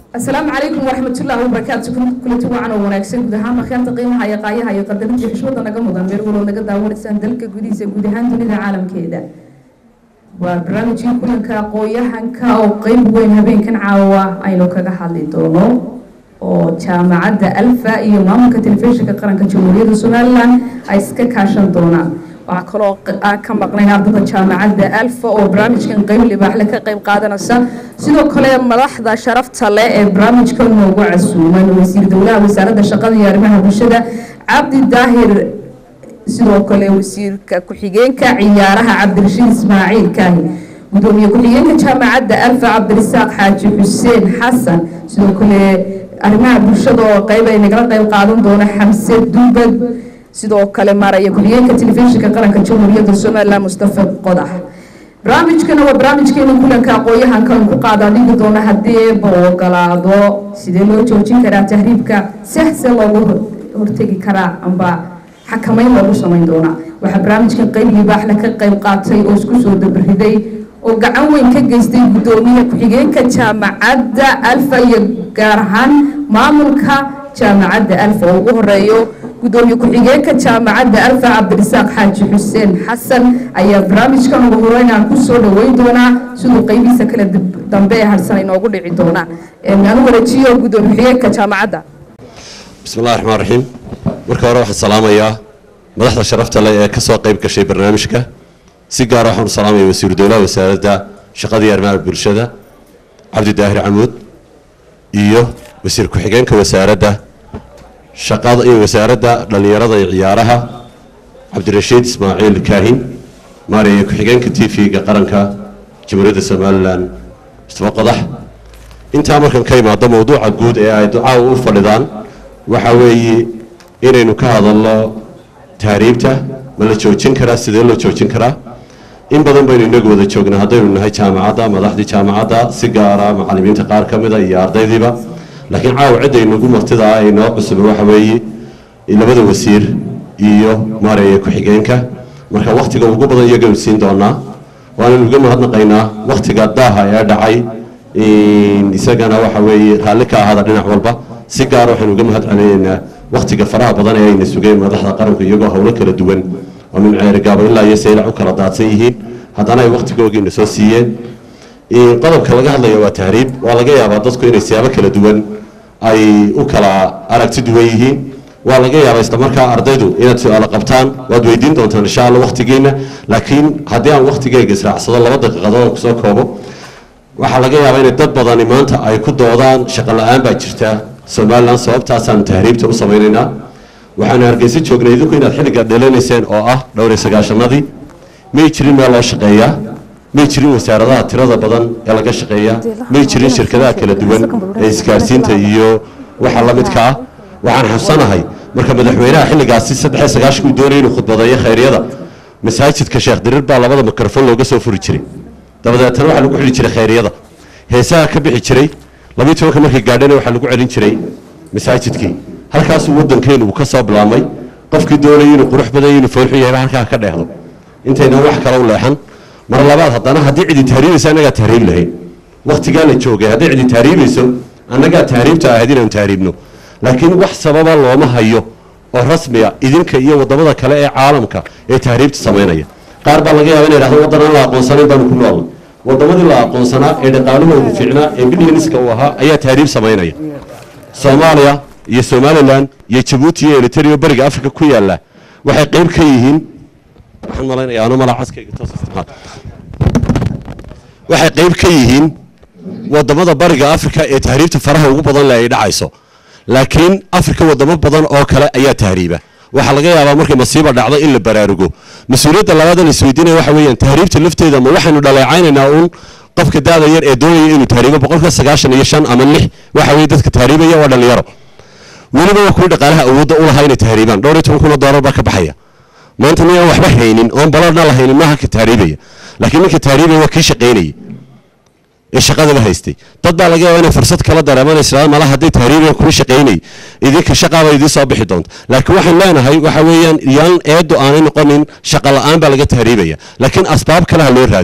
asalaamu calaykum waraxmatullaahi wabarakaatu kulanti wacan oo wanaagsan guud ahaan markhaanta qiimaha iyo qaayaha iyo qadarinta xushmada naga mudan meel waloo naga daawanaysaan dalka gudihiisa guud ahaan dunida caalamkeeda waa barnaamijkii kulanka aqooyahanka oo qeyb weyn habeenkan caawa aynu kaga hadli doono oo jaamacadda alfa iyo maamulka telefishinka qaranka jamhuuriyadda somalilan ay iska kaashan doonaan waxaa kaloo aan ka maqnayn ardada jaamacadda alfa oo barnaamijkan qeyb libaaxle ka qeyb qaadanaysa sidoo kale madaxda sharafta leh ee barnaamijka noogu casuuman wasiir dowlaha wasaaradda shaqada iyo arrimaha bulshada cabdi daahir sidoo kale wasiirka ku-xigeenka ciyaaraha cabdirashiid ismaaciil kaahi gudoomiye ku-xigeenka jaamacadda alfa cabdirisaaq xaaji xuseen xasan sidoo kale arrimaha bulshada oo qeyb ay nagala qeyb qaadan doona xamse duubad sidoo kale maaraya ku-xigeenka telefishinka qaranka jamhuuriyadda somalilan mustafa qodax barnaamijkana waa barnaamijkeena kulanka aqooyahanka aan ku qaada dhigi doono haddii eeba ogolaado sidee loo joojin karaa tahriibka sehse loogu hortegi karaa amba xakamayn loogu samayn doonaa waxaa barnaamijkan qeyb libaaxle ka qeyb qaatay oo isku soo dabariday oo gacan weyn ka geystay gudoomiye ku-xigeenka jaamacadda alfa iyo gaar ahaan maamulka jaamacadda alfa oo ugu horeeyo gudoomiye ku-xigeenka jaamacadda alfa cabdirisaaq xaaji xuseen xasan ayaa barnaamijkan ugu horeyn aan kusoo dhaweyn doonaa siduu qeybihiisa kale dambe ee harsan inoogu dhici doonaan anu warajiyo gudoomiye ku-xigeenka jaamacadda bismi llahi raxmaan raxiim marka hore waxaan salaamayaa madaxda sharafta leh ee ka soo qayb gashay barnaamijka si gaara waxaan u salaamaya wasiiru dowlaha wasaaradda shaqada iyo arrimaha bulshada cabdi daahir camuud iyo wasiir ku-xigeenka wasaaradda shaqada iyo wasaaradda dhallinyarada iyo ciyaaraha cabdirashiid ismaaciil kaahin maaraya ku-xigeenka t v-ga qaranka jamhuuriyadda somalilan mustafa qodax intaa markan ka imaado mowduuca guud ee ay ducaawa u fadhidaan waxa weeye inaynu ka hadalno tahriibta ma la joojin karaa sidee loo joojin karaa in badan baynu inagu wada joognaa haddaynu nahay jaamacadda madaxdii jaamacadda si gaara macalimiinta qaar ka mida iyo ardaydiiba laakiin caawa cidda inagu martida ah ee noo cusuba waxa weeye labada wasiir iyo maaraya ku-xigeenka marka wakhtiga ugu badan iyaganu siin doonaa waananu uga mahadnaqaynaa wakhtiga daaha ee dhacay isagana waxa weeye raalli ka ahaada dhinac walba si gaara waxaynu uga mahad celinaynaa wakhtiga faraha badan ee ayna sugeen madaxda qaranku iyagoo howlo kala duwan oo min ceerigaabo ilaa iyo saylac u kala daadsan yihiin haddana ay wakhtigoogiina soo siiyeen qodobka laga hadlaya waa tahriib waa laga yaabaa dadku inay siyaabo kala duwan ay u kala aragti duwan yihiin waa laga yaabaa islamarkaa ardaydu inaad su-aalo qabtaan waad weydiin doontaan insha alla wakhtigiina laakiin haddii aan wakhtigeyga israacsado laba daqiiqadood oo kusoo koobo waxaa laga yaabaa inay dad badani maanta ay ku doodaan shaqo la-aan baa jirta somalilan sababtaasaanu tahriibta u samaynaynaa waxaanu hargeysa joognay idinku inaad xilliga dhalanayseen oo ah dhowr iyo sagaashanadii may jirin meel loo shaqeeyaa may jirin wasaaradaha tirada badan ee laga shaqeeyaa may jirin shirkadaha kala duwan ee isgaarsiinta iyo waxa la midka ah waxaan xabsanahay marka madaxweynaha xilligaasi saddex iyo sagaashanka uu doonaya inuu khudbadeeyo khayryada masaajidka sheekh dirir baa labada mikrofon looga soo furi jiray dabadeetana waxaa lagu xidhi jiray khayryada heesaha ka bixi jiray labiyi tobanka markay gaadhana waxaa lagu celin jiray masaajidkii halkaasuu waddankeenu uu ka soo bilaabmay qofkii doonaya inuu qurux badan inuu foolxu yahay halkaa ka dheehdo intaynan wax kale u leexan mar labaad haddana haddii cidi tahriibayso annagaa tahriib lahayn wakhtigaa la joogay haddii cidi tahriibayso annagaa tahriibta ahayd inaanu tahriibno laakiin wax sababa looma hayo oo rasmiya idinka iyo waddamada kale ee caalamka ee tahriibta samaynaya qaar baa laga yaaba inay dhahdo waddan aan la aqoonsanayn baanu ku noolnay waddamadii la aqoonsanaa ee dhaqaalahoodu fiicnaa ee bilyanska uu ahaa ayaa tahriib samaynaya soomaaliya iyo somalilan iyo jabuuti iyo eliterio beriga africa ku yaalla waxay qayb ka yihiin waxaan malaynayaa anu malaa caskayga toos isticmaal waxay qayb ka yihiin waddamada bariga africa ee tahriibta faraha ugu badan leh ay dhacayso laakiin africa waddamo badan oo kale ayaa tahriiba waxaa laga yaabaa markay masiiba dhacdo in la baraarugo mas-uuliyadda labaad la isweydiinaya waxa weeyaan tahriibta lafteeda ma waxaynu dhaleecaynaynaa uun qofka daada yar ee doonaya inuu tahriibo boqolka sagaashan iyo shan ama lix waxa weye dadka tahriibaya waa dhalinyaro weliba waa kuwii dhaqaalaha awoodda u lahaa inay tahriibaan dhowr iyo toban kun oo doolar baa ka baxaya maanta nin aan waxba haynin oon balarna lahaynin maaha ka tahriibaya laakiin ninka tahriibaya waa kii shaqaynayay ee shaqadaba haystay dad baa laga yaaba inay fursad kala dareemaan islaam mala hadday tahriibiyan kuu shaqaynay idinka shaqaaba idiin soo bixi doonta laakiin waxaan leenahay waxa weeyaan yaan eedu aanay noqonin shaqa la-aan baa laga tahriibaya laakiin asbaab kale ha loo raadiyo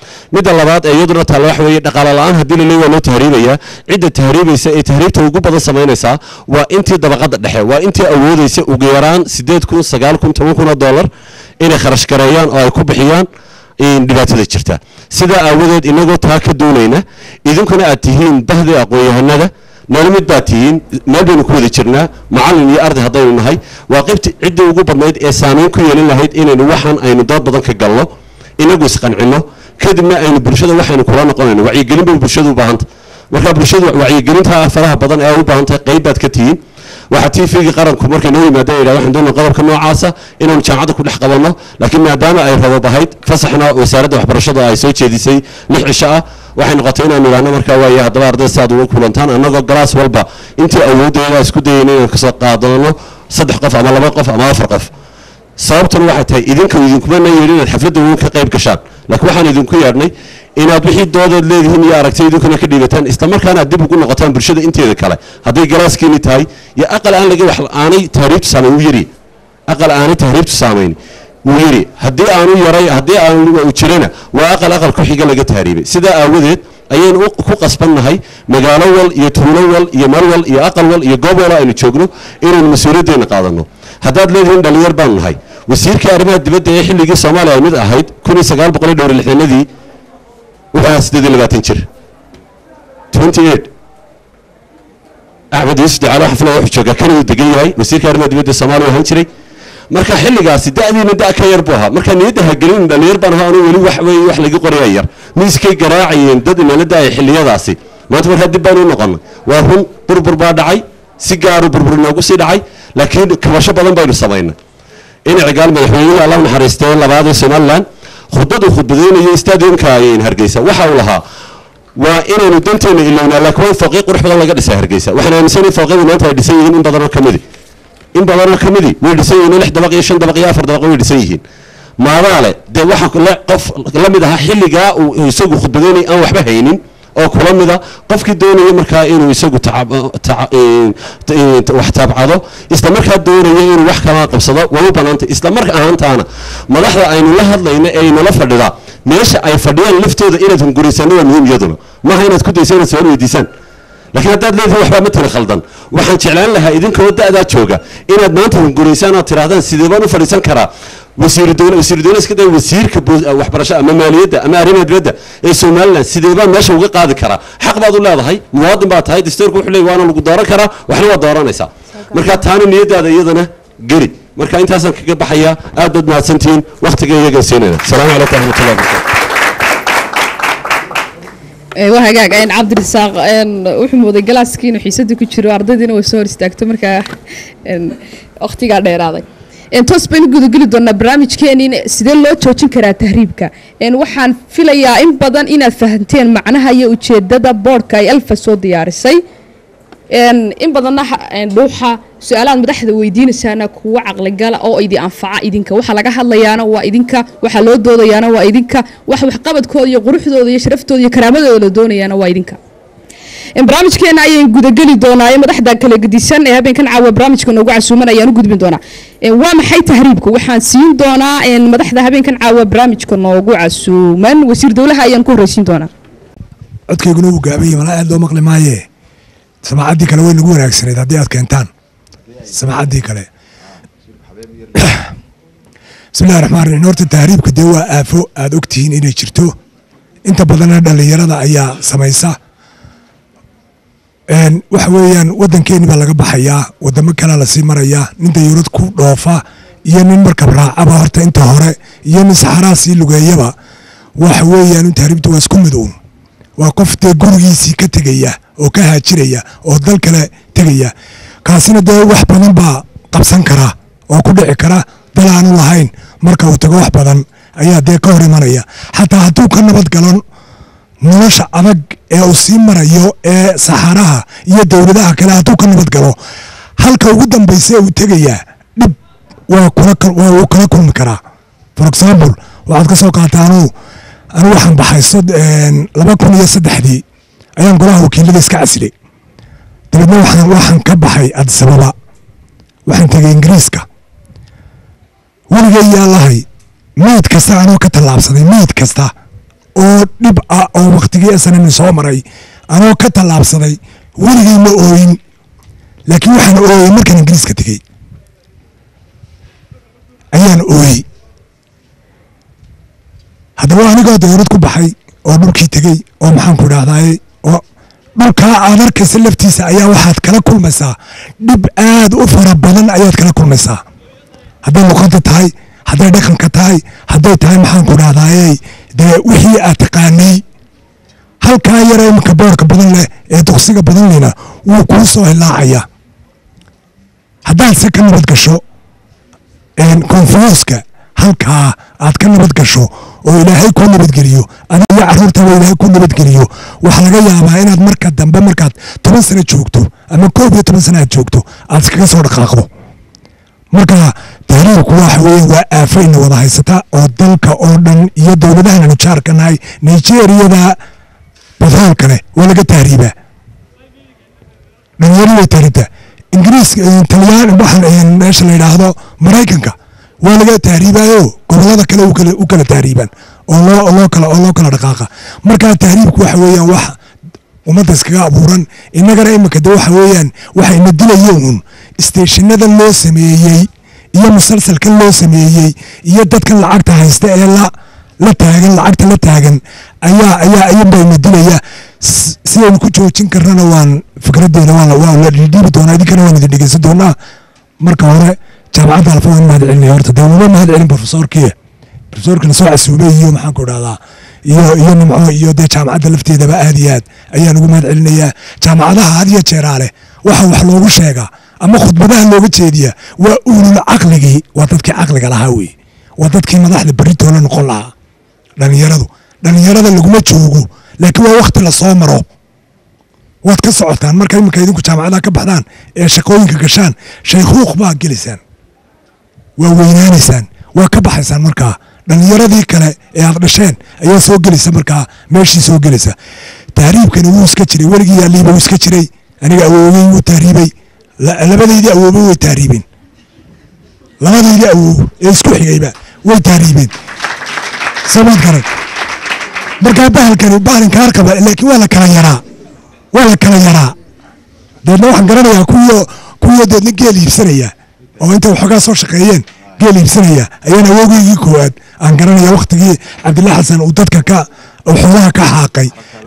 midda labaad ee iyaduna taalla waxa weeye dhaqaale la-aan haddii la leeyahay waa loo tahriibayaa cidda tahriibaysa ee tahriibta ugu badan samaynaysaa waa intii dabaqadda dhexe waa intii awoodaysa ugu yaraan siddeed kun sagaal kun toban kun oo dollar inay kharash gareeyaan oo ay ku bixiyaan dhibaatada jirta sidaa aawadeed inagoo taa ka doonayna idinkuna aad tihiin bahdii aqoon-yahanada nala mid baad tihiin meel baynu ku wada jirnaa macallin iyo arday haddaynu nahay waa qeybti ciddii ugu badnayd ee saameyn ku yeelin lahayd inaynu waxaan aynu dood badan ka galno inagu isqancino kadibna aynu bulshada waxaynu kula noqonayno wacyigelin bay bulshadu u baahanta marka bulshadu wacyigelinta faraha badan ee u baahantahay qayb baad ka tihiin waxaa t v-ga qaranku markay noo yimaadeen yidhah waxaan doonaa qodobka noocaasa inaanu jaamacadda ku dhex qabanno laakiin maadaama ay rabab ahayd fasaxna wasaaradda waxbarashada ay soo jeedisay lix cisho ah waxay noqotay inaanu idhaahno markaa waaye haddaba ardayda si aad uga kulantaan annagoo galaas walba intii awooddeeda isku dayayna inaan kasoo qaadano saddex qof ama laba qof ama afar qof sababtuna waxay tahay idinka idinkuma na yeedhin inaad xafladda weyn ka qayb gashaan laakiin waxaan idinku yeedhnay inaad wixii doodeed leedihiin iyo aragtay idinkuna ka dhiibataan islamarkaana aad dib ugu noqotaan bulshada inteeda kale hadday galaaskiini tahay iyo aqal aan laga wax aanay tahriibtu saamayn wuu yiri aqal aanay tahriibtu saamayn wuu yiri haddii aanu yaray haddii aanu jirana waa aqal aqal ku xiga laga tahriibay sidaa aawadeed ayaynu ku qasbannahay magaalo wal iyo tuulo wal iyo mar wal iyo aqal wal iyo goob wal aynu joogno inaynu mas-uuliyaddeena qaadano haddaad leedihiin dhalinyar baanu nahay wasiirkii arrimaha dibadda ee xilligii soomaaliya ay mid ahayd kun iyo sagaal boqol iyo dhowr lixdanadii wuxuu ahaa siddeed iyo labaatan jir twenty eight axmed yuusuf ducaale xafla wuxuu joogaa kana uu degan yahay wasiirka arrimaha dibadda soomaaliya ahaan jiray marka xilligaasi da'diina da' ka yar buu ahaa marka niyadda hagelin dhalinyar baan ahaa anuu weli wax weeye wax laga qoraya yar miiskay garaacayeen dad inala da'ay xilliyadaasi maanta markaa dib baan u noqonnay waa run burbur baa dhacay si gaaru burbur inoogu sii dhacay laakiin kabasho badan baynu samaynay in cigaal madaxweynuhu allah naxariistee labaad ee somaliland khudbadu khudbadeynayo stadiumka ayay hargeysa waxa uu lahaa waa inaynu danteena ilownaa laakiin waa fooqyo qurux badan laga dhisay hargeysa waxaan aaminsan in fooqyadu maanta ay dhisan yihiin in badanoo ka midi in badanoo ka midi way dhisan yihiin lix dabaq iyo shan dabaq iyo afar dabaq way dhisan yihiin maadaale dee waxa qof la mid ahaa xilligaa uu isagu khudbadeynay aan waxba haynin oo kula mida qofkii doonaya markaa inuu isagu wax taabcado isla markaa doonaya inuu wax kala qabsado waa u banaantay isla mar ahaantaana madaxda aynu la hadlayna ee aynula fadhidaa meesha ay fadhiyaan laftooda inaad hunguriysano waa muhiim iyaduna maaha inaad ku daysa inaad su-aal weydiisaan laakiin haddaad leedihin waxbaa ma tiri khaldan waxaan jeclaan lahaa idinkoo da'daa jooga inaad maanta hunguriysaan ood tidhahdaan sidee baan u fadhiisan karaa wasiiru dowla wasiiru dowla iska day wasiirka waxbarasho ama maaliyadda ama arrimaha dibadda ee somaliland sidee baan meesha uga qaadi karaa xaq baad u leedahay muwaadin baad tahay dastuurka wuxuu leeyahy waana lagu dooran karaa waxna waa dooranaysaa marka taana niyadaada iyadana geli marka intaasaan kaga baxayaa aad baad mahadsantihiin wakhtiga iyaga siinayna asalaamu calaykum waraxmatullahi wabarakatu waa hagaag cabdirasaaq wuxuu mooday galaaskii inuu xiisadii ku jiro ardaydiina way soo hor istaagto markaa wakhtigaa dheeraaday toos baynu gudageli doonaa barnaamijkeeni sidee loo joojin karaa tahriibka waxaan filayaa in badan inaad fahanteen macnaha iyo ujeedada boodhka ay alfa soo diyaarisay in badanna dhuuxa su-aalaad madaxda weydiinaysaana kuwa caqligala oo idi anfaca idinka waxa laga hadlayaana waa idinka waxa loo doodayaana waa idinka wax waxqabadkooda iyo quruxdooda iyo sharaftooda iyo karaamadooda la doonayaana waa idinka barnaamijkeena ayaan gudageli doonaa ee madaxda kala gedisan ee habeenkan caawa barnaamijka noogu casuuman ayaan u gudbin doonaa waa maxay tahriibka waxaan siin doonaa madaxda habeenkan caawa barnaamijka noogu casuuman wasiir dowlaha ayaan ku horreysiin doonaa codkayguna wuu gaabanya malaa aad loo maqli maaye samaacaddii kale way nagu wanaagsanayd haddii aad keentaan samaacaddii kale bismillahi raxmaan raxiim horta tahriibka dee waa aafo aad ogtihiin inay jirto inta badanna dhallinyarada ayaa samaysa waxa weeyaan waddankeeni baa laga baxayaa wadamo kalea lasii marayaa nin dayuurad ku dhoofa iyo nin markab raacaba horta inta hore iyo nin saxaraa sii lugeeyaba waxa weeyaan tahriibta waa isku mid uun waa qof dee gurigiisii ka tegaya oo ka haajiraya oo dal kale tegaya kaasina dee wax badan baa qabsan kara oo ku dhici kara dal aanu lahayn marka uu tago wax badan ayaa dee ka hor imanaya xataa hadduu ka nabad galo nolosha adag ee uu sii marayo ee saxaaraha iyo dowladaha kale hadduu ka nabad galo halka ugu dambaysa uu tegayaa dhib waa uu kala kulmi karaa for example waxaad ka soo qaataa anuu anu waxaan baxay laba kun iyo saddexdii ayaan golaha wakiilada iska casilay dabeedna waxaan waxaan ka baxay adisababa waxaan tegay ingiriiska weligay yaa lahay meyd kasta anoo ka tallaabsaday meyd kasta oo dhib ah oo waktigii snm soo maray anoo ka tallaabsaday weligay ma ooyin laakiin waxaan ooyey markaan ingiriiska tegey ayaan ooyey haddaba anigoo dawlad ku baxay oo dhulkii tegey oo maxaan ku idhahdaaye oo dhulkaa aad arkaysa laftiisa ayaa waxaad kala kulmaysaa dhib aad u fara badan ayaad kala kulmaysaa hadday luqada tahay hadday dhaqanka tahay hadday tahay maxaan ku idhahdaaye dee wixii aad taqaanay halkaa yara iminka boorka badan leh ee duqsiga badan lehna wuu kuu soo hilaacaya haddaad se ka nabad gasho konfuuska halkaa aad ka nabad gasho oo ilaahay kuu nabadgeliyo adiga caruurtaba ilaahay kuu nabadgeliyo waxaa laga yaabaa inaad marka dambe markaad toban sano joogto ama koob iyo toban sano aad joogto aad iskaga soo dhaqaaqdo marka tahriirku waxa weeye waa aafayna wada haysata oo dalka oo dhan iyo dowladahan aanu jaarka nahay nigeriyada batroolka leh waa laga tahriibaa dhalinyaro way tahriibtaa ingiriiska talyaan waxaan meesha la yidhaahdo maraykanka waa laga tahriibaayo gobolada kale u kala tahriibaan oo loo loo kala oo loo kala dhaqaaqa markaa tahriibku waxa weeyaan wax ummadda iskaga abuuran innagana iminka de waxa weeyaan waxa ina dilaya uun isteeshinada loo sameeyey iyo musalsalkan loo sameeyey iyo dadkan lacagta haysta ee la la taagan lacagta la taagan ayaa ayaa ayunbaa ina dilaya sidaynu ku joojin karnana waan fikradeena waa waa la dhiibi doonaa idinkana waan idin dhegeysan doonaa marka hore jaamacadda alfa waan mahad celinaya horta dee uma mahad celin profesorkii profesorkina soo casuumay iyo maxaan ku idhahdaa iyo iyo nimco iyo dee jaamacadda lafteedaba aad iyo aad ayaan ugu mahad celinayaa jaamacadaha had iyo jeeraa leh waxa wax loogu sheegaa ama khudbadaha looga jeediya waa uulul caqligii waa dadkii caqliga lahaa wey waa dadkii madaxda beritoola noqon lahaa dhalinyaradu dhalinyarada laguma joogo laakiin waa wakti lasoo maro waad ka socotaan marka iminka idinku jaamacadaha ka baxdaan ee shaqooyinka gashaan shaykhuuq baa gelaysaan waa weynaanaysaan waa ka baxaysaan markaa dhalinyaradii kale ee aad dhasheen ayaa soo gelaysa markaa meeshii soo gelaysa tahriibkani wuu iska jiray weligii yaaliiba wuu iska jiray aniga awoogey wuu tahriibay labadaydii awoobe way tahriibeen labadaydii awoow ee isku xigayba way tahriibeen samaad garan markaa bahalkani bahalinkaar qaba laakiin waa la kala yaraa waa la kala yaraa deedna waxaan garanayaa kuwiyo kuwiyo deedna geel iibsanaya oo intay waxoogaa soo shaqeeyeen geel iibsanaya ayaan awoogeygii koowaad aan garanaya waktigii cabdillah xasan uu dadka ka xoolaha ka xaaqay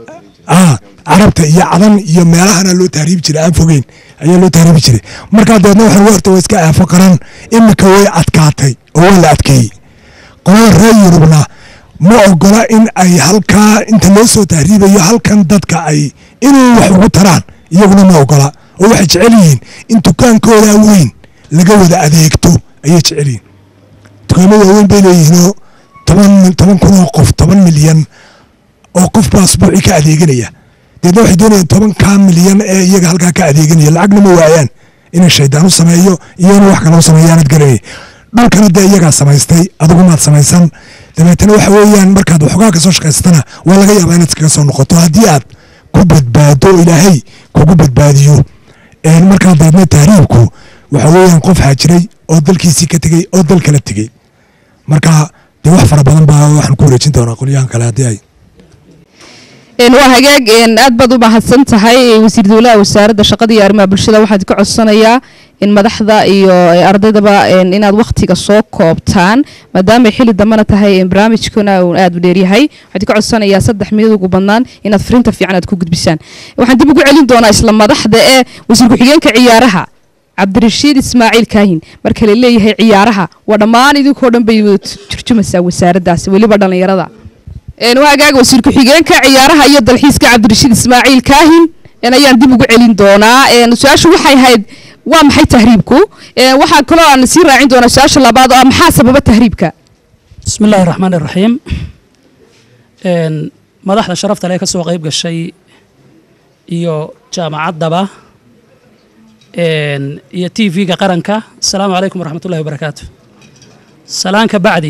carabta iyo cadan iyo meelahana loo tahriibi jiray aan fogeyn ayaa loo tahriibi jiray markaa deedna waxaan horta waa iska aafo qaran imika way adkaatay oo waa la adkeeyey qolada reer yurubna ma ogola in ay halkaa inta loo soo tahriibayo halkan dadka ay inay wax ugu taraan iyaguna ma ogola oo waxay jecel yihiin in dukaankooda weyn laga wada adeegto ayay jecel yihiin dukaamo waaweyn bay leeyihiinoo toban toban kun oo qof toban milyan oo qof baa asbuucii ka adeeganaya deedna waxay doonayaan tobankaa milyan ee iyaga halkaa ka adeeganaya lacagna ma waayaan inay shaydaan u sameeyo iyo inuu wax kale u sameeyaanad garanay dhulkana dee iyagaa samaystay adugumaad samaysan dabeetana waxa weeyaan markaad waxoogaa ka soo shaqaysatana waa laga yaabaa inaad iskaga soo noqoto haddii aad ku badbaado ilaahay kugu badbaadiyo markaa deedna tahriibku waxa weeyaan qof xaajiray oo dalkiisii ka tegey oo dal kala tegey marka dee wax fara badan baa waxaan ku wareejin doonaa qolyahan kale haddii ay waa hagaag aad baad u mahadsan tahay wasiir dowlaha wasaaradda shaqada iyo arrimaha bulshada waxaad ka codsanayaa in madaxda iyo ardaydaba inaad wakhtiga soo koobtaan maadaamay xili dambena tahay barnaamijkuna uu aad u dheeryahay waxaad ka codsanayaa saddex minad ugu badnaan inaad fariinta fiican aad ku gudbisaan waxaan dib ugu celin doonaa isla madaxda ee wasiir ku-xigeenka ciyaaraha cabdirashiid ismaaciil kaahin marka la leeyahay ciyaaraha waa dhammaan idinkoo dhan bay turjumaysaa wasaaraddaasi weliba dhallinyarada waagaaga wasiir ku-xigeenka ciyaaraha iyo dalxiiska cabdirashiid ismaaciil kaahin ayaan dib ugu celin doonaa su-aashu waxay ahayd waa maxay tahriibku waxaa kaloo aan sii raacin doonaa su-aasha labaad oo ah maxaa sababa tahriibka bismi illaahi raxmaan iraxiim madaxda sharafta lee ka soo qayb gashay iyo jaamacaddaba iyo t v-ga qaranka asalaamu calaykum waraxmat ullahi wabarakaatu salaanka bacdi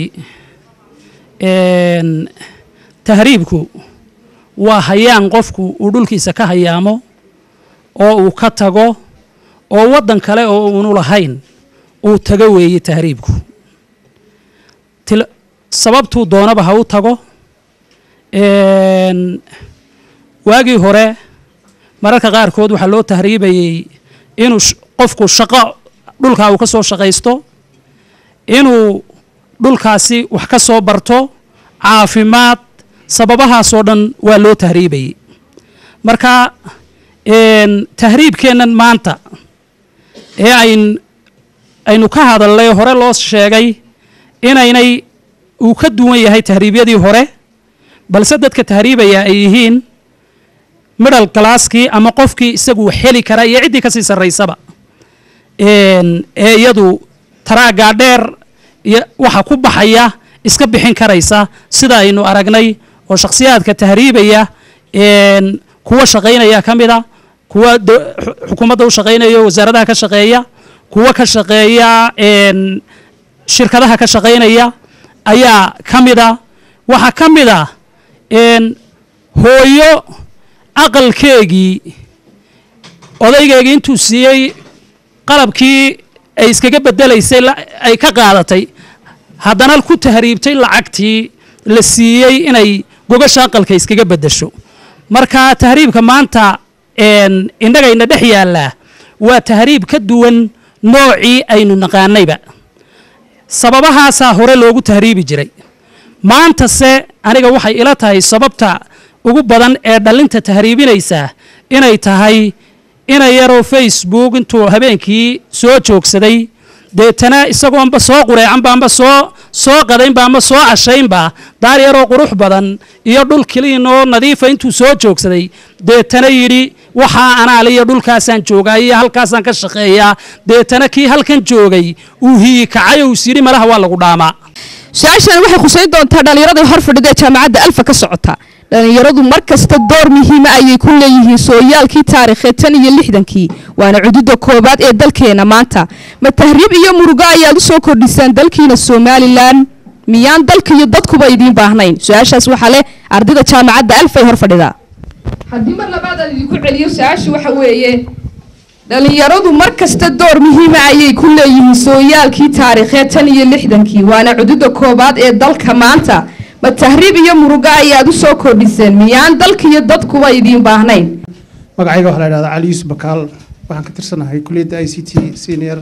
tahriibku waa hayaan qofku uu dhulkiisa ka hayaamo oo uu ka tago oo waddan kale oo uunu lahayn uu tago weeye tahriibku sababtuu doonaba ha u tago Een, waagii hore mararka qaarkood waxaa loo tahriibayey inuu sh- qofku shaqo dhulkaa uu ka soo shaqaysto inuu dhulkaasi wax ka soo barto caafimaad sababahaasoo dhan waa loo tahriibayey marka een, tahriibkeennan maanta ee ayn aynu ka hadalnay hore loo sheegay inaynay uu ka duwan yahay tahriibyadii hore balse dadka tahriibaya ay yihiin middle galaaskii ama qofkii isagu wax heli kara iyo ciddii kasii sarraysaba Een, ee iyadu taraaggaa dheer iyo waxa ku baxaya iska bixin karaysa sida aynu aragnay oo shakhsiyaadka tahriibaya een, kuwa shaqaynaya ka mida kuwa do- xu- xukuumadda u shaqaynaya oo wasaaradaha ka shaqeeya kuwa ka shaqeeya een, shirkadaha ka shaqaynaya ayaa ka mida waxaa ka mid ah een, hooyo aqalkeegii odaygeegii intuu siiyey qalabkii ay iskaga bedelaysay la- ay ka qaadatay haddana ku tahriibtay lacagtii la siiyey inay gogasha aqalka iskaga beddesho marka tahriibka maanta een, innagayna dhex yaallaa waa tahriib ka duwan noocii aynu naqaanayba sababahaasaa hore loogu tahriibi jiray maantase aniga waxay ila tahay sababta ugu badan ee dhallinta tahriibinaysaa inay tahay ina yaroo facebook intuu habeenkii soo joogsaday deetana isagoonba soo qureecanba amba soo soo qadaynba ama soo cashaynba daar yaroo qurux badan iyo dhul kiliin oo nadiifa intuu soo joogsaday deetana yidhi waxaa anaaliyo dhulkaasaan joogaa iyo halkaasaan ka shaqeeyaa deetana kii halkan joogay uu hiyi kacay oo is yidhi malaha waa lagu dhaamaa su-aashan waxay khusayn doontaa dhallinyarada hor fadhida ee jaamacadda alfa ka socota dhallinyaradu mar kasta door muhiima ayay ku leeyihiin sooyaalkii taariikheed tan iyo lixdankii waana cududa koowaad ee dalkeena maanta ma tahriib iyo murugo ayaad u soo kordhisaan dalkiina somalilan miyaan dalka iyo dadkuba idiin baahnayn su-aashaas waxaa leh ardayda jaamacadda alfa ee hor fadhida haddii mar labaad aan idinku celiyo su-aashu waxa weeye dhallinyaradu mar kasta door muhiima ayay ku leeyihiin sooyaalkii taariikheed tan iyo lixdankii waana cududa koowaad ee dalka maanta ma tahriib iyo murugo ayaad u soo kordhiseen miyaan dalka iyo dadkuba idiin baahnayn magacayga waxaa la idhahdaa cali yuusuf bakaal waxaan ka tirsanahay kulliyadda i c t senior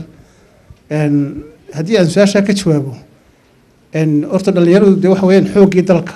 Een, haddii aan su-aashaa ka jawaabo een, horta dhallinyaradu dee waxa weeyaan xooggii dalka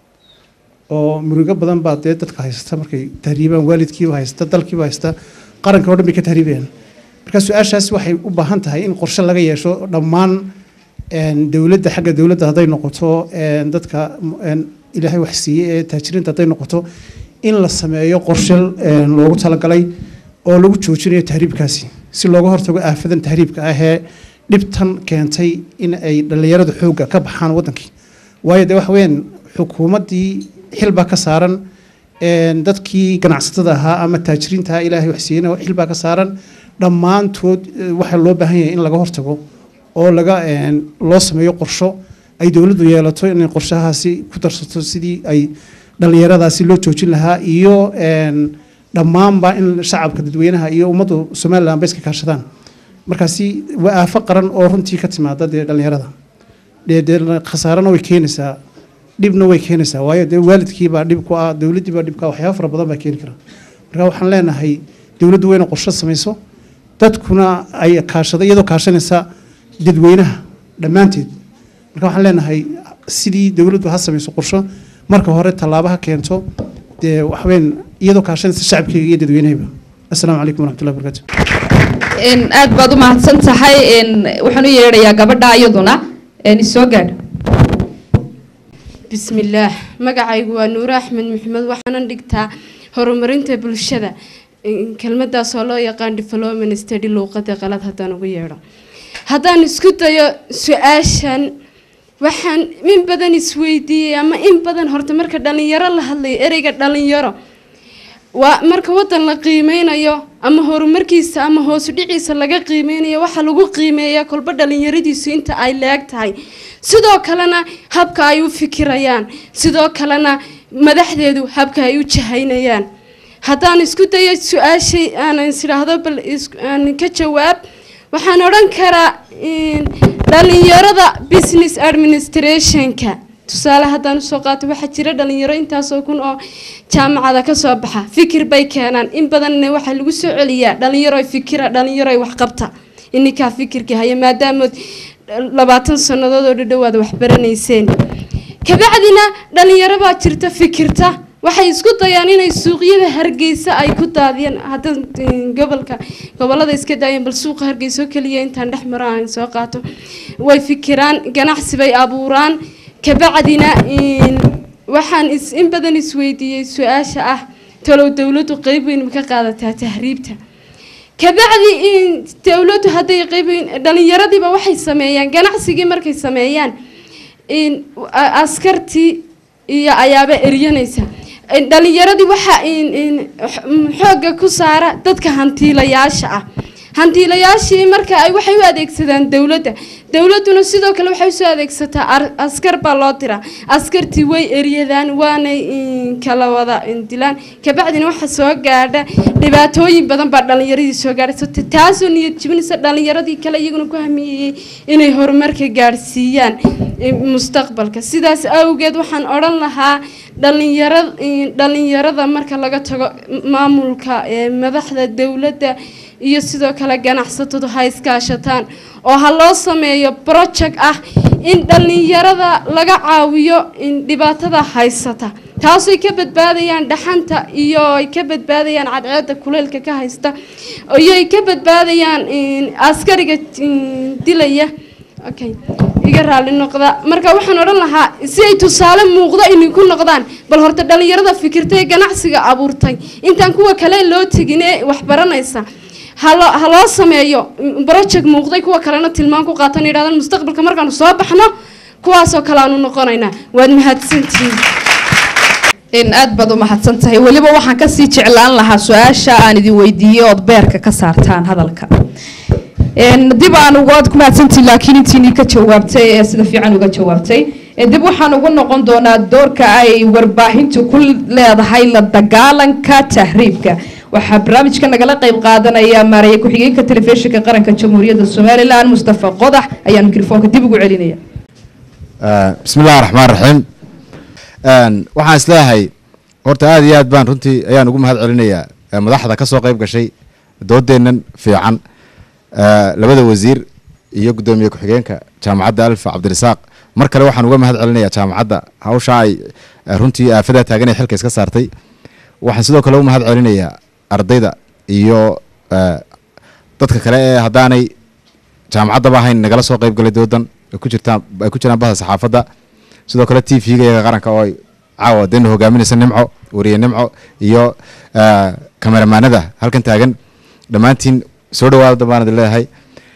oo murugo badan baa dee dadka haysta markay tahriibaan waalidkiiba haysta dalkiiba haysta qaranka oo dhan bay ka tahriibayaan marka su-aashaas waxay u baahan tahay in qorshe laga yeesho dhammaan een, dowladda xagga dowladda hadday noqoto een, dadka een, ilaahay wax siiyey ee taajiriinta hadday noqoto in la sameeyo qorshe een, loogu talagalay oo lagu joojinayo tahriibkaasi si looga hortago aafadan tahriibka ah ee dhibtan keentay in ay dhallinyaradu xoogga ka baxaan wadankii waayo dee waxa weeyaan xukuumaddii xil baa ka saaran een, dadkii ganacsatada ahaa ama taajiriinta ahaa ilaahay wax siiyeyna xil baa ka saaran dhammaantood eh, waxaa loo baahan yahay in laga hortago oo laga een, loo sameeyo qorsho ay dowladdu yeelato inay qorshahaasi ku darsato sidii ay dhallinyaradaasi loo joojin lahaa iyo een, dhammaanba in shacabka dadweynaha iyo ummaddu somalilan ba iska kaashadaan markaasi waa aafo qaran oo runtii ka timaada dee dhallinyarada dee dee khasaarana way keenaysaa dhibna way keenaysaa waayo dee waalidkii baa dhib ku ah dowladdii baa dhib ku ah waxyaaba fara badan baa keeni kara marka waxaan leenahay dowladdu wayna qorshe samayso dadkuna ay kaashado iyadoo kaashanaysa dadweynaha dhammaanteed marka waxaan leenahay sidii dowladdu ha samayso qorsho marka hore tallaabo ha keento dee waxweyn iyadoo kaashanaysa shacabkeyga iyo dadweynahayba assalaamu calaykum waraxmatullahi wabarakaatu aad baad u mahadsan tahay waxaan u yeedhayaa gabadha iyaduna isoo gaadh bismillaah magacaygu waa nuure axmed maxamed waxaanan dhigtaa horumarinta bulshada kelmadaas oo loo yaqaan development study luuqada qalad haddaan ugu yeedho haddaan isku dayo su-aashan waxaan in badan isweydiiyey ama in badan horta marka dhalinyaro la hadlayo ereyga dhalinyaro waa marka wadan la qiimeynayo ama horumarkiisa ama hoosu dhiciisa laga qiimeynayo waxaa lagu qiimeeyaa kolba dhalinyaradiisu inta ay leeg tahay sidoo kalena habka ay u fikirayaan sidoo kalena madaxdeedu habka ay u jahaynayaan haddaan isku dayo su-aashay aan isdhaahdo bal aan ka jawaab waxaan odhan karaa dhalinyarada business administrationka tusaale haddaan usoo qaato waxaa jira dhalinyaro intaasoo kun oo jaamacada kasoo baxa fikir bay keenaan in badanna waxaa lagu soo celiyaa dhalinyaro fikira dhalinyaro waxqabta ininkaa fikirka haya maadaamood labaatan sannadood oo dhadhowaad waxbaranayseen kabacdina dhalinyaro baa jirta fikirta waxay isku dayaan inay suuqyada hargeysa ay ku daadiyaan hadda gobolka gobolada iska daayeen bal suuqa hargeysa oo keliya intaan dhex maro aan soo qaato way fikiraan ganacsi bay abuuraan kabacdina waxaan is in badan isweydiiyey su-aasha ah talow dowladdu qeyb weyn ma ka qaadataa tahriibta kabacdi dowladdu hadday qeyb weyn dhalinyaradiiba waxay sameeyaan ganacsigii markay sameeyaan askartii iyo ayaaba eryanaysa dhalinyaradii waxaa xoogga ku saara dadka hantiilayaasha ah hantiilayaashii marka ay waxay u adeegsadaan dowladda dowladduna sidoo kale waxay usoo adeegsataa askar baa loo diraa askartii way eryadaan waanay kala wada dilaan kabacdina waxa soo gaadha dhibaatooyin badan baa dhalinyaradii soo gaadhaysa taasoo niyad jibinaysa dhalinyaradii kale iyaguna ku hamiyeyey inay horumarka gaadhsiiyaan mustaqbalka sidaas awgeed waxaan odhan lahaa dhalinyara dhalinyarada marka laga tago maamulka madaxda dowladda iyo sidoo kale ganacsatadu ha iskaashataan oo ha loo sameeyo project ah in dhalinyarada laga caawiyo dhibaatada haysata taasay ka badbaadayaan dhaxanta iyo ay ka badbaadayaan cadceeda kuleylka ka haysta iyo ay ka badbaadayaan askariga dilaya okay iga raali noqda marka waxaan odhan lahaa si ay tusaale muuqdo inay ku noqdaan bal horta dhalinyarada fikirtay ee ganacsiga abuurtay intaan kuwa kale loo tegin ee waxbaranaysa halo ha loo sameeyo project muuqday kuwa kalena tilmaan ku qaatan yidhahdaan mustaqbalka markaanu soo baxno kuwaasoo kale aanu noqonaynaa waad mahadsantihiin in aad baad u mahadsan tahay weliba waxaan kasii jeclaan lahaa su-aasha aan idin weydiiyey ood beerka ka saartaan hadalka dib aan ugaad ku mahadsantihin laakiin intiinii ka jawaabtay ee sida fiican uga jawaabtay dib waxaan ugu noqon doonaa doorka ay warbaahintu ku leedahay la dagaalanka tahriibka waxaa barnaamijka nagala qayb qaadanaya maaraya ku-xigeenka telefishinka qaranka jamhuuriyadda somalilan mustafa qodax ayaan mikrofoonka dib ugu celinaya bismi illahi raxmaan raxiim waxaan isleeyahay horta aada iyo aad baan runtii ayaan ugu mahad celinayaa madaxda ka soo qayb gashay doodeennan fiican labada wasiir iyo guddoomiye ku-xigeenka jaamacadda alfa cabdirasaaq mar kale waxaan uga mahad celinayaa jaamacadda hawsha ay runtii aafadaa taagan ee xilka iska saartay waxaan sidoo kale u mahad celinayaa ardayda iyo dadka kale ee haddaanay jaamacaddaba ahayn nagala soo qayb galay doodan ay ku jirtaan ay ku jiraan bahda saxaafadda sidoo kale t v-ga iyaga qaranka oo ay caawa deena hogaaminaysa nimco wariye nimco iyo kameramaanada halkan taagan dhammaantiin soo dhawaada baan idin leeyahay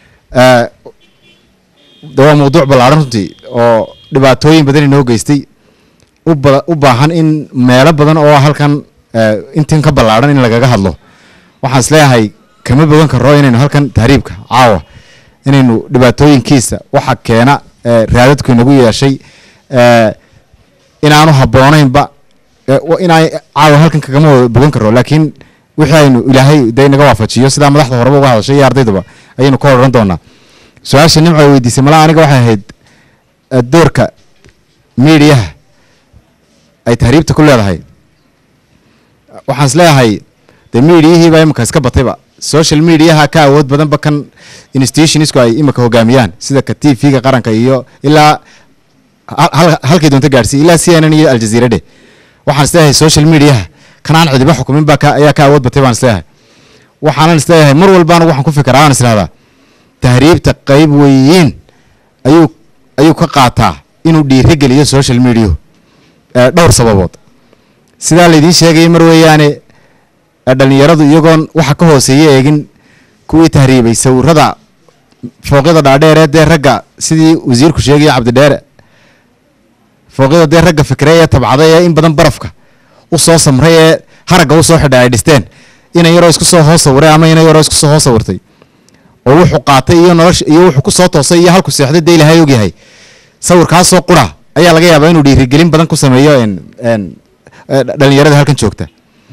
de waa mawduuc ballaaran runtii oo dhibaatooyin badan inoo geystay uba u baahan in meelo badan oo halkan intin ka ballaaran in lagaga hadlo waxaan is leeyahay kama bogan karo inaynu halkan tahriibka caawa inaynu dhibaatooyinkiisa waxa keena raadadku inagu yeeshay inaanu habboonaynba inaa caawa halkan kagama bogan karo laakiin wixii aynu ilaahay de naga waafajiyo sidaa madaxda horeba uga hadashay iyo ardaydaba ayaynu ka odhan doonaa su-aasha nimco ay weydiisay malaa aniga waxay ahayd doorka miidiyaha ay tahriibta ku leedahay waxaan is leeyahay dee miidiyihiiba imika iska batayba social mediaha ka awood badanba kan institutionsku ay imika hogaamiyaan sida ka t v-ga qaranka iyo ilaa halkay doonta gaadhsiiy ilaa c n n iyo aljaziira dheh waxaan is leeyahay social mediaha kan aan cidiba xukumin baa ayaa ka awood batay baan is leeyahay waxaanan is leeyahay mar walbaana waxaan ku fikiraa aan is idhahdaa tahriibta qeyb weyn ayuu ayuu ka qaataa inuu dhiirigeliyo social media dhowr sababood sidaa laydiin sheegayay mar weeyaane dhalinyaradu iyagoon waxa ka hooseeya eegin kuwii tahriibay sawirada fooqyada dhaadheeree dee ragga sidii wasiirku sheegaya cabdidheere fooqyada dee ragga fikre ee tabcaday ee in badan barafka u soo samray ee haragga u soo xidhay ay dhisteen inan yaroo isku soo hoos sawiray ama inan yaroo isku soo hoos sawirtay oo wuxuu qaatay iyo nolosha iyo wuxuu ku soo toosay iyo halku seexday dee ilahay ogyahay sawirkaasoo qura ayaa laga yaabaa inuu dhiirigelin badan ku sameeyo dhalinyarada halkan joogta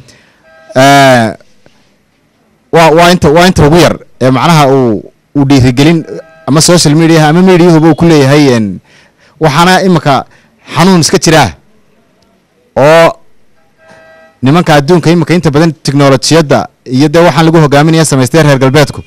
waa waa inta waa inta ugu yar ee macnaha uu uu dhiirigelin ama social mediaha ama mediahuba uu ku leeyahay waxaana imika xanuun iska jiraa oo nimanka adduunka imika inta badan tiknolojiyadda iyo dee waxaan lagu hogaaminaya samaystay reer galbeedku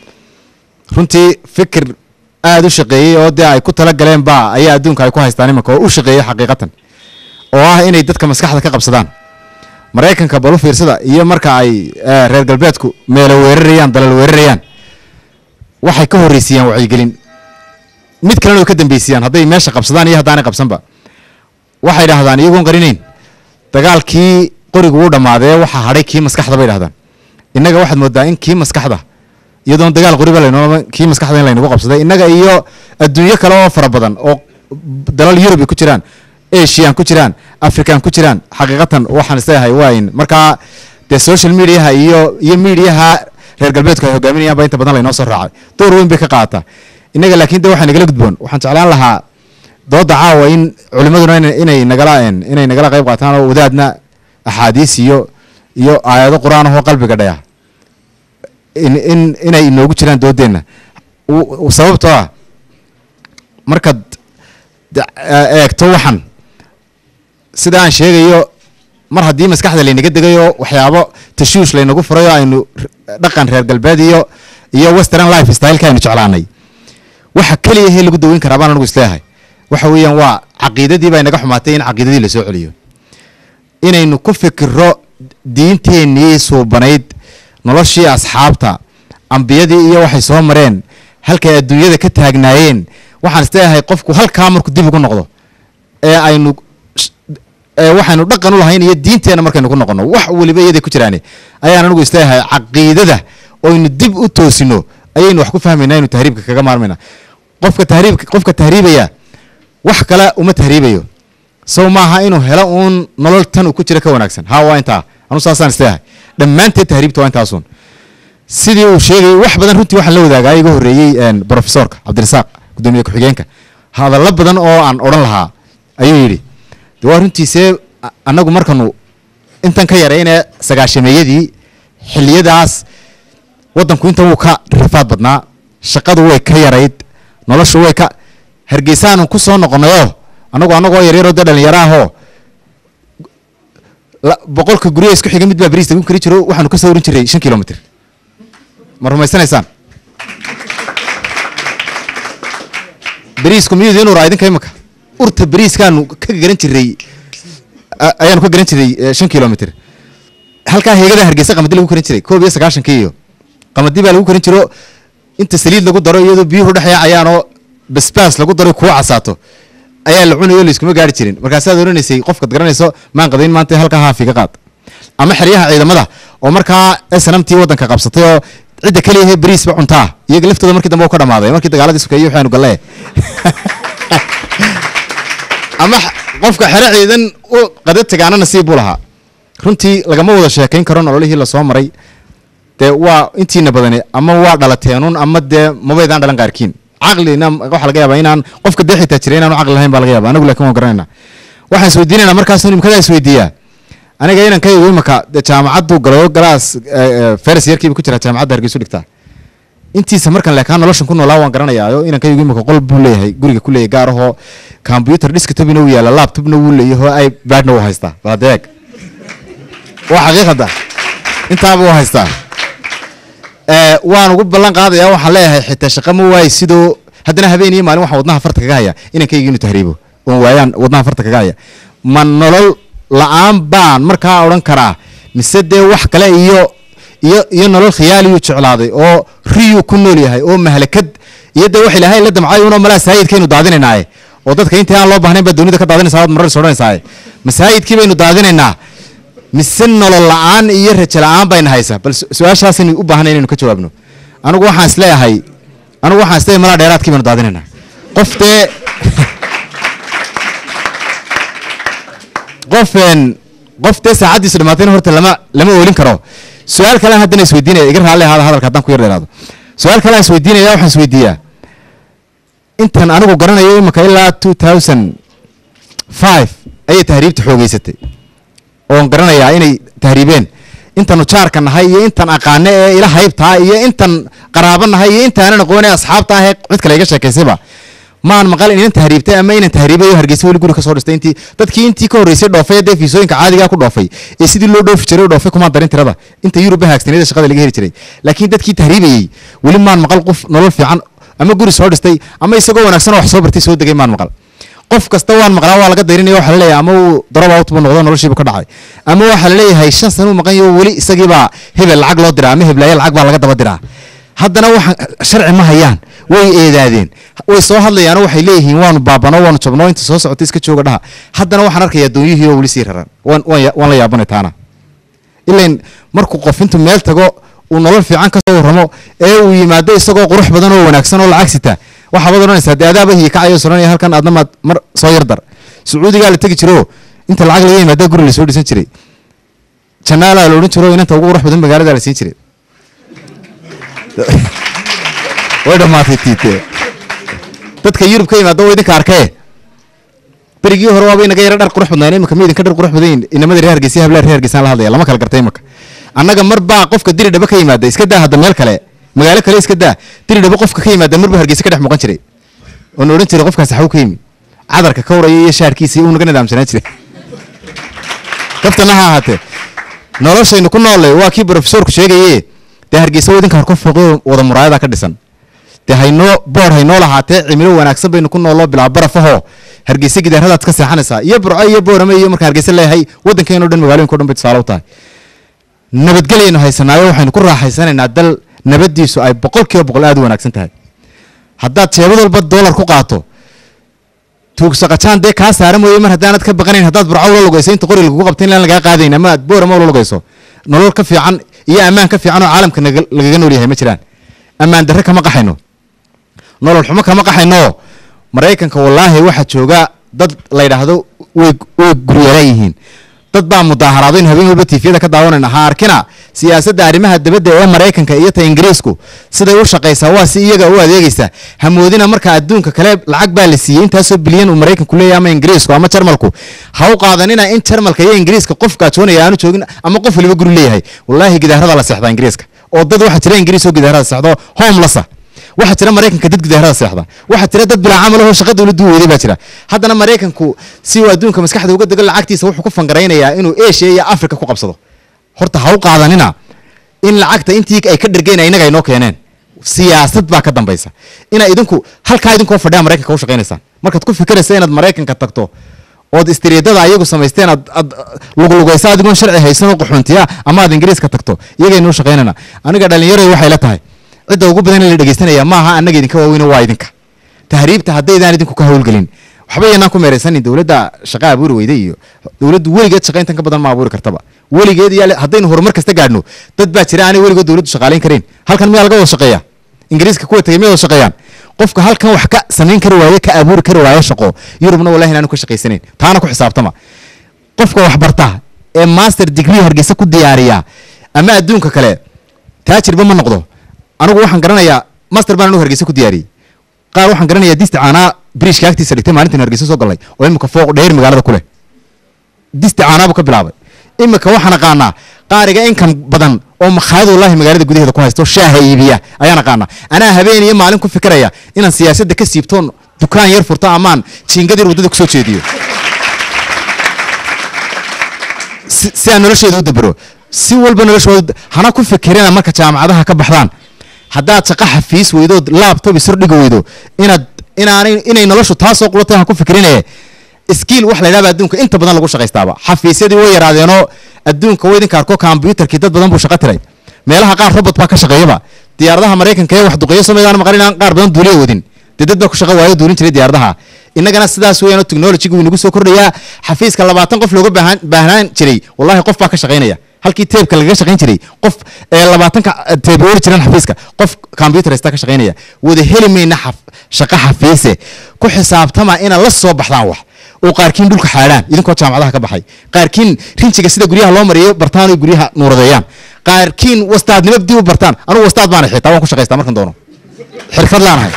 runtii fikir aada u shaqeeyey oo dee ay ku tala galeen ba ayaa adduunka ay ku haystaan imanka oo u shaqeeyey xaqiiqatan oo ah inay dadka maskaxda ka qabsadaan maraykanka balu fiirsada iyo marka ay eh, reer galbeedku meelo weerarayaan dalal weerarayaan waxay ka horreysiiyaan wacyigelin mid kalena way ka dambeysiyaan hadday meesha qabsadaan iyo haddaanay qabsanba waxay dhahdaan iyagoon qarinayn dagaalkii qorigu wuu dhammaadee waxaa hadhay kii maskaxda bay dhahdaan innaga waxaad moodaa in kii maskaxda iyadoon dagaal qoriba laynoo kii maskaxda in laynagu qabsaday innaga iyo adduunyo kale oo fara badan oo dalal yurub ay ku jiraan asian ku jiraan african ku jiraan xaqiiqatan waxaan isleeyahay waa in markaa dee social mediaha iyo iyo mediaha reer galbeedku ay hogaaminayaan ba inta badan laynoo soo raacay door weyn bay ka qaadataa innaga laakiin de waxaa nagala gudboon waxaan jeclaan lahaa dooda caawa in culimaduna ina- inay nagala inay nagala qayb qaataan oo wadaadna axaadiis iyo iyo aayado qur-aan ahoo qalbiga dhaya in in inay inoogu jiraan doodeenna U- u- sababtoo ah markaad de- eh, eegto waxan sida aan sheegayo mar haddii maskaxda laynaga degayo waxyaabo tashuush laynagu furayo aynu r- dhaqan reer galbeed iyo iyo western life styleka aynu jeclaanay waxa keliya he lagu daweyn karaa baan anigu isleeyahay waxa weeyaan waa caqiidadii baa inaga xumaatay in caqiidadii lasoo celiyo inaynu ku fikiro diinteennii suubanayd noloshii asxaabta ambiyadii iyo waxay soo mareen halkay adduunyada ka taagnaayeen waxaan isleeyahay qofku halkaa markuu dib ugu noqdo ee aynu sh- ee waxaynu dhaqan u lahayn iyo diinteenna markaynu ku noqono wax weliba iyaday ku jiraane ayaan anigu isleeyahay caqiidada oynu dib u toosino ayaynu wax ku fahmayna aynu tahriibka kaga maarmayna qofka tahriibka qofka tahriibaya wax kale uma tahriibayo sow maaha inuu helo uun nolol tan uu ku jira ka wanaagsan ha waa intaa anu saasaan isleeyahay dhammaanteed tahriibta waa intaasun sidii uu sheegayay wax badan runtii waxaan la wadaagaa iga horreeyey een, profesorka cabdirasaaq gudoomiye ku-xigeenka hadallo badan oo aan odhan lahaa ayuu yidhi de waa runtiisee a- annagu markanu intan ka yaraynee sagaashameeyadii xilliyadaas waddanku intan wuu ka rifaad badnaa shaqadu way ka yarayd noloshu way ka hargeysaanu ku soo noqonnayoo annagu annagoo yaryaroo dee dhalinyaro ahoo la- boqolka guryo isku xiga mid baa bariis lagu kari jiro waxaanu ka soo orin jiray shan kilomitr ma rumaysanaysaan bariisku miyuu idiin uraa idinka imika urta bariiskaanu ka garan jiray a- ayaanu ka garan jiray eh, shan kilomitr halkaa heegada hargeysa qamadi lagu karin jiray koob iyo sagaashankii iyo qamadi baa lagu karin jiro inta saliid lagu daro iyadoo biyuhu dhex yaacayaanoo basbaas lagu daro kuu casaato ayaa la cunayo layskuma gaari jirin markaasaad oranaysay qofkaad garanayso maan qadayn maanta halkaa haafi ka qaad ama xeryaha ciidamada oo markaa snmt waddanka qabsatay oo cidda keliya he bariisba cuntaa iyaga laftooda markii dambe u ka dhamaaday markii dagaaladii sukeeyey waxaanu galle ama x- qofka xero ciidan u qada tagaana nasiib buu lahaa runtii lagama wada sheekayn karo nololihii lasoo maray dee waa intiina badani ama waa dhalateenun ama dee mabaydaan dhalan qaarkiin caqlina waxaa laga yaabaa inaan qofka dee xitaa jira inaanu caqli lahayn baa laga yaaba anagu laakiin waan garanayna waxaan isweydiinayna markaasuu nimkadaa isweydiiyaa aniga inankaygu imaka dee jaamacaddu galayo galaas feres yarkiiba ku jira jaamacadda hargeysu dhigtaa intiisa markan leekaan noloshan ku noolaa waan garanayaayo inankaygu imaka qol buu leeyahay guriga ku leeyahay gaar ahoo computer desktopina uu yaala laptopna wuu leeyahay oo ipadna wuu haystaa baladeeg waa xaqiiqada intaaba wuu haystaa ee waan ugu ballan qaadayaa waxaan leeyahay xitaa shaqa ma waayi sidoo haddana habeen iyo maalin waxaan wadnaha farta kaga haya inankayga inuu tahriibo oon waayaan wadnaha farta kaga haya ma nolol la-aan baan markaa odhan karaa mise dee wax kale iyo iyo iyo nolol khiyaaliyuu jeclaaday oo riyuu ku nool yahay oo mahlakad iyo dee wax ilaahay la damcay unoo malaa saayidkaynu daadinaynaaye oo dadka intii aan loo baahnayn baa dunida ka daadinaysaa waad marar is odhanaysaaye masaayidkii baynu daadinaynaa mise nolol la-aan iyo rajo la-aan bayna haysaa bal su- su-aashaasaynu u baahanay inaynu ka jawaabno anigu waxaan isleeyahay anigu waxaan isleeyahay malaa dheeraadkii baynu daadinaynaa qof dee qofeen qof dee saacaddiisu dhamaatayna horta lama lama oolin karo su-aal kalean haddana isweydiinaya iga raalli ahaada hadalka haddaan ku yar dheeraado su-aal kalean isweydiinaya waxaan isweydiiyaa intan anigu garanayo imika ilaa two thousand five ayay tahriibta xoogeysatay oon garanayaa inay tahriibeen intanu jaarka nahay iyo intan aqaane ee ila haybtaa iyo intan qaraabo nahay iyo intaanan aqoone asxaabta ah ee cid kale iga sheekaysayba maan maqal inan tahriibtay ama inan tahriibayo hargeysa weli guri ka soo dhistay intii dadkii intii ka horreysay dhoofay dee fiisooyinka caadigaa ku dhoofay ee sidii loo dhoofi jiray oo dhoofay kumaan darin tirada inta yurub haagsanayd ee shaqada laga heli jiray laakiin dadkii tahriibayey weli maan maqal qof nolol fiican ama guri soo dhistay ama isagoo wanaagsan oo wax soo bartay soo degay maan maqal qof kasta waan maqlaa waa laga dayrinaya waxaa laleeyahay ama uu darob out buu noqdo noloshiibu ka dhacay ama waxaa laleeyahay shan sano uu maqan yaho weli isagiibaa hebel lacag loo diraa ama heblaaye lacag baa laga daba diraa haddana waxaan sharci ma hayaan way eedaadeen way soo hadlayaano waxay leeyihiin waanu baabano waanu jabno inta soo socota iska jooga dhaha haddana waxaan arkayaa doonyihii oo weli sii raran waan waan ya- waan la yaabanay taana ilain markuu qof intuu meel tago uu nolol fiican ka soo warramo ee uu yimaado isagoo qurux badan oo wanaagsan oo lacag sita waxaa baad odhanaysaa dee adaaba hiyi kacayo soranaya halkan aadna maad mar soo yardar sacuudigaa la tegi jiro inta lacag laga yimaada guri lasoo dhisan jiray janaalaa la odhan jiro inanta ugu qurux badan magaalada la siin jiray way dhammaatay tiite dadka yurub ka yimaada waa idinka arkee berigii hore waaba inaga yara dhar qurux badnaan imika ma idinka dhar qurux badan yihin inamada reer hargeysa hablaha reer hargeysaan la hadlaya lama kala gartay imika annaga mar baa qofka diri dhaba ka yimaada iska daa hadda meel kale magaalo kale iska daa diri dhaba qofka ka yimaada mar baa hargeysa ka dhex muuqan jiray oona odhan jiray qofkaasi xaw ka yimi cadarka ka waraya iyo shaarkiisa uu naga nidaamsanaan jiray kaftana ha ahaatee noloshaynu ku noolle waa kii brofesorku sheegaye dee hargeysa wadinka harko fooqyo wada muraayada ka dhisan dee haynoo boor haynoo lahaatee cimilo wanaagsan baynu ku nooloo bilaa barafahoo hargeysa gidaaradaad ka seexanaysaa iyo burco iyo boorame iyo marka hargeysa leeyahay waddankeenoo dhan magaalooyinka o dhan bay tusaale u tahay nabadgelyaynu haysanaayo waxaynu ku raaxaysanaynaa dal nabaddiisu ay boqol kiiba boqol aad u wanaagsan tahay haddaad jeebad walba doolar ku qaato tuugsaqajaan dee kaa saara mooye mar haddaanad ka baqanayn haddaad burco ula lugayso inta qori lagugu qabta in laan lagaa qaadayn ama aad boorama ula lugayso nolol ka fiican iyo ammaan ka fiican oo caalamka naga- lagaga nool yahay ma jiraan ammaan darre kama qaxayno nolol xumo kama qaxayno maraykanka wallaahi waxaa jooga dad la yidhaahdo way way guryeelan yihiin dad baa mudaaharaado in habeen walba tiifiyada ka daawanayna ha arkina siyaasadda arrimaha dibadda ee maraykanka iyo ta ingiriisku siday u shaqaysaa waa si iyaga u adeegaysa hamoodina marka adduunka kale lacag baa la siiyey intaasoo bilyan uu maraykanku leeyahay ama ingiriisku ama jarmalku ha u qaadanina in jarmalka iyo ingiriiska qof gaajoonaya aanu joogin ama qof waliba guri leeyahay wallaahi gidaarada la seexdaa ingiriiska oo dad waxaa jira ingiriis oo gidaarada seexdo homelessa waxaa jira maraykanka dad gidaarada seexda waxaa jira dad bilaa camal oo shaqa dowladdu u weeday baa jira haddana maraykanku si uu adduunka maskaxda uga dego lacagtiisa wuxuu ku fangaraynayaa inuu asia iyo africa ku qabsado horta ha u qaadanina in lacagta intii ay ka dhergeen inaga inoo keeneen siyaasad baa ka dambaysa inaa idinku halkaa idinkoo fadhiya maraykanka u shaqaynaysaan markaad ku fikiraysa inaad maraykanka tagto ood istiriidada ayagu samaysteen aad aad luglugaysa adigoon sharci haysan oo qaxoontiya ama aad ingiriiska tagto iyagaynu u shaqaynana aniga dhallinyaroy waxay la tahay cidda ugu badan in la dhegeysanaya maaha annaga idinka waaweyne waa idinka tahriibta haddaydaan idinku ka howlgelin waxba yanaan ku meeraysanin dowladda shaqa abuuri weyda iyo dowladdu weligeed shaqayntan ka badan ma abuuri kartaba weligeed iyo haddaynu horumar kasta gaadhno dad baa jira aanay weligood dowladdu shaqaalayn karayn halkan miyaa laga wada shaqeeya ingiriiska kuwa tagay miyaa wada shaqeeyaan qofka halkan wax ka samayn kari waaye ka abuuri kari waaye shaqo yurubna wallahi inaanu ka shaqaysanayn taana ku xisaabtama qofka wax barta ee master degree hargeysa ku diyaariya ama adduunka kale taajirba ma noqdo anigu waxaan garanayaa master baan anigu hargeysa ku diyaariyey qaar waxaan garanayaa disti caanaa biriishka agtiisa dhigtay maalintan hargeysa soo galnay oo imika fooq dheer magaalada ku leh disti caanaabu ka bilaabay imika waxaan aqaanaa qaariga inkan badan oo makhaayad wallahi magaalada gudaheeda ku haysto shaaha iibiya ayaan aqaanaa anaa habeen iyo maalin ku fikiraya inaan siyaasadda ka siibtoon dukaan yar furto amaan jiingad yar waddada kusoo jeediyo si si aan nolosheeda u dabero si walba noloshooda hana ku fikirina marka jaamacadaha ka baxdaan haddaad shaqo xafiis weydood laptop isordhiga weydo inaad inaanay inay noloshu taasoo qulatay ha ku fikirinaye skiil wax la yidhahda adduunka inta badan lagu shaqaystaaba xafiisyadii way yaraadeenoo adduunka waydinka arko kombyutarkii dad badan buu shaqo tiray meelaha qaar robot baa ka shaqeeyaba diyaaradaha maraykanka ee wax duqeeyo sameydaan maqalin aan qaar badan duuliya wadin dee dad baa ku shaqo waayo duulin jiray diyaaradaha innagana sidaas weeyaan oo technology wuu inagu soo kordhayaa xafiiska labaatan qof looga baahan baahnaan jiray wallahi qof baa ka shaqaynaya halkii teebka lagaga shaqayn jiray qof ee labaatanka teeb weli jiraan xafiiska qof computerista ka shaqaynaya wada heli mayna xaf shaqo xafiise ku xisaabtama inaad la soo baxdaan wax oo qaarkiin dhulka xaadhaan idinkoo jaamacadaha ka baxay qaarkiin rinjiga sida guryaha loo mariyo bartaan oo guryaha nuuradeeyaan qaarkiin wastaadnimo dib u bartaan anugu wastaad baana xitaa waan ku shaqaystaa markan doono xirfad laanahay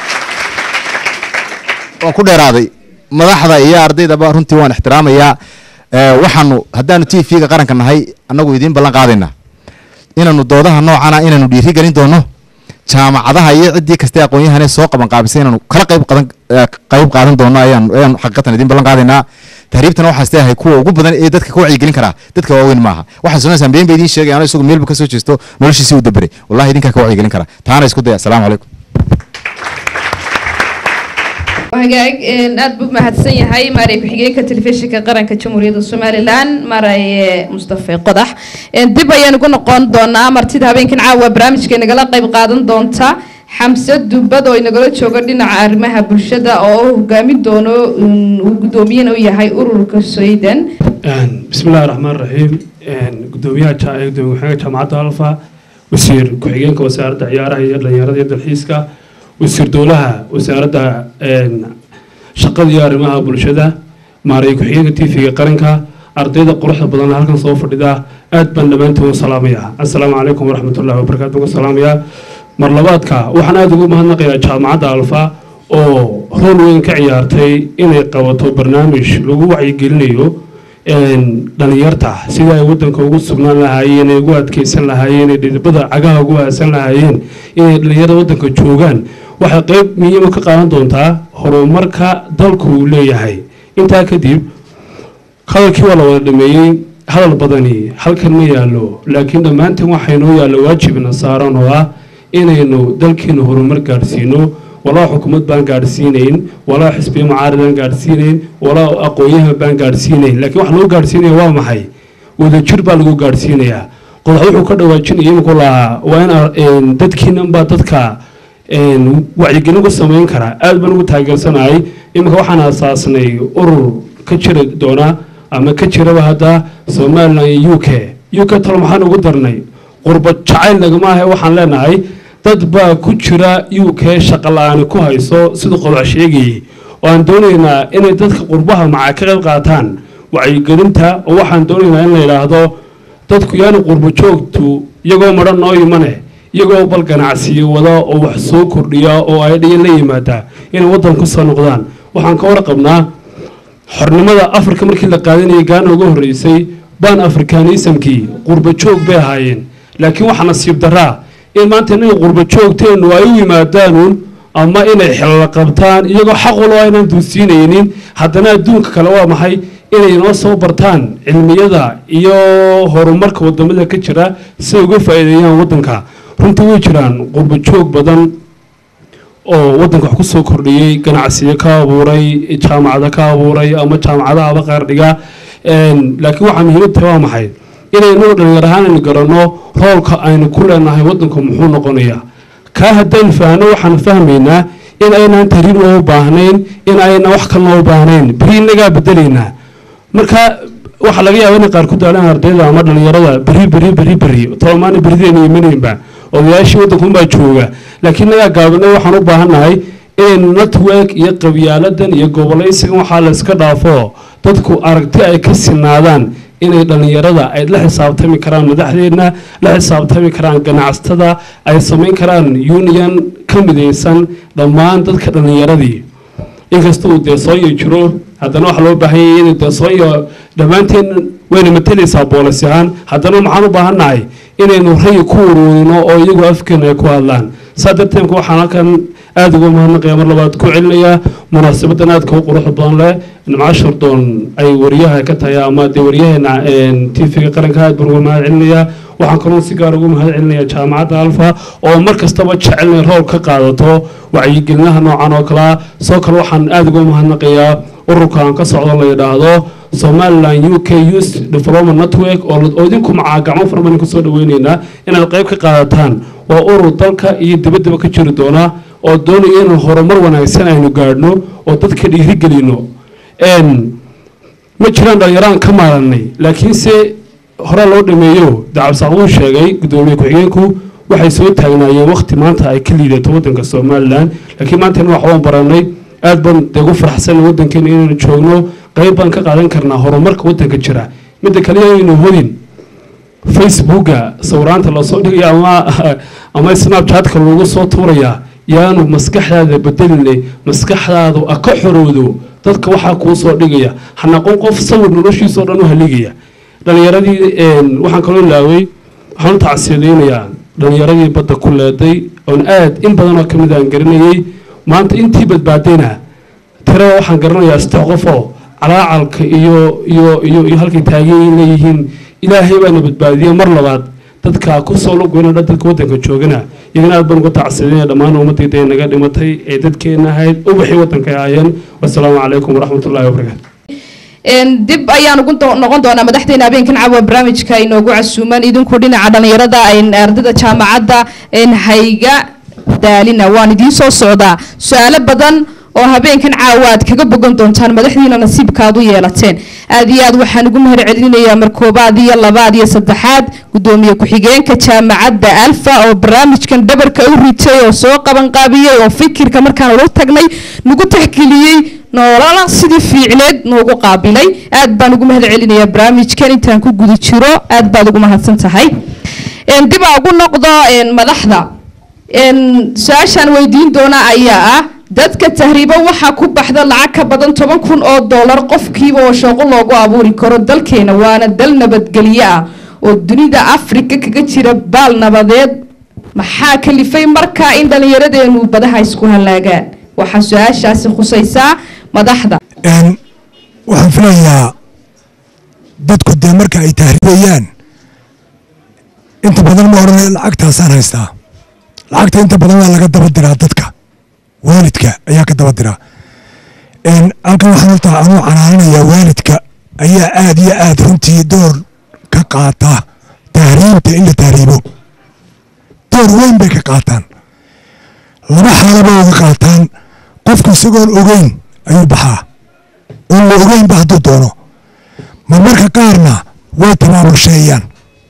waan ku dheeraaday madaxda iyo ardaydaba runtii waan ixtiraamayaa ee, waxaanu haddaanu t v-ga qaranka nahay annagu idiin ballan qaadaynaa inaanu doodaha noocana inaanu dhiiri gelin doono jaamacadaha iyo ciddii kastee aqoon-yahane soo qaban qaabisay inaanu kala qayb qadan eh, qayb qaadan doono ayaan ayaan xaqiiqatan idin ballan qaadaynaa tahriibtana waxaa isteeyahay kuwa ugu badan ee dadka ka wacyigelin karaa dadka waaweyn maaha waxaan sunaysaan been ba idiin sheegay anoo isagu meelba kasoo jeesto noloshiisii u daberay wallahi idinkaa ka wacyigelin karaa taana isku daya asalaamu calaykum hagaag een, aad buu mahadsan yahay maaray ku-xigeenka telefishinka qaranka jamhuuriyadda somalilan maaray mustafe qodax Een, dib ayaan ugu noqon doonaa martida habeenkan caawa barnaamijka nagala qayb qaadan doonta xamse dubad oo inagala joogo dhinaca arrimaha bulshada oo uu hogaamin doono een, uu gudoomiyana u yahay ururka sweden بسم الله الرحمن الرحيم gudoomiyaha ja- ee gudoomiye ku-xigeenka jaamacadda alfa wasiir ku-xigeenka wasaaradda ciyaaraha iyo dhalinyarada iyo dalxiiska wasiir dowlaha wasaaradda een, shaqada iyo arrimaha bulshada maareey ku-xigeenka tv-ga qaranka ardayda quruxda badan ee halkan soo fadhida aad baan dhammaantiin u salaamayaa assalaamu calaykum waraxmatullahi wabarakaatu uga salaamayaa mar labaadka waxaan aada ugu mahadnaqayaa jaamacadda alfa oo rool weyn ka ciyaartay inay qabato barnaamij lagu wacyigelinayo een, dhalinyarta sida ay wadanka ugu sugnaan lahaayeen ay ugu adkeysan lahaayeen ay dhidibada cagaha ugu aasan lahaayeen inay dhalinyarada wadanka joogaan waxay qeyb muhiima ka qaadan doontaa horumarka dalku uu leeyahay intaa kadib hadalkii waa la wada dhameeyey hadal badani halkan ma yaallo laakiin dhammaanteen waxaa inoo yaalla waajibna saaran oo ah inaynu dalkeena horumar gaadhsiino walaa xukuumad baan gaadhsiinayn walaa xisbiya mucaaridaan gaadhsiinayn walaa aqoon-yahan baan gaadhsiinayn laakiin waxa lagu gaadhsiinaya waa maxay wadajir baa lagu gaadhsiinayaa qodax wuxuu ka dhawaajinaya iminku lahaa waa in ar- een, dadkiinan baa dadka een, wacyigelin ku samayn karaa aad baan ugu taageersanahay iminka waxaan aasaasnay urur ka jiri doona ama ka jiraba hadda somalilan iyo u k u k talo maxaan ugu darnay qurba jacayl nagama ahe waxaan leenahay dad baa ku jira u k shaqa la-aani ku hayso sida qodax sheegayay oo aan doonaynaa inay dadka qurbaha macaa ka qayb qaataan wacyigelinta oo waxaan doonaynaa in la yidhaahdo dadku yaani qurbo joogtu iyagoo madhan noo imane iyagoo bal ganacsiyo wada oo wax soo kordhiya oo ay dhiyan la yimaada inay waddan ku soo noqdaan waxaan ka warqabnaa xornimada afrika markii la qaadanayay gaana uga horreysay ban afrikanismkii qurbo joog bay ahaayeen laakiin waxaa nasiib daraa in maanta inay qurbo joogteennu ay u yimaadaanuun ama inay xilala qabtaan iyagoo xaq walo aynaan duusiinaynin haddana adduunka kale waa maxay inay noo soo bartaan cilmiyada iyo horumarka wadamada ka jira si ay uga faa'iideeyaan waddanka runtii way jiraan qurbo joog badan oo waddanka wax ku soo kordhiyey ganacsiyo ka abuuray jaamacado ka abuuray ama jaamacadahaba qaar dhiga Een, laakiin waxaa muhiimad tahay waa maxay inaynu dhalinyar ahaan aynu garanno roolka aynu ku leenahay waddanku muxuu noqonayaa kaa haddaynu fahanno waxaan fahmaynaa in aynaan tarin loo baahnayn in aynan wax kale loo baahnayn beri innagaa bedelaynaa marka waxaa laga yaaba inay qaar ku daalaan ardayda ama dhalinyarada beri beri beri beri tolmaana berideena imanaynba odayaashii waddanka unbaa jooga laakiin inagaa gaabinay waxaan u baahannahay in network iyo qabyaaladan iyo gobolaysigan waxaa la iska dhaafo dadku aragti ay ka sinaadaan inay dhalinyarada ay la xisaabtami karaan madaxdeedna la xisaabtami karaan ganacsatada ay samayn karaan union ka midaysan dhammaan dadka dhalinyaradii inkasta uu deesoonya jiro haddana waxaa loo baahan yahay inay deesoonya dhammaanteen wayna matalaysaa boolis ahaan haddana maxaan u baahannahay inaynu rayi ku uruurino oo iyagu afkeena ay ku hadlaan saa darteed waxaan halkan aada uga mahadnaqaya mar labaad ku celinayaa munaasabadan aadka u quruxda badan leh nimco shardoon ay wariyaha ka tahay ama dee waryaheena tv-ga qaranka aad baan uga mahad celinayaa waxaan kaloo si gaar ugu mahad celinayaa jaamacadda alfa oo mar kastaba jecel inay rool ka qaadato wacyigelinaha noocan oo kalea soo kale waxaan aada uga mahadnaqayaa ururka aan ka socdo la yidhaahdo somaliland u k youth development network oo oo idinku macaa gacmo fara badan kusoo dhaweyneynaa inaad qayb ka qaadataan waa urur dalka iyo dibaddaba ka jiri doona oo doonaya inaan horumar wanaagsan aynu gaadhno oo dadka dhiirigelino ma jiraan dhalinyaraan ka maaranay laakiinse hore loo dhameeyo dacabsaaq uu sheegay gudoomiye ku-xigeenku waxay soo taagnaayeen waqti maanta ay ka liidato waddanka somalilan laakiin maantana waxbaan baranay aad baan dee ugu faraxsan waddankeena inaynu joogno qayb baan ka qaadan karnaa horumarka waddanka jira midda kale aynu hodin facebooka sawiraanta lasoo dhigaya ama ama snapchatka lagu soo tuurayaa yaanu maskaxdaada bedeline maskaxdaadu a ka xoroodo dadka waxaa kuu soo dhigaya hanaqon qof sawir noloshiisao dhan u haligaya dhalinyaradii waxaan kaloo ilaaway waxaan u tacsiyadeynayaa dhallinyaradii badda ku leeday oon aad in badan oo ka mid aan garanayey maanta intii badbaadayna tirada waxaan garanayaa saddex qof oo calaacalka iyo iyo iyo iyo halkay taagan leeyihiin ilaahay baana badbaadiyey mar labaad dadka ku soo lugweyna dadka waddanka joogana iyagana aad baan uga tacsadinaya dhammaan ummadayda ee naga dhimatay ee dadkeena ahayd ubaxii waddanka ay ahaayeen wasalaamu calaykum waraxmatullaahi wabarakaatu dib ayaan ugu do- noqon doonaa madaxdeena habeenkan caawa barnaamijka inoogu casuuman idinku dhinaca dhallinyarada ardayda jaamacadda hayga daalina waan idiin soo socdaa su-aalo badan oo habeenkan caawa aad kaga bogan doontaan madaxdiina nasiibkaad u yeelateen aad iyo aad waxaan ugu mahad celinayaa mar koobaad iyo labaad iyo saddexaad gudoomiye ku-xigeenka jaamacadda alfa oo barnaamijkan dhabarka u ritay oo soo qabanqaabiyey oo fikirka markaan ula tagnay nagu taxgeliyey noolala sidii fiicneed noogu qaabilay aad baan ugu mahad celinayaa barnaamijkan intaan ku guda jiro aad baad ugu mahadsan tahay dib aa ugu noqdo madaxda su-aashaan weydiin doona ayaa ah dadka tahriibo waxaa ku baxda lacag ka badan toban kun oo dollar qofkiiba oo shaqo loogu abuuri karo dalkeena waana dal nabadgelyo ah oo dunida afrika kaga jira baal nabadeed maxaa kalifay markaa in dhallinyaradeenu badaha isku halaagaan waxaa su-aashaasi khusaysaa madaxda waxaan filayaa dadku dee marka ay tahriibayaan inta badan ma odhanay lacagtaasaan haystaa lacagta inta badan waa laga daba diraa dadka waalidka ayaa ka daba diraa halkan waxaan horta anuu canaananayaa waalidka ayaa aad iyo aad runtii door ka qaata tahriibta in la tahriibo door weyn bay ka qaataan laba xaalaba uga qaataan qofku isagoon ogeyn ayuu baxaa oon la ogeynba hadduu doono ma marka qaarna way tabaabulsheeyaan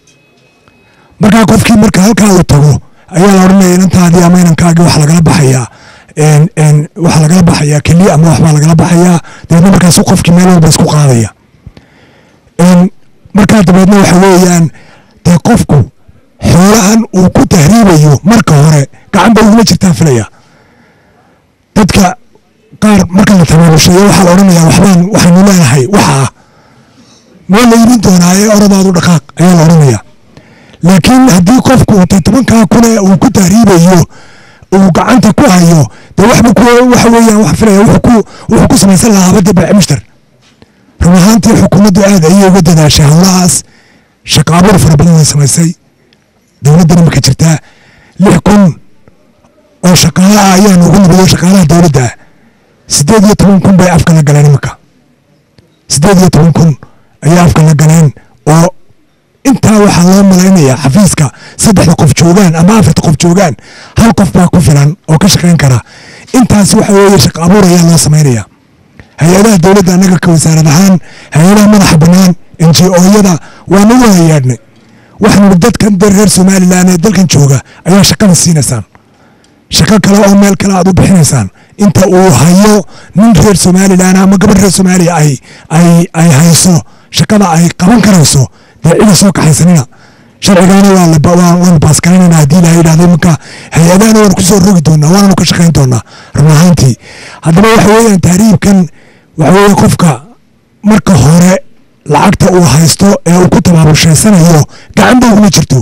markaa qofkii marka halkaa uu tago ayaa la odhanaya inantaadii ama inankaagii wax lagala baxayaa waxaa lagala baxayaa keliya ama waxbaa lagala baxayaa dabeedna markaasu qofkii meel walba isku qaadaya markaa dabeedna waxa weeyaan dee qofku xoolahan uu ku tahriibayo marka hore gacan bay uguma jirtaan filaya dadka qaar marka la tabaabusheeyo waxaa la odhanayaa waxbaan waxaanu leenahay waxaa waa la iibin doonaa ee oradaadu dhaqaaq ayaa la odhanayaa laakiin haddii qofku de tobankaa kune uu ku tahriibayo uu gacanta ku hayo dee waxba ku waxa weeyaan wax filaya wuxuu ku wuxuu ku samaysan lahaa abadda baaci mushtar run ahaantii xukuumaddu aad ayay uga dadaashay howlahaas shaqa abuur fara badan way samaysay dowladdana marka jirtaa lix kun oo shaqaale ah ayaa noogu nibiyo shaqaalaha dowladda ah siddeed iyo toban kun bay afka la galeen imanka siddeed iyo toban kun ayay afka la galeen oo intaa waxaa loo malaynayaa xafiiska saddexda qof joogaan ama afarta qof joogaan hal qof baa ku filan oo ka shaqayn kara intaas waxa weeye shaqa abuur ayaa loo samaynaya hay-adaha dowladda annaga ka wasaarad ahaan hay-adaha madaxa bannaan n g o-yada waa nagu hayaadhnay waxaanu dadkan dee reer somalilan ee dalkan jooga ayaa shaqada siinaysaan shaqo kale oo meel kale aad u bixinaysaan inta uu hayo nin reer somalilan ama gabadh reer soomaaliya ay ay ay hayso shaqada ay qaban karayso dee cida soo kaxaysanina sharcigaana waa la waanu baaskaranayna haddii la yidhahdo imanka hay-adahana waanu kusoo rogi doonaa waananu ka shaqayn doonaa run ahaantii haddaba waxa weeyaan tahriibkan waxa weeye qofka marka hore lacagta uu haysto ee uu ku tabaabulshaysanayo gacan ba uguma jirto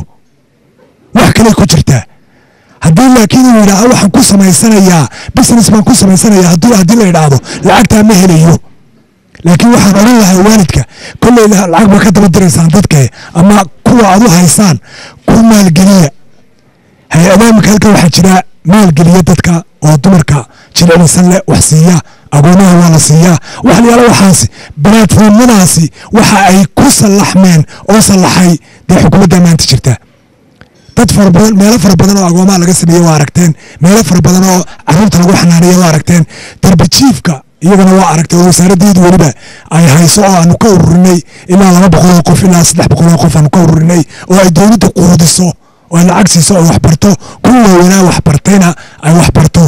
wax kale ku jirtaa haddii laakiin uu yidhaahdo waxaan ku samaysanayaa business baan ku samaysanayaa haddii haddii la yidhaahdo lacagtaa ma helayo laakiin waxaan odhan lahaa waalidka kolley lacag baa ka daba diraysaan dadka ama kuwa aad u haysaan ku maalgeliya hay-adaha marka halka waxaa jira maalgeliya dadka oo dumarka jilcilisan leh wax siiya agoomaha waa la siiyaa waxa la yaala waxaasi balaatfoomyadaasi waxa ay ku sallaxmeen oo sallaxay dee xukuumadda maanta jirta dad fara badan meelo fara badan oo agoomaha laga sameeye waa aragteen meelo fara badan oo caruurta lagu xanaaneeye waa aragteen darbijiifka iyagana waa aragtay oo wasaaraddeedu weliba ay hayso oo aanu ka ururinay ilaa laba boqol oo qof ilaa saddex boqol oo qof aanu ka ururinay oo ay dowladda quudiso oo ay lacag siiso oo waxbarto kuwa waaweynaa waxbartayna ay waxbarto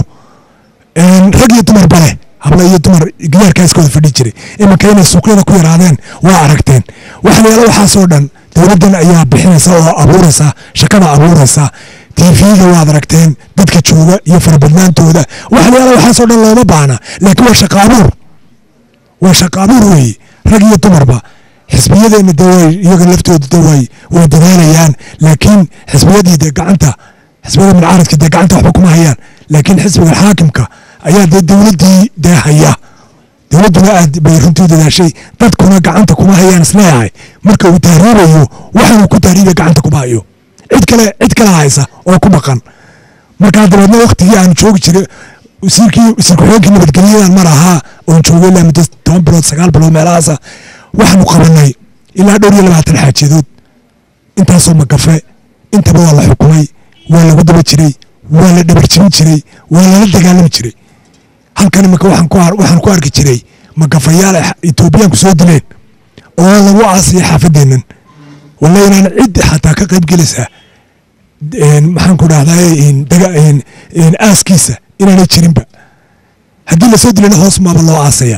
rag iyo dumarba leh habla iyo dumar gidaarkaa iskooda fadhi jiray iminka inay suuqyada ku yaraadeen waa aragteen waxa la yaala waxaasoo dhan dowladdan ayaa bixinaysa oo abuuraysa shaqada abuuraysa tv-ga waad aragteen dadka jooga iyo farabadnaantooda waxa la yaala waxaasoo dhan looma baahna laakiin waa shaqa abuur waa shaqa abuur weeye rag iyo dumarba xisbiyadeenna de way iyaga laftooda de way way dadaalayaan laakiin xisbiyadii dee gacanta xisbiyada mucaaradka dee gacanta waxba kuma hayaan laakiin xisbiga xaakimka ayaa dee dowladdii dee haya dowladduna aad bay runtii u dadaashay dadkuna gacanta kuma hayaan isleeyahay marka uu tahriibayo waxaanuu ku tahriibaya gacanta kuma hayo cid kale cid kale haysa oo ku dhaqan markaa dabeedna waktigii aan joogi jiray wasiirkii wasiir ku-xigeenkii nabadgelyadan mar ahaa oon joogay ilaa muddo toban bilood sagaal bilood meelahaasa waxaanu qabanay ilaa dhowr iyo labaatan xaajadood intaasoo magafe intaba waa la xukumay waa lagu daba jiray waa la dhabarjibin jiray waa lala dagaalami jiray halkan imika waxaan ku ar- waxaan ku arki jiray magafayaal ay etoobiyaanku soo dileen oo lagu aasaya xaafadeennan walla inaan cid xataa ka qayb gelaysaa een, maxaan ku dhahdaa aaskiisa inaanay jirinba haddii lasoo dilana hoos maaba loo aasaya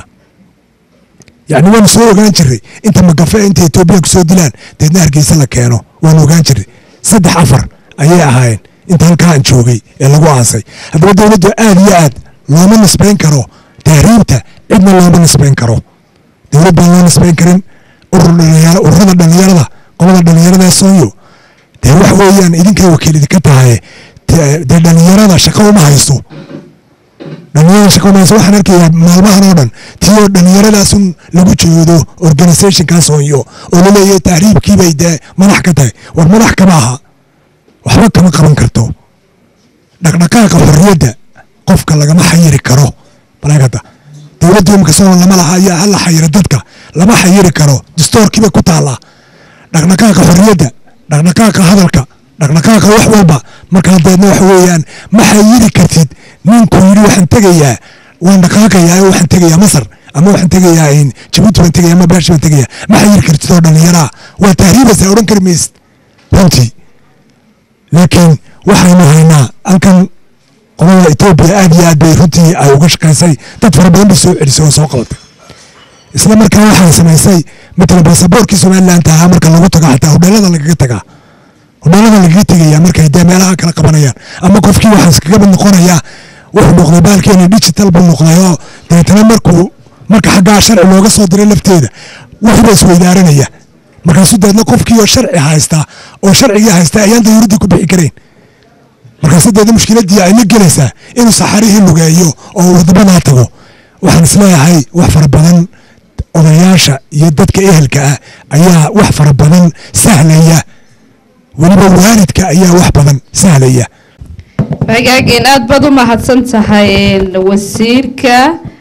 yacni waanu soo ogaan jiray inta magafe inta etoobiyaanku soo dilaan deedna hargeysa la keeno waanu ogaan jiray saddex afar ayay ahaayeen inta halkaa aan joogay ee lagu aasay haddaba dowladdu aad iyo aad looma nisbayn karo tahriibta cidna looma nisbayn karo dowlad baan loo nisbayn karin urur dhalinyaro ururada dhalinyarada qolada dhalinyarada ee sooyo dee wax weeyaan idinkay wakiil idinka tahay dee dee dhalinyarada shaqo uma haysto dhalinyarada shaqo uma haysto waxaan arkayaa maalmahan oo dhan tii oo dhalinyaradaas lagu jeedo organizationkaa sooyo oo laleeyahay tahriibkii bay dee madax ka tahay war madax kama aha waxba kama qaban karto dhaqdhaqaaqa xorriyadda qofka lagama xayiri karo malaagada dowladda imika soo lama laha ayaa hala xayiro dadka lama xayiri karo dastoorkiibay ku taallaa dhaqdhaqaaqa xorriyadda dhaqdhaqaaqa hadalka dhaqdhaqaaqa wax walba markaa deedna waxa weeyaan ma xayiri kartid ninkuu yidhi waxaan tegayaa waan dhaqaaqayaa oo waxaan tegayaa masar ama waxaan tegayaa in jabuuti baan tegayaa ama baashi baan tegayaa ma xayiri kartid oo dhallinyaraa waa tahriibaysaa odhan kari maysid runtii laakiin waxaynu haynaa halkan qolada etoobiya aad iyo aad bay runtii ay uga shaqaysay dad fara badan bay soo celisay oo soo qabatay isla markaa waxay samaysay matala baasaboorkii somaliland ahaa marka lagu tago xataa hodheelada lagaga tagaa hodheelada lagaga tegaya markay dee meelaha kala qabanayaan ama qofkii waxaa iskaga mid noqonayaa wuxuu noqday baalkeeni digital buu noqday oo dabeetana markuu marka xaggaa sharci looga soo diray lafteeda wixiiba isweydaaranaya markaasuu dabeedna qofkii oo sharci haysta oo sharcigii haysta ayaan dawladdii ku bixi karayn markaasu deedna mushkiladii ay la gelaysaa inuu saxarihii lugeeyo oo wadamadaa tago waxaan isleeyahay wax fara badan odayaasha iyo dadka ehelka ah ayaa wax fara badan sahlaya weliba waalidka ayaa wax badan sahlaya hagaageen aad baad u mahadsan tahay wasiirka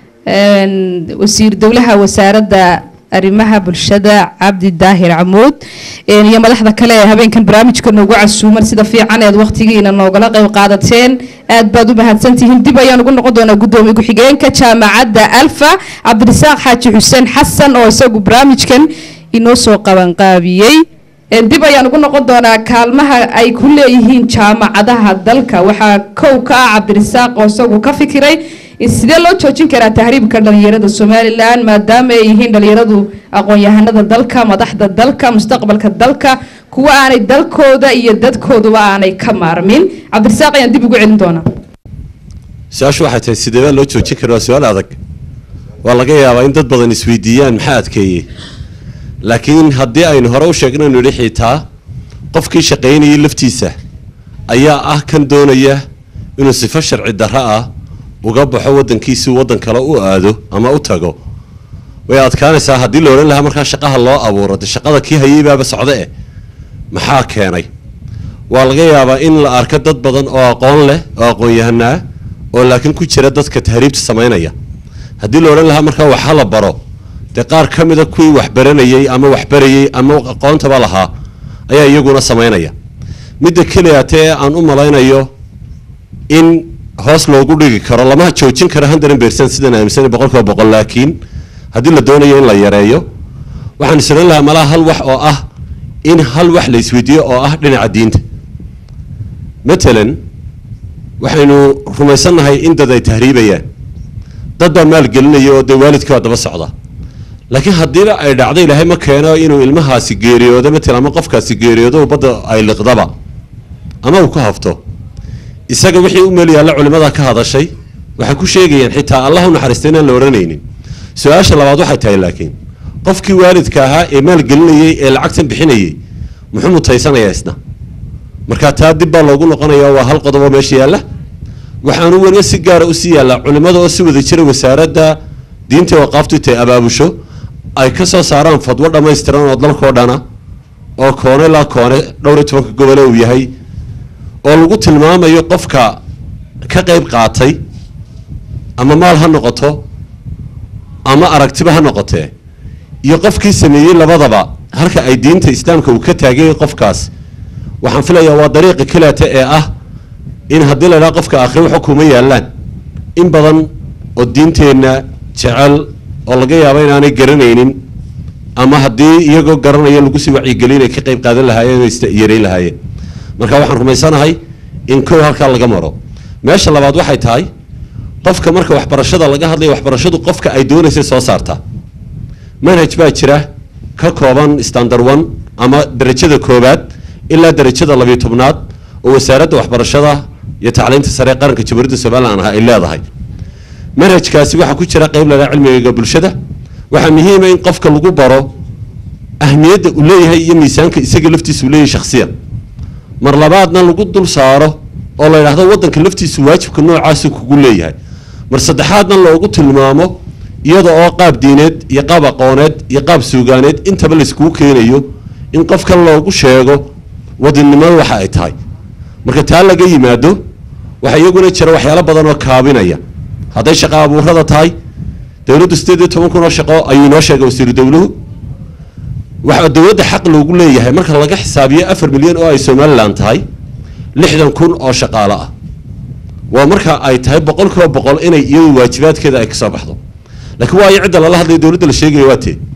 wasiir dowlaha wasaaradda arrimaha bulshada cabdi daahir camuud iyo madaxda kale ee habeenkan barnaamijka noogu casuuman sida fiican eed waqtigiina noogala qayb qaadateen aad baad u mahadsantihiin dib ayaan ugu noqon doonaa gudoomiye ku-xigeenka jaamacadda alfa cabdirasaaq xaaji xuseen xasan oo isagu barnaamijkan inoo soo qabanqaabiyey dib ayaan ugu noqon doonaa kaalmaha ay ku leeyihiin jaamacadaha dalka waxaa kow ka ah cabdirasaaq oo isagu ka fikiray sidee loo joojin karaa tahriibka dhalinyarada somalilan maadaama ay yihiin dhalinyaradu aqoon-yahanada dalka madaxda dalka mustaqbalka dalka kuwa aanay dalkooda iyo dadkooduba aanay ka maarmin cabdirasaaq ayaan dib ugu celin doonaa su-aashu waxay tahay sidee baa loo joojin karaa waa su-aal adag waa laga yaabaa in dad badan isweydiiyaan maxaa adkeeyey laakiin haddii aynu hore u sheegnaynu idhi xitaa qofkii shaqaynayay laftiisa ayaa ah kan doonaya inuu sifo sharci darro ah uga baxo waddankiisii waddan kale u aado ama u tago way adkaanaysaa haddii la odhan lahaa markaa shaqaha loo abuuro de shaqada kii hayay baaba socde eh maxaa keenay waa laga yaabaa in la arko dad badan oo aqoon leh oo aqoon-yahanaa oo laakiin ku jira dadka tahriibta samaynaya haddii la odhan lahaa markaa waxa la baro dee qaar ka mida kuwii waxbaranayey ama waxbarayey ama aqoontaba lahaa ayaa iyaguna samaynaya midda keliyaatee aan u malaynayo in hoos loogu dhigi karo lama joojin karo hundred percent sidaan aaminsanay boqolkiiba boqol laakiin haddii la doonayo in la yareeyo waxaan isran lahaa malaha hal wax oo ah in hal wax la isweydiiyo oo ah dhinaca diinta matalan waxaynu rumaysannahay in dad ay tahriibayaan dad baa maalgelinaya oo dee waalidkii waa daba socda laakiin haddiiba ay dhacdo ilaahay ma keeno inuu ilmahaasi geeriyoodo matalan ama qofkaasi geeriyoodo badda ay liqdaba ama uu ka hafto isaga wixii u meel yaalla culimmada ka hadashay waxay ku sheegayaan xitaa allah u naxariista inaan la odhanaynin su-aasha labaad waxay tahay laakiin qofkii waalidka ahaa ee maalgelinayey ee lacagtan bixinayey muxuu mutaysanayaa isna marka taa dib baa loogu noqonayaa waa hal qodobo meesha yaalla waxaanu weliba si gaara usii yaallaa culimmada oo si wada jira wasaaradda diinta waqaaftu intay abaabusho ay ka soo saaraan fadwo dhammaystiran oo dalkoo dhana oo koone laa koone dhowr iyo tobanka gobole uu yahay oo lagu tilmaamayo qofka ka qayb qaatay ama maal ha noqoto ama aragtiba ha noqotee iyo qofkii sameeyey labadaba halka ay diinta islaamka uu ka taagay qofkaas waxaan filayaa waa dariiqa kaleeta ee ah in haddii la idhaha qofka aakhire waxa kuma yaallaan in badan oo diinteenna jecel oo laga yaabo inaanay garanaynin ama haddii iyagoo garanaya lagu sii wacyigelin ay ka qayb qaadan lahaayeen oo isyareyn lahaayeen marka waxaan rumaysanahay in kow halkaa laga maro meesha labaad waxay tahay qofka marka waxbarashada laga hadlayo waxbarashadu qofka ay doonaysay soo saartaa manhaj baa jira ka kooban standard one ama darajada koobaad ilaa darajada labiyo tobnaad oo wasaaradda waxbarashada iyo tacliinta sare ee qaranka jamhuuriyadda somalilan ah ay leedahay manhajkaasi waxaa ku jira qayb lahaa cilmiga bulshada waxaa muhiima in qofka lagu baro ahmiyadda uu leeyahay iyo miisaanka isaga laftiisa uu leeyahay shakhsiyan mar labaadna lagu dul saaro oo la yidhaahdo waddanka laftiisu waajibka noocaasu kugu leeyahay mar saddexaadna loogu tilmaamo iyada oo qaab diineed iyo qaab aqooneed iyo qaab suugaaneed intaba layskugu keenayo in qofkan loogu sheego wadannimada waxa ay tahay marka taa laga yimaado waxaa iyaguna jira waxyaalo badan oo kaabinaya hadday shaqo abuurada tahay dowladdu sideed iyo toban kun oo shaqo ayuu inoo sheegay wasiiru dowluhu waxaa dowladda xaq loogu leeyahay marka laga xisaabiyo afar milyan oo ay somalilan tahay lixdan kun oo shaqaale ah waa marka ay tahay boqol kiiba boqol inay iyadu waajibaadkeeda ay kasoo baxdo laakiin waayo cidda lala hadlayo dowladda la sheegaya waa tee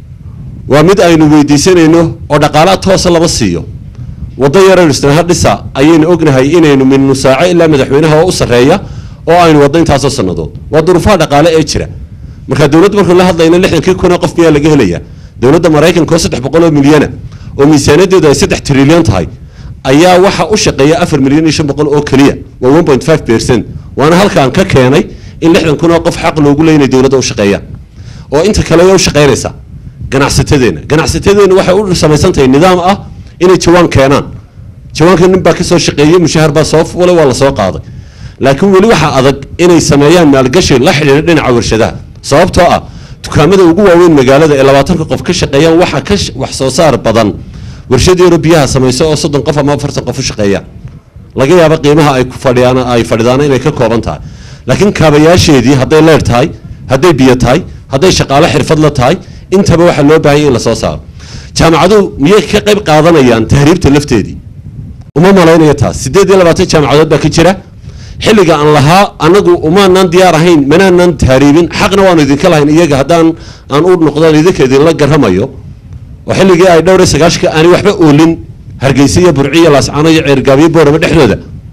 waa mid aynu weydiisanayno oo dhaqaalaha toosa lama siiyo waddo yaraynu isnaha dhisa ayaynu ognahay inaynu min nusaaco ilaa madaxweynaha oo u sarreeya oo aynu waddo intaasoo sannadood waa duruufaha dhaqaale ee jira marka dowladda markuu la hadlayna lixdankii kun oo qof miyaa laga helayaa dowladda maraykanka oo saddex boqol oo milyana oo miisaanadeedu ay saddex trilyan tahay ayaa waxa u shaqeeya afar milyan iyo shan boqol oo keliya waa one point five percent waana halkaan ka keenay in lixdan kun oo qof xaq loogu leeya inay dowladda u shaqeeyaan oo inta kale way u shaqeynaysaa ganacsatadeenna ganacsatadeenna waxay u samaysan tahay nidaam ah inay jawaan keenaan jawaanka nin baa kasoo shaqeeyey mushahar baa soo fulay waa lasoo qaaday laakiin weli waxaa adag inay sameeyaan maalgashi la xidhiidha dhinaca warshadaha sababtoo ah dukaamada ugu waaweyn magaalada ee labaatanka qof ka shaqeeyaan waxaa ka wax soo saar badan warshad yaro biyaha samayso oo soddon qof ama afartan qof u shaqeeyaan laga yaabo qiimaha ay ku fadhiyaan ay fadhidaan inay ka kooban tahay laakiin kaabayaasheedii hadday leer tahay hadday biyo tahay hadday shaqaale xirfad la tahay intaba waxaa loo baahanya in lasoo saaro jaamacaduhu miyay ka qayb qaadanayaan tahriibta lafteedii uma malaynaya taas siddeed iyo labaatan jaamacadood baa ka jira xilliga aan lahaa anagu umaanan diyaar ahayn manaanan tahriibin xaqna waanu idinka lahayn iyaga haddaan aan u noqdaan idinka idinla garamayo oo xilligii ay dhowr iyo sagaashka aanay waxba oolin hargeysa iyo burci iyo laascano iyo ceergaabiyo boorama dhexdooda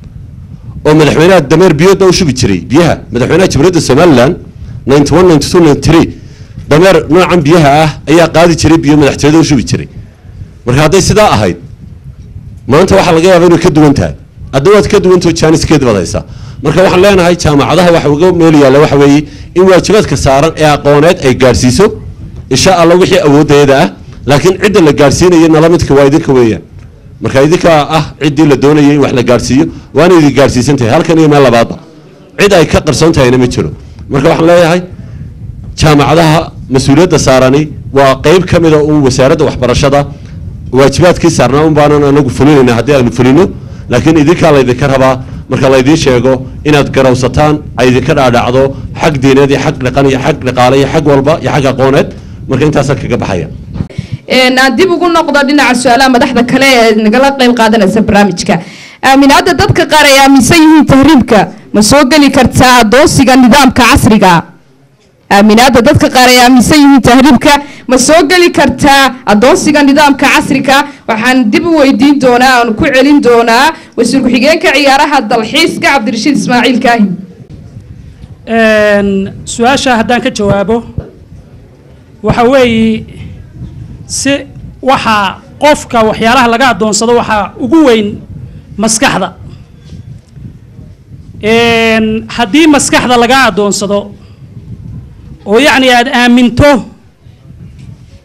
oo madaxweynaha dameer biyood baa u shubi jiray biyaha madaxweynaha jamhuuriyadda somaliland ninety one ninety two ninety three dameer noocan biyaha ah ayaa qaadi jiray biyo madaxtooyada u shubi jiray marka hadday sidaa ahayd maanta waxaa laga yaaba inay ka duwan tahay hadda waad ka duwantao jaaniskeed baad haysaa marka waxaan leenahay jaamacadaha waxa uga meel yaalla waxa weeye in waajibaadka saaran ee aqooneed ay gaadhsiiso insha allah wixii awooddeeda ah laakiin cidda la gaadhsiinayo nala midka waa idinka weeyaan marka idinkaa ah ciddii la doonayay in wax la gaadhsiiyo waana idin gaadhsiisan tahay halkan iyo meel labaadba cid ay ka qarsoon tahayna ma jiro marka waxaan leeyahay jaamacadaha mas-uuliyadda saarani waa qeyb ka mida uun wasaaradda waxbarashada waajibaadkii saarnaa un baanan anagu fulinayna haddii aynu fulino laakiin idinkaa laydinka rabaa marka laydiin sheego inaad garawsataan ay idinka dhaadhacdo xag diineed iyo xag dhaqan iyo xag dhaqaale iyo xag walba iyo xag aqooneed marka intaasaan kaga baxaya aan dib ugu noqdo dhinaca su-aalaha madaxda kale ee nagala qayb qaadanaysa barnaamijka aaminaadda dadka qaar ay aaminsan yihiin tahriibka ma soo geli kartaa adoonsiga nidaamka casriga aaminaadda dadka qaar ay aaminsan yihiin tahriibka ma soo geli kartaa adoonsiga nidaamka casriga waxaan dib u weydiin doonaa aan ku celin doonaa wasiir ku-xigeenka ciyaaraha dalxiiska cabdirashiid ismaaciil kaahin su-aasha haddaan ka jawaabo waxa weeye si waxaa qofka waxyaalaha laga adoonsado waxaa ugu weyn maskaxda haddii maskaxda laga adoonsado oo yacni aada aaminto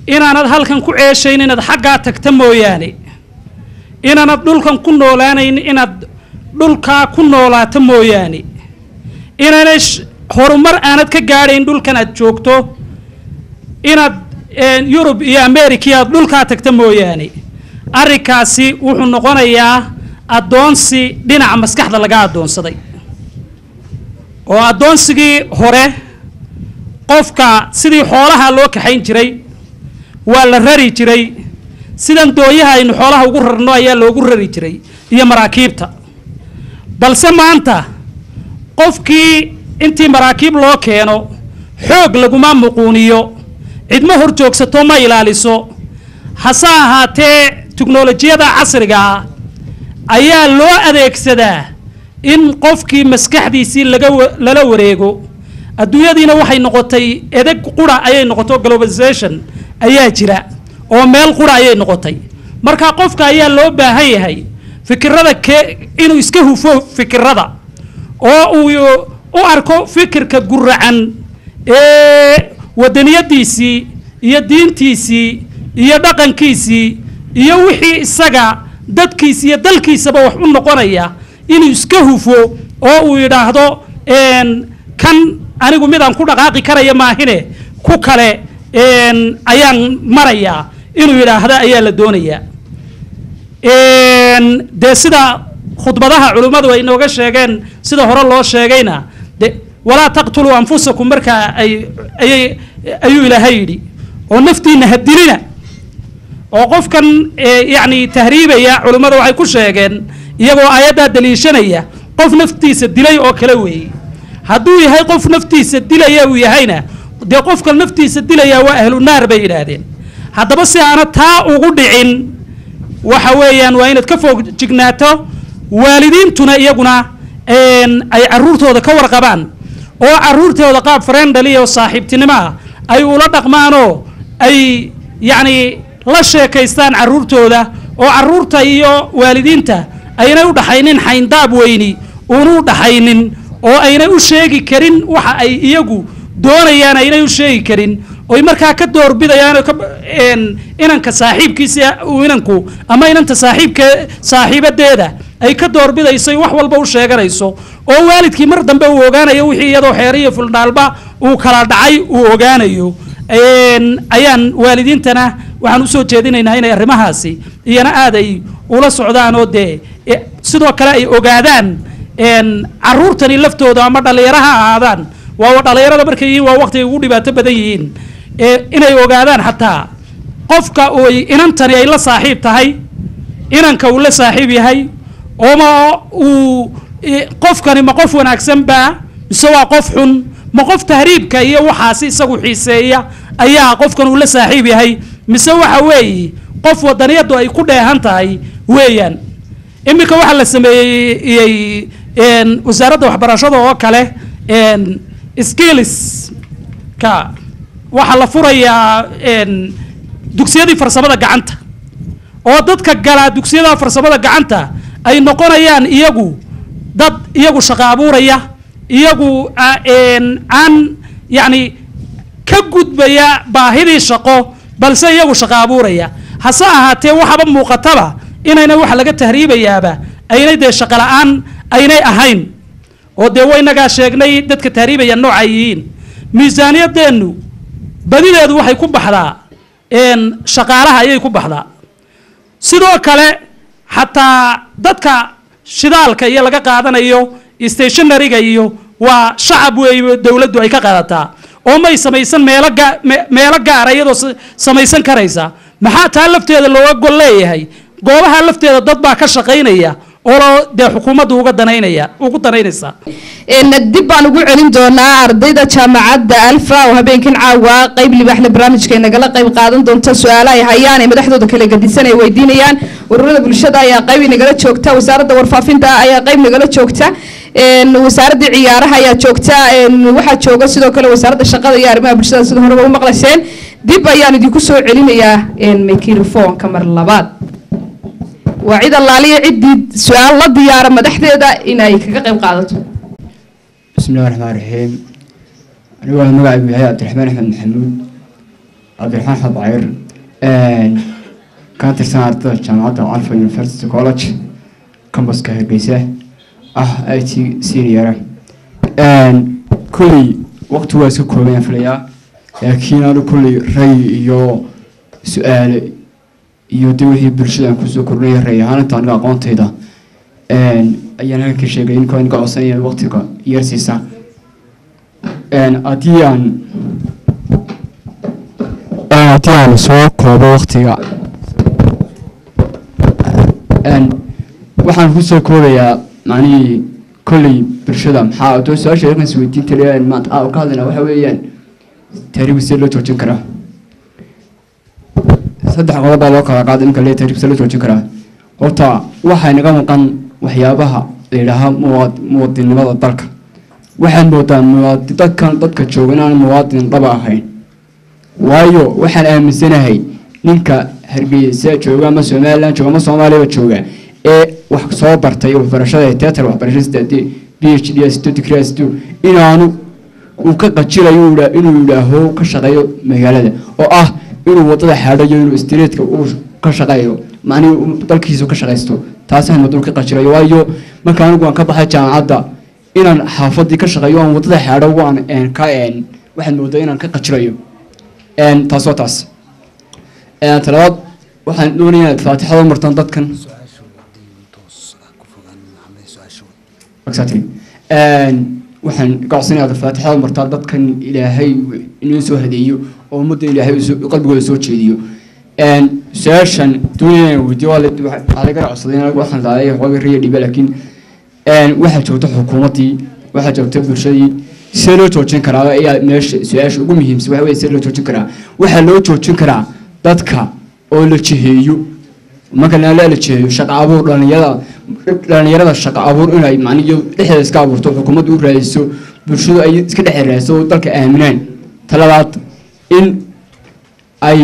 inaanad halkan ku ceeshayn inaad xaggaa tagta mooyaane inaanad dhulkan ku noolaanayn inaad dhulkaa ku noolaato mooyaane inaanay sh- horumar aanad ka gaadhayn dhulkan aad joogto inaad een, yurub iyo america aad dhulkaa tagta mooyaane arrinkaasi wuxuu noqonayaa addoonsi dhinaca maskaxda laga addoonsaday oo addoonsigii hore qofka sidii xoolaha loo kaxayn jiray waa la rari jiray sidan dooyaha aynu xoolaha ugu rarno ayaa loogu rari jiray iyo maraakiibta balse maanta qofkii intii maraakiib loo keeno xoog laguma muquuniyo cidma hor joogsato ma ilaaliso hase ahaatee tiknolojiyada casriga ah ayaa loo adeegsadaa in qofkii maskaxdiisii laga wa- lala wareego adduunyadiina waxay noqotay edeg qura ayay noqoto globalization ayaa jira oo meel qura ayay noqotay marka qofka ayaa loo baahan yahay fikirada ke inuu iska hufo fikirada oo uu u arko fikirka guracan ee wadaniyadiisii iyo diintiisii iyo dhaqankiisii iyo wixii isaga dadkiisa iyo dalkiisaba wax u noqonaya inuu iska hufo oo uu yidhaahdo een, kan anigu midaan ku dhaqaaqi karaya maahine ku kale een, ayaan marayaa inuu yidhaahdo ayaa la doonayaa een, dee sida khudbadaha culimmadu ay inooga sheegeen sida hore loo sheegayna de walaa taqtuluu anfusakum markaa ay ayay ayuu ilaahay yidhi oo naftiina ha dilina oo qofkan eh, yacni tahriibaya culimmadu waxay ku sheegeen iyagoo aayaddaa daliishanaya qof naftiisa dilay oo kale weeye hadduu yahay qof naftiisa dilaya uu yahayna dee qofka naftiisa dilaya waa ahlu naar bay yidhaahdeen haddaba si aana taa ugu dhicin waxa weeyaan waa inaad ka foog jignaato waalidiintuna iyaguna een, ay caruurtooda ka warqabaan oo caruurtooda qaab friendly oo saaxiibtinimo ah ay ula dhaqmaanoo ay yacni la sheekaystaan caruurtooda oo caruurta iyo waalidiinta aynay u dhaxaynin xayndaab weyni uunu u dhaxaynin oo aynay u sheegi karin waxa ay iyagu doonayaan aynay u sheegi karin oy markaa ka doorbidayaan oo ka een, inanka saaxiibkiisa uu inanku ama inanta saaxiibka saaxiibadeeda ay ka doorbidayso ay wax walba u sheeganayso oo waalidkii mar dambe uu ogaanayo wixii iyadoo xeer iyo fuldhaalba uu kala dhacay uu ogaanayo een, ayaan waalidiintana waxaan usoo jeedinaynaa inay arrimahaasi iyana aad ay ula socdaan oo dee e, sidoo kale ay ogaadaan een, caruurtani laftooda ama dhallinyaro ha ahaadaan waa dhallinyarada markay yihiin waa waqti ay ugu dhibaato badan yihiin ee inay ogaadaan xataa qofka oy inantani ay la saaxiib tahay inanka uu la saaxiib yahay ooma uu i- qofkani ma qof wanaagsan baa mise waa qof xun ma qof tahriibka iyo waxaasi isagu xiiseeya ayaa qofkan uu la saaxiib yahay mise waxa weeye qof wadaniyadu ay ku dheehan tahay weeyaan iminka waxaa la sameeyey een, wasaaradda waxbarashada oo kale een, skills ka waxaa la furayaa een, dugsiyadii farsamada gacanta oo dadka galaa dugsiyada farsamada gacanta ay noqonayaan iyagu dad iyagu shaqo abuuraya iyagu a- een, aan yacni ka gudbaya baahidii shaqo balse iyagu shaqo abuuraya hase ahaatee waxaba muuqataba inayna waxa laga tahriibayaaba aynay dee shaqo la-aan aynay ahayn oo dee waynagaa sheegnay dadka tahriibaya nooca ay yihiin miisaaniyadeennu badideedu waxay ku baxdaa een, shaqaalaha ayay ku baxdaa sidoo kale xataa dadka shidaalka iyo laga qaadanayo stationaryga iyo waa shacab weeye dowladdu ay ka qaadataa oo may samaysan meelo gaa- me- meelo gaara iyadoo sa- samaysan karaysa maxaa taa lafteeda looga gol leeyahay goobaha lafteeda dad baa ka shaqaynaya oo loo dee xukuumaddu uga danaynaya ugu danaynaysa een dib baan ugu celin doonaa ardayda jaamacadda alfa oo habeenkan caawa qayb libaaxle barnaamijka ay nagala qayb qaadan doonta su-aalaha ay hayaan ee madaxdooda kala gadisan ay weydiinayaan ururada bulshada ayaa qayb nagala joogta wasaaradda warfaafinta ayaa qayb nagala joogta een wasaaradda ciyaaraha ayaa joogta een waxaa jooga sidoo kale wasaaradda shaqada iyo arrimaha bulshada sida horeba u maqlayseen dib ayaan idinku soo celinayaa een microphone-ka mar labaad waa cid allaaliya ciddii su-aal la diyaara madaxdeeda inay kaga qayb qaadato بسم الله الرحمن الرحيم أنا هو مقعد محي عبد الرحمن أحمد محمود cabdiraxmaan xad cayr ka tirsan ardada jaamacadda alfa university college cambuska hargeysa ah i t senior kulley waqti waa iska kooban filayaa laakiin anu kulley ray iyo su-aale iyo de wixii bulshada aan kusoo kordhinaya ray ahaan inta aniga aqoontayda ayaan halkan ka sheegay inkoo aniga codsanaya waqtiga yar siisa haddii aan haddii aan soo koobo waqtiga waxaan kusoo koobayaa macnihii kolley bulshada maxaa doo su-aasha halkan isweydiin taliya maanta aa ka hadlaynaa waxa weeyaan taariikhda sidee loo joojin karaa saddex qodob baa loo kala qaaday ninka lee taariikhda sidee loo joojin karaa horta waxay naga maqan waxyaabaha la yidhaahaa muwaad muwaadinnimada dalka waxaad moodaa muwaadi dadkan dadka jooga inaan muwaadin dhaba ahayn waayo waxaan aaminsanahay ninka hargeysa jooga ama somaliland jooga ama soomaaliyaba jooga ee wax soo bartay waxbarashada teatar waxbarasho sidaadee b h d s degree s inaanu uu ka qajilayo inuu yidhaaho ka shaqeeyo magaalada oo ah inuu wadada xaadhayo inuu streetka uu ka shaqeeyo macnihi dalkiisu ka shaqaysto taasaan maduu ka qajilayo waayo marka anigu aan ka baxay jaamacadda inaan xaafadii ka shaqeeyo aan wadada xaadho waan ka waxaad moodaa inaan ka qajilayo taas waa taas talabaad waxaan doonaya inaad faatixada martaan dadkan exactly waxaan gocsanaya aad faatixada martaan dadkan ilaahay inoo soo hadeeyo oo ummadda ilaahay qalbigooda soo jeediyo su-aashan doonaya inaan weydiyo waa laga codsaday in waxaan laaday xooga riya dhiba laakiin waxaa joogta xukuumaddii waxaa joogta bulshadii see loo joojin karaa ayaa meesha su-aasha ugu muhiimsan waxa weye see loo joojin karaa waxaa loo joojin karaa dadka oo la jiheeyo marka la la jiheeyo shaqa abuur dhalinyarada dhalinyarada shaqa abuur inay macniyo dhexdeeda iska abuurto xukuumaddu u raadiso bulshadu ay iska dhex raadiso oo dalka aaminaan talabaad in ay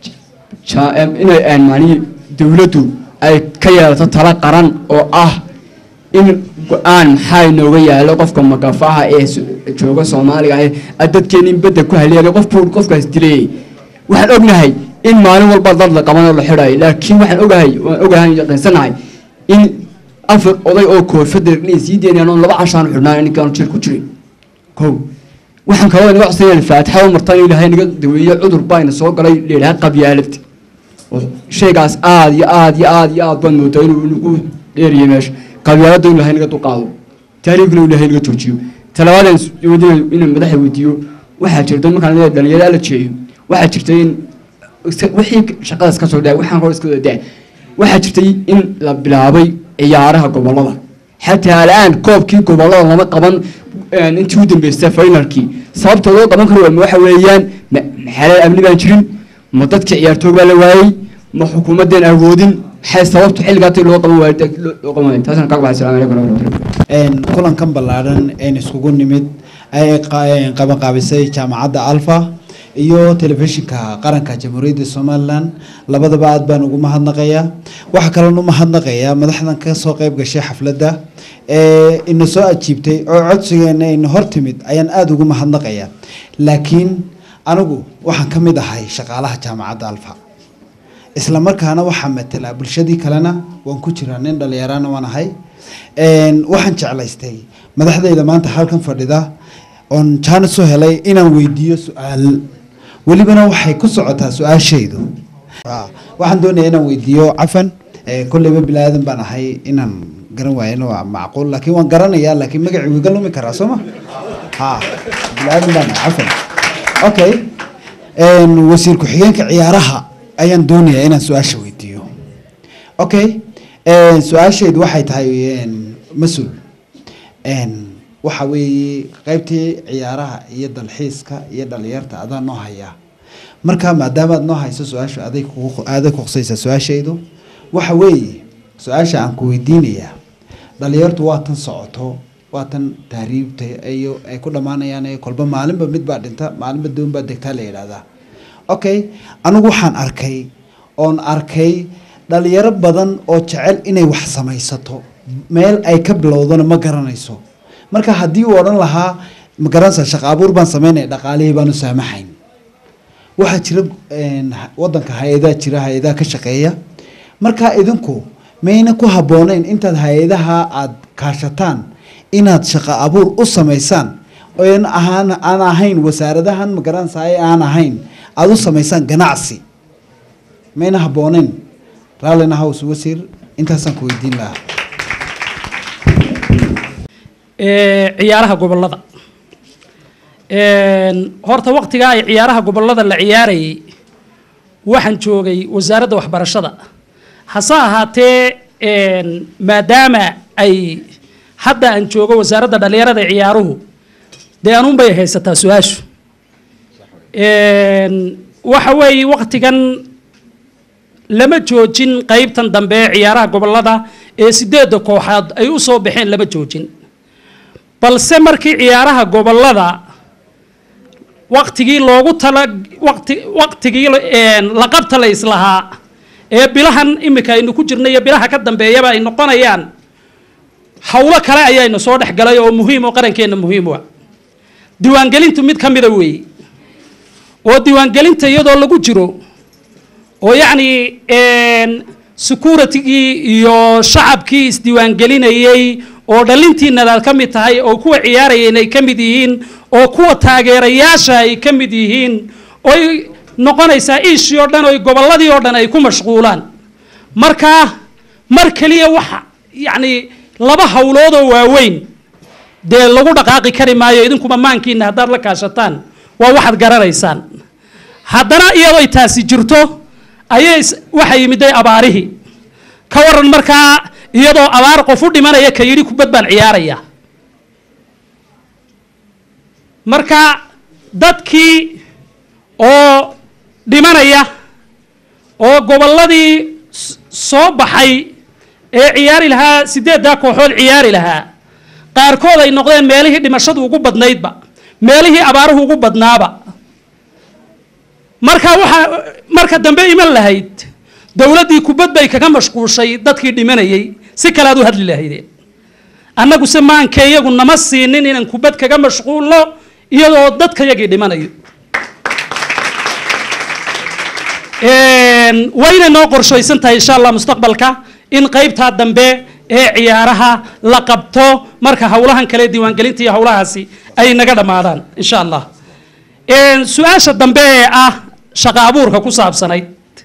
inay macnihi dowladdu ay ka yeelato tala qaran oo ah in go-aan maxaa inooga yaalo qofka magafaha ee jooga soomaaliga ah dadkeena in bedda ku haleelay qof buu qofkaas dilayay waxaan ognahay in maalin walba dad la qabanoo la xidhayo laakiin waxaan ogahay waan ogahay yaqiinsanahay in afar oday oo koofada inay sii deynayaan oo laba cashaan xidhnaan ninkaan jir ku jiray kow waxaan kaloo inaga codsanayaan faatixada martaan ilaahay naga daweeyo cudur baa ina soo galay leelaha qabyaalad oo shaygaas aad iyo aad iyo aad iyo aad baan moodaa inuu inagu dheeriyo meesha qabyaalada in ilahay naga duqaado taariikhna in ilahay naga joojiyo talabaadaan doonaya inaan madaxa weydiiyo waxaa jirta markaan leeyahay dhalinyaro la jeeyo waxaa jirtay in wixii shaqadaas ka soo dhaay waxaan hor iska wada daa waxaa jirtay in la bilaabay ciyaaraha gobolada xataa al'aan koobkii gobolada lama qaban intii u dambeysay finalkii sababta loo qaban karo ma waxa weeyaan maxalal amni baan jirin ma dadkii ciyaartoog baa la waayey ma xukuumaddeen awoodin maxay sababtu xilligaatay loo qaban waayay loo qaban waayay taasna kaga baxay salaamu calaykum warahmatullahi kulankan ballaaran een iskugu nimid ay qabanqaabisay jaamacadda alfa iyo telefishinka qaranka jamhuuriyadda somalilan labadaba aad baan ugu mahadnaqayaa waxaa kaloon u mahadnaqayaa madaxdan ka soo qayb gashay xafladda ee ina soo ajiibtay oo codsigeena ina hor timid ayaan aada ugu mahadnaqayaa laakiin anigu waxaan ka mid ahay shaqaalaha jaamacadda alfa isla markaana waxaa matelaa bulshadii kalena waan ku jiraa nin dhalinyarana waan ahay waxaan jeclaystay madaxdayda maanta halkan fadhida oon jaanis u helay inaan weydiiyo su-aal welibana waxay ku socotaa su-aashaydu waxaan doonayaa inaan weydiiyo cafan kolleyba bilaadan baan ahay inaan garan waayana waa macquul laakiin waan garanayaa laakiin magacii wiga lumi karaa soo ma ha bilaadan baan ahay cafan okay wasiir ku-xigeenka ciyaaraha ayaan doonayaa inaan su-aasha weydiiyo okay su-aashaydu waxay tahay mas-uul waxa weeye qaybtii ciyaaraha iyo dalxiiska iyo dhalinyarta adaa noo hayaa marka maadaamaad noo hayso su-aasha aday kugu aaday kuqsaysa su-aashaydu waxa weeye su-aasha aan ku weydiinayaa dhalinyartu waa tan socoto waa tan tahriibta iyo ay ku dhammaanayaan ee kolba maalinba mid baa dhinta maalinba doon baa degtaa la yidhaahdaa okay anigu waxaan arkay oon arkay dhalinyaro badan oo jecel inay wax samaysato meel ay ka bilowdana ma garanayso marka haddii uu odhan lahaa ma garanaysa shaqa abuur baan sameynaya dhaqaalihii baanu saamaxayn waxaa jira een, ha- wadanka hay-adaa jira hay-adaha ka shaqeeya marka idinku mayna ku habbooneyn intaad hay-adaha aad kaashataan inaad shaqo abuur u samaysaan oon ahaan aan ahayn wasaaradahan magaranaysaay aan ahayn aad u samaysaan ganacsi mayna habbooneyn raallina hows wasiir intaasaan ku weydiin lahaa ee ciyaaraha gobollada Een, horta waqtigaa ay ciyaaraha gobollada la ciyaarayay waxaan joogay wasaaradda waxbarashada hase ahaatee een, maadaama ay hadda aan joogo wasaaradda dhallinyarada ee ciyaaruhu dee anuunbay haysataa su-aashu Een, waxa weeye waqtigan lama joojin qaybtan dambe ee ciyaaraha gobollada ee sideedda kooxaad ay u soo baxeen lama joojin balse markii ciyaaraha gobollada waqtigii loogu tala waqti waqtigii een, la qabta la islahaa ee bilahan imika aynu ku jirnay iyo bilaha ka dambeeyaba ay noqonayaan howlo kale ayaynu soo dhex galay oo muhiim oo qarankeenna muhiim u ah diiwaangelintu mid ka mida weeye oo diiwaangelinta iyadoo lagu jiro oo yacni een, securitigii iyo shacabkii isdiiwaangelinayey oo dhalintiinadaad ka mid tahay oo kuwa ciyaarayeen ay ka mid yihiin oo kuwa taageerayaasha ay ka mid yihiin oy noqonaysaa iishii oo dhan oy gobolladii oo dhan ay ku mashquulaan marka mar keliya waxa yacni laba howloodoo waaweyn dee lagu dhaqaaqi kari maayo idinkuma maankiina haddaad la kaashataan waa waxaad garanaysaan haddana iyadoo taasi jirto ayay is- waxa yimiday abaarihii ka waran markaa iyadoo abaar qof u dhimanaya ka yidhi kubad baan ciyaaraya marka dadkii oo dhimanaya oo gobolladii s- soo baxay ee ciyaari lahaa sideeddaa kooxood ciyaari lahaa qaarkood ay noqdeen meelihii dhimashadu ugu badnaydba meelihii abaaruhu ugu badnaaba marka waxaa marka dambe iman lahayd dowladdii kubad bay kaga mashquushay dadkii dhimanayay si kale aad u hadli lahaydeen annagu se maanka iyagu nama siinin inaan kubad kaga mashquulno iyadoo dadka yagii dhimanayo Een, wayna noo qorshaysan tahay insha allah mustaqbalka in qaybtaa dambe ee ciyaaraha la qabto marka howlahan kale diiwaangelinta iyo howlahaasi ay naga dhammaadaan insha allah Een, su-aasha dambe ee ah shaqo abuurka ku saabsanayd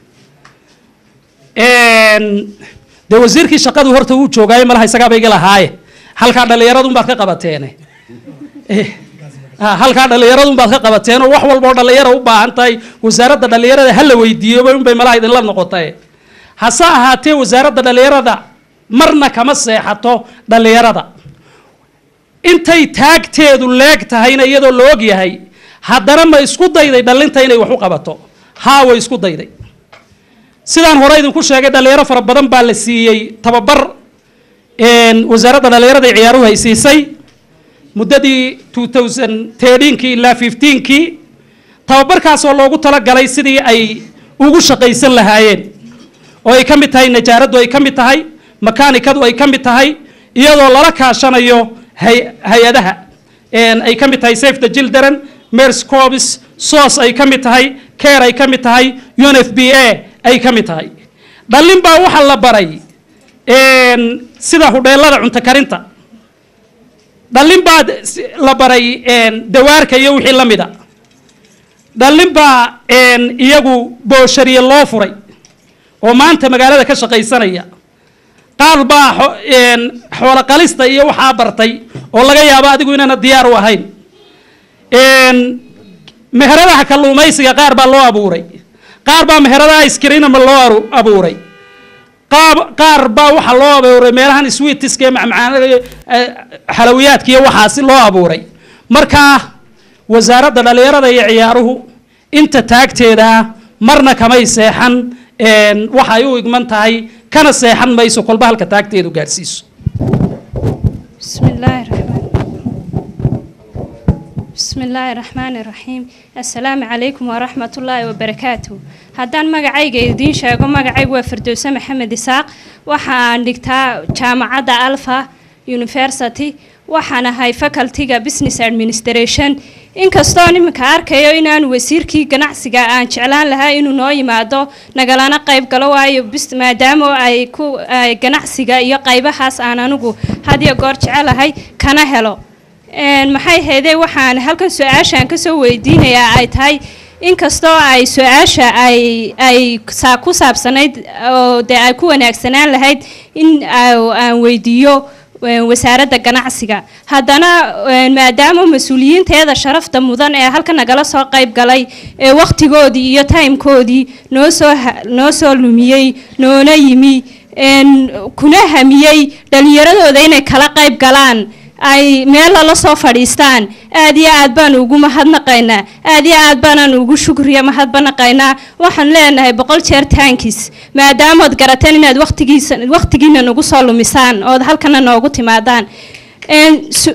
Een, dee wasiirkii shaqadu horta uu joogaayo malaha isagaaba iga lahaaye halkaa dhallinyaradun baad ka qabateene Eh, ah, halkaa dhallinyaradun baad ka qabateen oo wax walba oo dhallinyara u baahan tahay wasaaradda dhallinyarada ha la weydiiyo unbay malaha idinla noqotay hase ahaatee wasaaradda dhallinyarada marna kama seexato dhallinyarada intay taagteedu leeg tahayna iyadoo la og yahay haddana ma isku dayday dhallinta inay wax u qabato haa way isku dayday sidaan hore idinku sheegay dhallinyaro fara badan baa la siiyey tababar een, wasaaradda dhallinyarada ee ciyaaruhu ay siisay muddadii 2013kii ilaa 15kii tababarkaasoo loogu talagalay sidii ay ugu shaqaysan lahaayeen oo ay ka mid tahay najaaraddu ay ka mid tahay makaanikadu ay ka mid tahay iyadoo lala kaashanayo hay- hay-adaha Een, ay ka mid tahay safe the children mers corps sos ay ka mid tahay care ay ka mid tahay unfba ay ka mid tahay dhallin baa waxaa la baray een, sida hudheelada cunto karinta dhallin baa si- la baray een, dawaarka iyo wixii la mida dhallin baa een, iyagu booshariye loo furay oo maanta magaalada ka shaqaysanaya qaar baa xo- een, xoolo qalista iyo waxaa bartay oo laga yaabo adigu inaana diyaar u ahayn Een, meheradaha kalluumaysiga qaar baa loo abuuray qaar baa meheradaha iskrinama loo aru- abuuray qaab qaar baa waxaa loo abuuray meelahan sweetiska ee macmacaanada iyo, eh, xalawiyaadka iyo waxaasi loo abuuray marka wasaaradda dhallinyarada iyo ciyaaruhu inta taagteeda marna kamay seexan een, waxa ay u igman tahay kana seexan mayso kolba halka taagteedu gaadhsiiso بسم الله الرحمن بسم الله الرحمن الرحيم السلام عليكم ورحمة الله وبركاته هدان مقعيق يدين شاقو مقعيق وفردوسة محمد إساق وحان دكتا جامعة ألفا يونيفرسيتي waxaan ahay facultyga business administration inkastoo iminka arkayo inaan wasiirkii ganacsiga aan jeclaan lahaa inuu noo yimaado nagalana qayb galo waayo bis maadaama ay ku ay ganacsiga iyo qaybahaas aan anigu had iyo goor jecelahay kana helo Een, maxay haydee waxaan halkan su-aashaan kasoo weydiinayaa ay tahay inkastoo ay su-aasha ay ay saa ku saabsanayd oo dee ay ku wanaagsanaan lahayd in aa- aan weydiiyo een, wasaaradda ganacsiga haddana een, maadaama mas-uuliyiinteeda sharafta mudan ee halka nagala soo qayb galay ee wakhtigoodii iyo timekoodii noo soo ha- noo soo lumiyey noona yimi een, kuna hamiyey dhallinyaradooda inay kala qayb galaan ay meel lala soo fadhiistaan aad iyo aad baan ugu mahadnaqaynaa aad iyo aad baanaan ugu shukriya mahadbanaqaynaa waxaan leenahay boqol jeer taankiis maadaamood garateen inaad waqtigiisa waqtigiina nagu soo lumisaan ood halkana noogu timaadaan Een, su-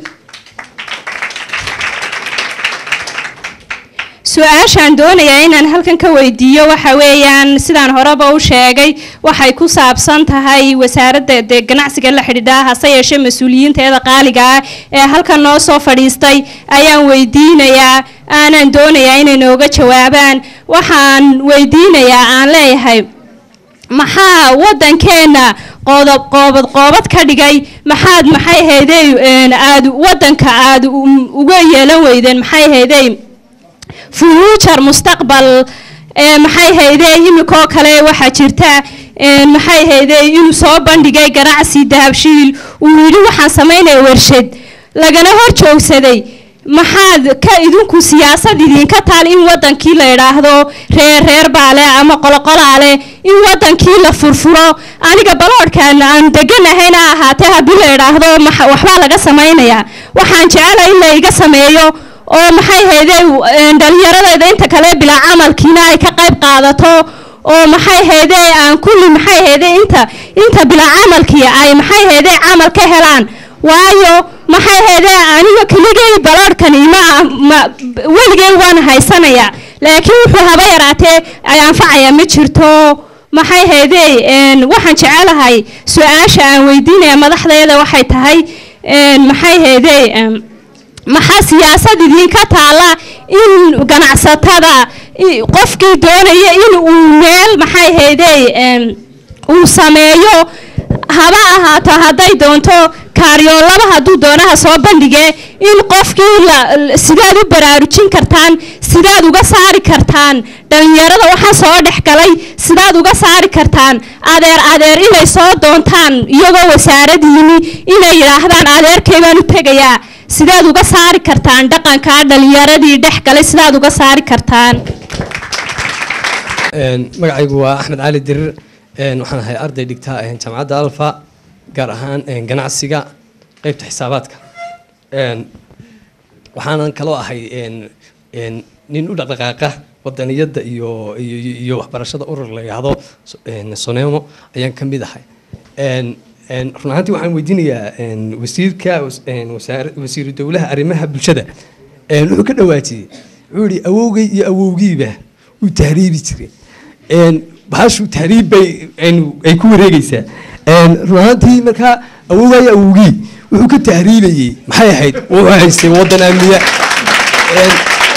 su-aashaan doonayaa inaan halkan ka weydiiyo waxa weeyaan sidaan horeba u sheegay waxay ku saabsan tahay wasaaradda dee ganacsiga la xidhiidha hase yeeshee mas-uuliyiinteeda qaaliga ah ee halkan noo soo fadhiistay ayaan weydiinayaa aanan doonayaa inay nooga jawaabaan waxaan weydiinayaa aan leeyahay maxaa waddankeena qodob qoobad qoobad ka dhigay maxaad maxay haydey aad waddanka aad u- uga yeelan weydeen maxay haydey future mustaqbal ee maxay haydee imikoo kale waxaa jirta ee maxay haydee inuu soo bandhigay ganacsi dahabshiil uu yidhi waxaan samaynaya warshad lagana hor joogsaday maxaad ka idinku siyaasad idinka taal in wadankii la idhaahdo reer reer baale ama qoloqolaale in wadankii la furfuro aniga baloodhkan aan deganahayna ahaatee haddii la idhaahdo maxa- waxbaa laga samaynayaa waxaan jecelahay in la iga sameeyo oo maxay haydee dhalinyaradayda inta kale bilaa camalkiina ay ka qayb qaadato oo maxay haydee aan kulli maxay haydee inta inta bilaa camalkii ay maxay haydee camal ka helaan waayo maxay haydee aniga keligay baloodhkani ma ma weligay waan haysanayaa laakiin wuxuu haba yaraatee ay anfacaya ma jirto maxay haydee een, waxaan jecelahay su-aasha aan weydiinaya madaxdeeda waxay tahay een, maxay haydee em, maxaa siyaasad idinka taala in ganacsatada i- qofkii doonaya in uu meel maxay haydey em, uu sameeyo haba ahaato hadday doonto kaaryoolaba hadduu doonaha soo bandhige in qofkii la l- sidaad u baraarujin kartaan sidaad uga saari kartaan dhalinyarada waxaa soo dhex galay sidaad uga saari kartaan adeer adeer inay soo doontaan iyagoo wasaarad yimi inay yidhaahdaan adeerkay baan u tegayaa sidaad uga saari kartaan dhaqankaa dhalinyaradii dhex galay sidaad uga saari kartaan Een, magacaygu waa axmed cali dirir een, waxaan ahay arday dhigta een, jaamacadda alfa gaar ahaan een, ganacsiga qeybta xisaabaadka Een, waxaanan kaloo ahay een, een, nin u dhaqdhaqaaqa wadaniyadda iyo iyo iyo- iyo waxbarashada urur la yidhaahdo so- een, sonemo ayaan ka mid ahay Een, een, run ahaantii waxaan weydiinayaa een, wasiirka was- een, wasaar- wasiiru dowlaha arrimaha bulshada een, wuxuu ka dhawaajiyey wuxuu yihi awowgay iyo awowgiiba uu tahriibi jiray een, bahashu tahriib bay een, ay ku wareegaysaa Een, run ahaantii markaa awowgaa iyo awowgii wuxuu ka tahriibayey maxay ahayd wuxuu haystay wadan amniya Een,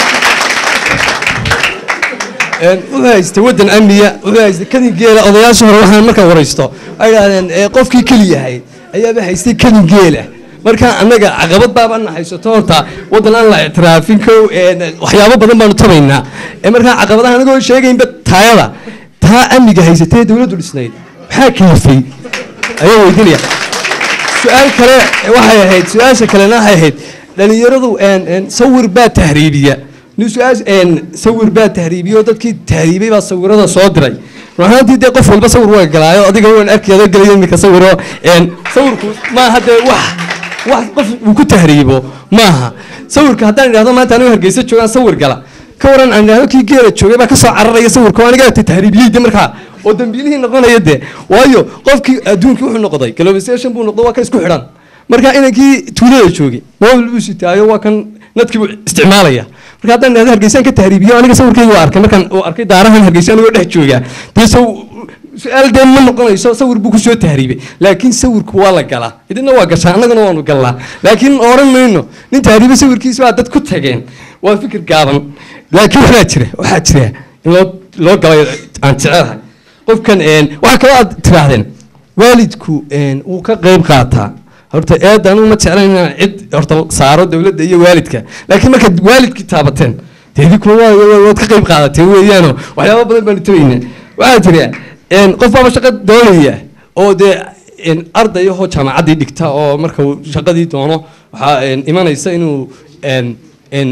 een, wuxuu haystay wadan amniya wuxuu haystay kadin geela odayaasha hore waxaan markaa waraysto ay idhahdeen ee, qofkii keliya ahayd ayaaba haystay kadin geela marka annaga caqabad baabana haysato horta wadan aan la ictiraafin kow een, waxyaabo badan baanu tabaynaa Ee, markaa caqabadaha anagoo sheegaynba taayada taa amniga haysatee dowladdu dhisnayd maxaa kaafay ayaan weydiinaya su-aal kale waxay ahayd su-aasha kalena waxay ahayd dhalinyaradu een, een, sawir baa tahriibiya nin su-aas een, sawir baa tahriibiya oo dadkii tahriibay baa sawirada soo diray run ahaantii dee qof walba sawir waa galaayo adiga waan arkay adoo gelaya iminka sawiro een, sawirku maaha dee wax wax qof uu ku tahriibo maaha sawirka haddaan idhahdo maanta anigo hargeysa joogaan sawir gala ka waran aan idhahdo kii geela joogay baa kasoo cararaya sawirka oo aniga ta tahriibiyey de markaa oo dambiilihii noqonaya de waayo qofkii adduunkii wuxuu noqday globalization buu noqday waa ka isku xidhan marka inankii tuulada joogay mobil buu sitaayo waa kan nadkii buu isticmaalaya marka haddaan idhahdo hargeysaan ka tahriibiyo aniga sawirkayga waa arkay markaan uu arkay daarahan hargeysa anigoo dhex jooga dee saw su-aal dee ma noqonayso sawir buu kusoo tahriibay laakiin sawirku waa la galaa idina waa gashaa annagana waanu galnaa laakiin oran mayno nin tahriibay sawirkiisa baa dad ku tageen waa fikir gaaban laakiin waxaa jira waxaa jira in loo loo galay aan jecelahay qofkan een, waxaa kaloo aad tiraahdeen waalidku een, wuu ka qayb qaataa horta eed anigu ma jeclayn inaan cid horta saaro dowladda iyo waalidka laakiin markaad waalidkii taabateen dee idinkuna waa- waa- waad ka qayb qaadateen weeyaano waxyaaba badan baanu tabaynaa waxaa jira een, qof baaba shaqo doonaya oo dee een, arday ahoo jaamacaddii dhigta oo marka uu shaqadii doono waxaa een, imanaysa inuu een, een,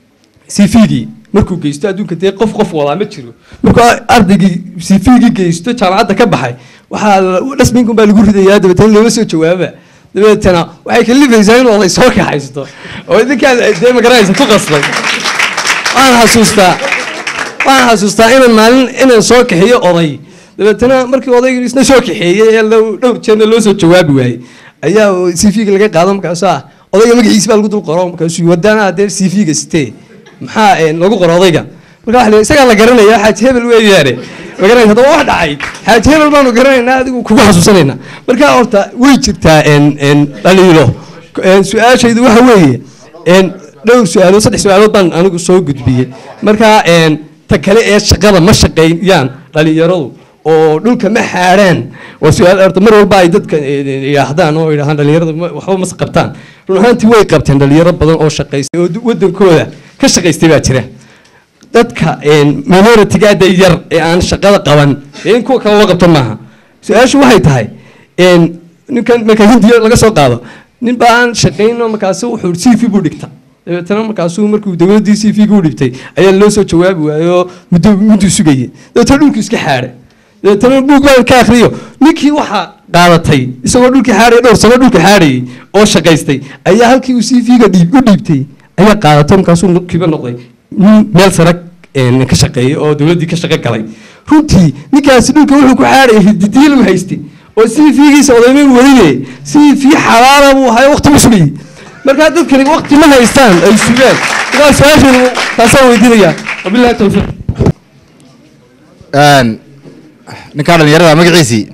cv-gii markuu geysto adduunka dee qof qof wadaa ma jiro markuu ardaygii cv-gii geysto jaamacadda ka baxay waxaa dhasminkan baa lagu ridayaa dabeetana loola soo jawaaba dabeetana waxay kalifaysaa inuu oday soo kaxaysto oo idinkaan dee magaranaysa ku qasbay waan xasuustaa waan xasuustaa inaan maalin inaan soo kaxeeyo oday dabeetana markii odaygu isna soo kaxeeyey ee lo- dhowr jeerna loo soo jawaabi waayey ayaa cv-ga laga qaado markaasu ah odayga magaciisa baa lagu dul qoro markaasuu wadaana dee cv-ga sitee maxaa een, lagu qoro odayga marka waxa la- isagaa la garanaya xaaji hebel weeyaane magaranaysa haddaba wax dhacay xaaji hebel baanu garanaynaa adigu kugu xasuusanaynaa marka horta way jirtaa een, een, dhaliilo Een, su-aashaydu waxa weeye een, dhowr su-aalood saddex su-aalood baan anigu soo gudbiyey marka een, ta kale ee shaqada ma shaqeeyaan dhalinyaradu oo dhulka ma xaadhaan waa su-aal horta mar walba ay dadka een, een, yidhaahdaan oo yidhahdaan dhalinyarada ma- waxba mas qabtaan run ahaantii way qabteen dhalinyaro badan oo shaqaystay oo wadankooda ka shaqaystay baa jira dadka minoritiga da yar ee aan shaqada qaban ee in kuwa kale loo qabto maaha su-aashu waxay tahay een, ninkan marka hindiya laga soo qaado nin baa aan shaqayno markaasu wuxuu c v buu dhigta dabeetana markaasuu markuu dowladdii c v gu dhibtay ayaa loo soo jawaabi waayey oo muddo mudduu sugayey dabeetana dhulku iska xaadhay dabeetana buug baan ka akhriyo ninkii waxaa qaadatay isagoo dhulkii xaadhaya dhowr sano dhulka xaadhayay oo shaqaystay ayaa halkii uu c v ga dhiib u dhiibtay ayaa qaadatay markaasuu kiiba noqday nin meel sare een, ka shaqeeyay oo dowladdii ka shaqo galay runtii ninkaasi dhulka wuxuu ku xaadhayay hididiil uu haystay oo c v giisa odaymin weliye c v xalaala buu ahay waqti buu sugayey markaa dadkani waqti ma haystaan ay sugaan markaa su-aashaydu taasaan weydiinaya wabillahi towfiiq Een, ninkaa dhalinyarada magaciisii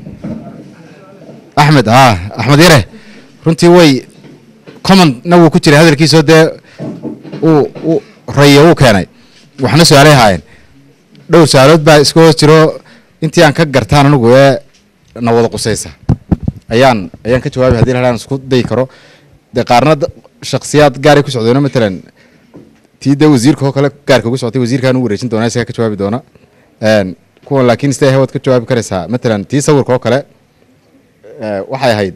axmed ha axmed yare runtii way commonna wuu ku jiray hadalkiisoo dee uu u rayo wuu keenay waxna su-aalay haayeen dhowr su-aalood baa iska hoos jiro intii aan ka gartaan anigu ee na wada qusaysa ayaan ayaan ka jawaabay haddii lahaan isku dayi karo dee qaarna da- shakhsiyaad gaaray ku socdeeno matalan tii dee wasiirka oo kale gaarka ugu socotay wasiirkaan u wareejin doona isagaa ka jawaabi doona Een, kuwan laakiin sidee waad ka jawaabi karaysaa matalan tii sawirka oo kale ee, waxay ahayd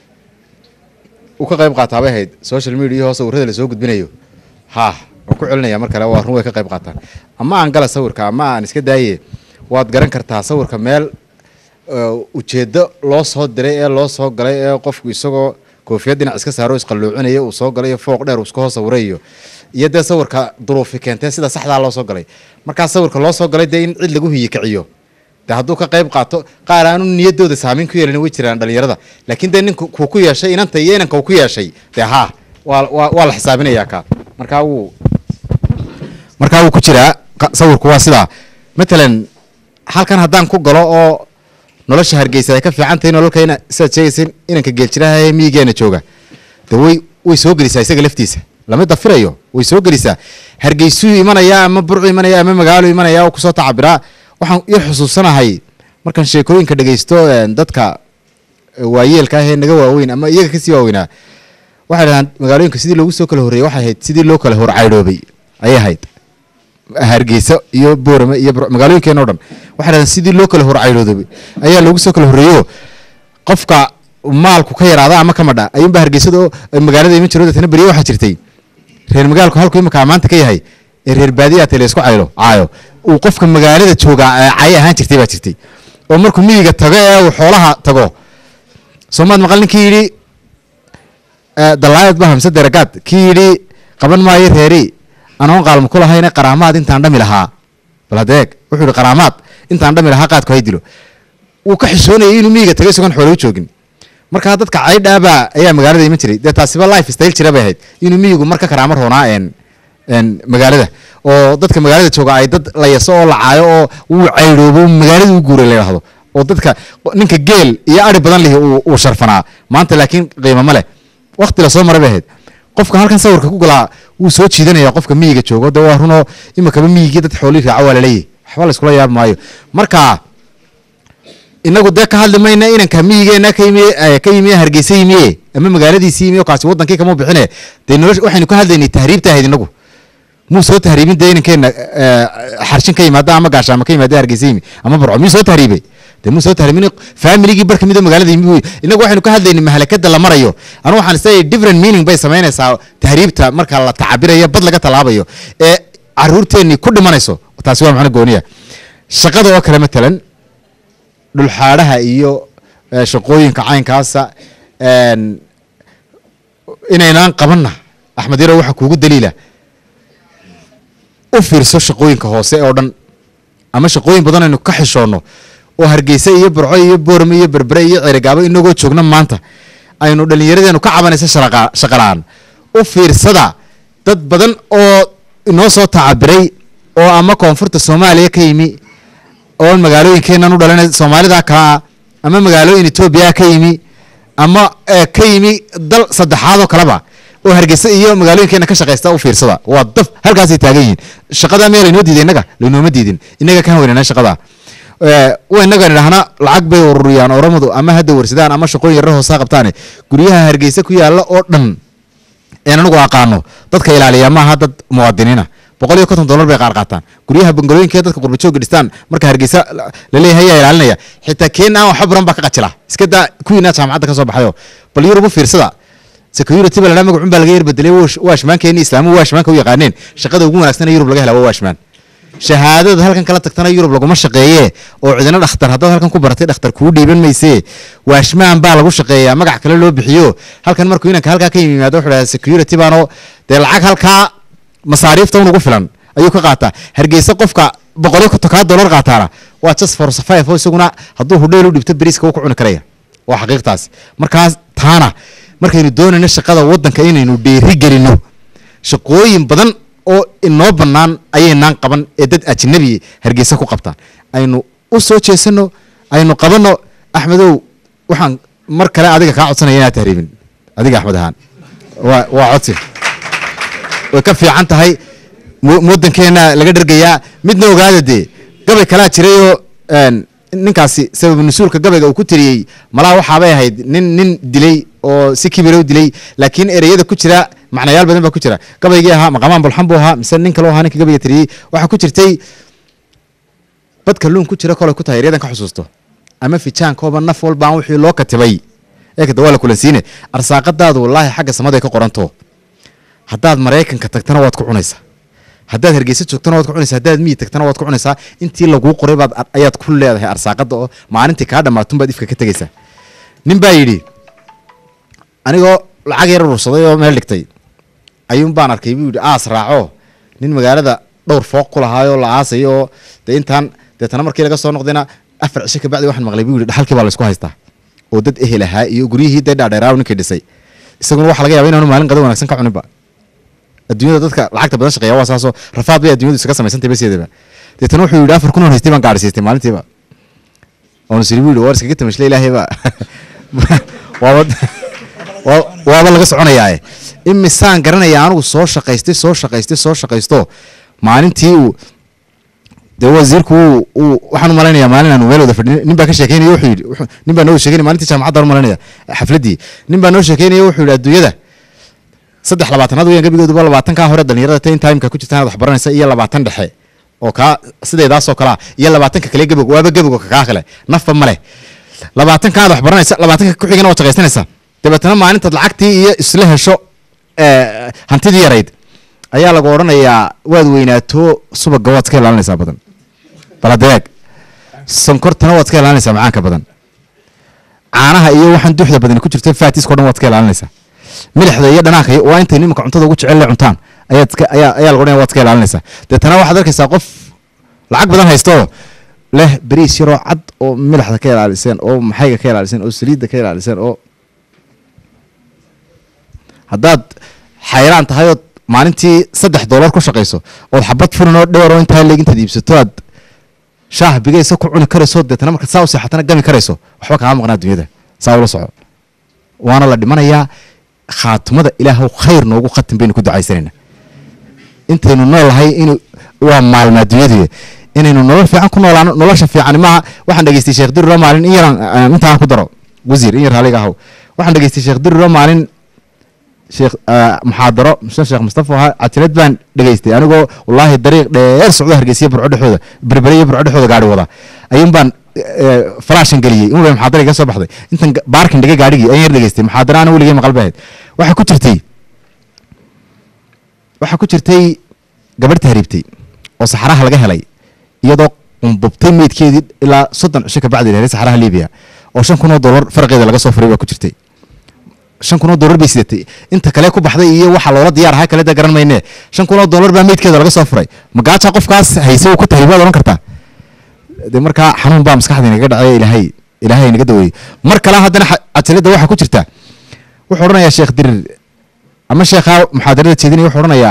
uu ka qayb qaataa bay ahayd social media oo sawirada lasoo gudbinayo ha waan ku celinaya mar kale waa run way ka qayb qaataan ama aan gala sawirka ama aan iska daaye waad garan kartaa sawirka meel ee, ujeedo loo soo diray ee loo soo galay ee qofku isagoo koofiyad dhinac iska saaro isqalluucinaya uu soo galay iyo fooq dheer uu iska hoos sawirayo iyo dee sawirka duruufi keentee sida saxdaa loo soo galay markaa sawirka loo soo galay dee in cid lagu hiyi kiciyo dee hadduu ka qayb qaato qaar aanu niyadooda saameyn ku yeelin way jiraan dhalinyarada laakiin dee ninku kuu ku yeeshay inanta iyo inanka uu ku yeeshay dee haa waa waa waa la xisaabinayaa kaa markaa wuu markaa wuu ku jiraa qa- sawirku waa sidaa matalan halkan haddaan ku galo oo nolosha hargeysa ay ka fiican tahay nololka ina sidaad sheegaysa inanka geeljiraha ee miyigeena jooga de way way soo gelisaa isaga laftiisa lama dafirayo way soo gelisaa hargeysuu imanaya ama burcu imanaya ama magaalo imanaya oo kusoo tacabiraa waxaan yar xusuusanahay markaan sheekooyinka dhegeysto een, dadka waayeelka ah ee naga waaweyn ama iyaga kasii waaweynaa waxay dhahaan magaalooyinka sidii loogu soo kala horreeyey waxay ahayd sidii loo kala horcaydhoobay ayay ahayd hargeysa iyo boorame iyo Bur- magaalooyinkeena o dhan waxay dhahaan sidii loo kala horcaydhoobay ayaa loogu soo kala horreeyo qofka maalku ka yaraada ama ka madha ayuunba hargeysada oo magaalada iman jiro deetana beriye waxaa jirtay reer magaalku halku imika maanta ka yahay ee reer baadiyaa tele isku caylo caayo uu qofka magaalada jooga ee cay ahaan jirtay baa jirtay oo markuu miyiga tago ee uu xoolaha tago soomaad maqal ninkii yidhi eh, dalaayad ba hamse deragaad kii yidhi qaban maayo reeri anoon qaalma ku lahayne qaraamaad intaan dhami lahaa bal hadeeg wuxuu yidhi qaraamaad intaan dhami lahaa qaadku hay dilo wuu ka xishoonayay inuu miyiga tagay isagoon xoolo u joogin markaa dadka caydhaabaa ayaa magaalada iman jiray dee taasiba life style jira bay ahayd inuu miyigu marka karaamo roonaa een een magaalada oo dadka magaalada jooga ay dad la yaso oo la caayo oo wuu caydhoobo magaalada u guuray la yidhaahdo oo dadka ninka geel iyo ari badan lihi uu uu sharfanaa maanta laakiin qiimo ma leh waqti lasoo maray bay ahayd qofka halkan sawirka ku galaa wuu soo jiidanaya qofka miyiga joogo de waa runoo imikaba miyigii dad xoolii raaca waa laleeyahy waxba la iskula yaab maayo marka inagu dee ka hadli mayna inanka miyigeena ka yimi eh, ka yimi hargeysa yimiye ama magaaladiisi yimi oo kaasi wadankii kama bixine dee nolosha waxaynu ka hadlaynay tahriibta ahayd inagu muu soo tahriibin dee inankeena eh, xarshin ka yimaada ama gaashaama ka yimaada hargeysa yimi ama burco miyuu soo tahriibay dee muu soo tahriibin familigii bar kamid oo magaalada yimi wey inagu waxaynu ka hadlaynay mahalakada la marayo anu waxaan isleeyahay different meaning bay samaynaysaa tahriibta marka la tacabirayo bad laga talaabayo ee caruurteennii ku dhimanayso taasi waa macno gooniya shaqada oo kale matalan dhulxaadhaha iyo eh, shaqooyinka caynkaasa een, inaynaan qabanna axmed yaro waxaa kuugu daliila u fiirso shaqooyinka hoose oo dhan ama shaqooyin badan aynu ka xishoonno oo hargeysa iyo burco iyo boorme iyo berbere iyo cerigaabo inagoo joogna maanta aynu dhallinyaradeenu ka cabanaysa sharaqa- shaqalaan u fiirsada dad badan oo inoo soo tacabiray oo ama koonfurta soomaaliya ka yimi oo magaalooyinkeenan u dhalanay soomaalida kaa ama magaalooyin etoobiya ka yimi ama eh, ka yimi dal saddexaad oo kaleba oo hargeysa iyo magaalooyinkeena ka shaqaysta u fiirsada waa daf halkaasay taagan yihiin shaqada meel laynoo diiday innaga laynooma diidin innaga ka weynana shaqada Eh, wa innaga nidhaahna lacag bay ururiyaan oramadu ama hadda warsadaan ama shaqooyin yarra hoosaa qabtaane guryaha hargeysa ku yaalla oo dhan een anigu aqaano dadka ilaaliya maaha dad muwaadiniina boqol iyo konton dollar bay qaar qaataan guryaha bangalooyinka dadka qurbajooga dhistaan marka hargeysa la- laleeyahay ayaa ilaalinaya xitaa keen aan waxba baran baa ka qajila iska daa kuwiina jaamacadda ka soo baxayo bal yurub u fiirsada security baa ladhaa magacun baa laga yar bedelay wash- waashmaankeeni islaamu waashmaanka u yaqaaneen shaqada ugu wanaagsan ee yurub laga helaa waa waashmaan shahaadada halkan kala tagtana yurub laguma shaqeeye oo cidina dhakhtar haddaad halkan ku baratay dhakhtar kuu dhiiban maysee waashmaan baa lagu shaqeeyaa magac kale loo bixiyo halkan markuu inanka halkaa ka yimaado wuxuu dhahaa security baano dee lacag halkaa masaariifta unugu filan ayuu ka qaataa hargeysa qofka boqolyo tokaa dollar qaataana waa just for survive oo isaguna hadduu hudheel u dhibto beriiska wuu ku cuni karaya waa xaqiiqtaas markaas taana markaynu doonayno shaqada waddanka inaynu dheeri gelino shaqooyin badan oo inoo bannaan ayaynaan qaban ee dad ajnabi hargeysa ku qabtaan aynu u soo jeesano aynu qabanno axmedow waxaan mar kale adiga kaa codsanaya inaad tahriibin adiga axmed ahaan waa waa codsi way ka fiican tahay mu- waddankeena laga dhergayaa midna ogaada dee gabay kalaa jirayoo een, ninkaasi sabab nusuulka gabayga uu ku tiriyey malaha waxaabay ahayd nin nin dilay oo si kibira u dilay laakiin ereyada ku jira macnayaal badan baa ku jira gabaygii ahaa maqamaan bulxan buu ahaa mise nin kaloo ahaa ninka gabayga tiriyey waxaa ku jirtay bad kalluun ku jira kolay ku tahay eryadan ka xusuusto ama fijaankooba naf walbaan wixii loo katibay eekada waa la kulansiine arsaaqadaadu wallaahi xagga samaday ka qoranto haddaad maraykanka tagtana waad ku cunaysaa haddaad hargeysa joogtana waad ku cunaysaa haddaad miyi tagtana waad ku cunaysaa intii laguu qoray baad ayaad ku leedahay arsaaqada oo maalintii kaa dhammaatun baad ifka ka tegaysaa nin baa yidhi anigoo lacag yar urursaday oo meel dhigtay ayuun baan arkay buu yidhi aas raaco nin magaalada dhowr fooq ku lahaayoo la aasayo oo dee intaan deetana markii laga soo noqdayna afar cisho kabacdi waxaan maqlay buu yidhi dhaxalkii baa la isku haystaa oo dad ehel ahaa iyo guryihii dee dhaadheeraa ninkii dhisay isaguna waxa laga yaaba inaanu maalin qado wanaagsan ka cuninba adduunyada dadka lacagta badan shaqeeya waa saasoo rafaad bay adduunyadu isaga samaysantay baseedaba deetana wuxuu yidhi afar kun oo haystay baan gaadhsiistay maalintiiba oon siri buu yidhi war iskaga tamashle ilaahayba waaba waa- waaba laga soconayaae imisaan garanaya anigu soo shaqaystay soo shaqaystay soo shaqaysto maalintii uu dee wasiirku uu uu waxaan u malaynayaa maalin aanu meel wada fadhin nin baa ka sheekeynaya wuxuu yidhi wuxuu- nin baa noo sheekeynaya maalintii jaamacadda u malanaya xafladdii nin baa noo sheekeynaya wuxuu yidhi adduunyada saddex labaatanaad weeyaan gebigooduba labaatankaa hore dhalinyarada ten timeka ku jirtaan aad wax baranaysa iyo labaatan dhexe oo kaa sideedaasoo kalea iyo labaatanka kale gebog waaba gebog kaa kale nafba ma leh labaatanka aad wax baranaysa labaatanka ku xigana waad shaqaysanaysaa dabeetana maalintaad lacagtii iyo isla hesho eh, hantidii yarayd ayaa lagu odhanayaa waad weynaato subaga waad iska ilaalinaysaa badan baladeeg sonkortana waad iska ilaalinaysaa macaanka badan caanaha iyo waxaan duxda badani ku jirta faatiska o dhan waad iska ilaalinaysaa milixda iyo dhanaanka iyo- waa intay nimanka cuntada ugu jecel le cuntaan ayaad iska ayaa ayaa lagu odhanaya waad iska ilaalinaysaa deetana waxaad arkaysaa qof lacag badan haysto leh beriis yaroo cad oo milixda ka ilaaliseen oo maxayga ka ilaaliseen oo saliidda ka ilaaliseen oo haddaad xayraan tahay ood maalintii saddex dollar ku shaqayso ood xabad furin oo dheer oo intaa leeg intaad iibsato aad shaah bigaysa ku cuni karayso deetana markaad saa u seexatana gami karayso waxba kaama maqnaa dunyada saa ula soco waana la dhimanayaa khaatumada ilaahw khayr noogu khatim baynu ku ducaysanayna intaynu noolahay in waa maalma adduunyadu inaynu nolol fiican ku noolaano nolosha fiican maaha waxaan dhageystay sheekh diriro maalin in yaran eh, intaan ku daro wasiir in yar haliga ahaw waxaan dhageystay sheekh diriro maalin sheekh eh, muxaadaro muse sheekh mustafa ahaa catilad baan dhageystay anigoo wallaahi dariiq dheer socdo hargeysiya burco dhexooda berbere iyo burco dhexooda gaari wada ayuun baan eh, falaashan geliyey in waliba muxaadara iga soo baxday intan ga- baarkin dhigay gaadhigii ayaan yar dhageystay muxaadara ana weligay maqal bahayd waxaa ku jirtay waxaa ku jirtay gabadh tahriibtay oo saxaraha laga helay iyadoo qumbubtay meydkeedii ilaa soddon cisho ka bacdi helay saxaraha libiya oo shan kun oo dollar farqeeda laga soo furay baa ku jirtay shan kun oo dollar bay sidatay inta kale ku baxday iyo waxa loola diyaar ahaa kale da garan mayne shan kun oo dollar baa meydkeeda laga soo furay magaaja qofkaas hayse uu ku tahriibaad odhan kartaa de markaa xanuun baa maskaxda inaga dhacay ilaahay ilaahay inaga daweeyey mar kale haddana xa- cajalada waxaa ku jirta wuxuu odhanayaa sheekh dirir ama sheekha muxaadarada jeedinaya wuxuu odhanayaa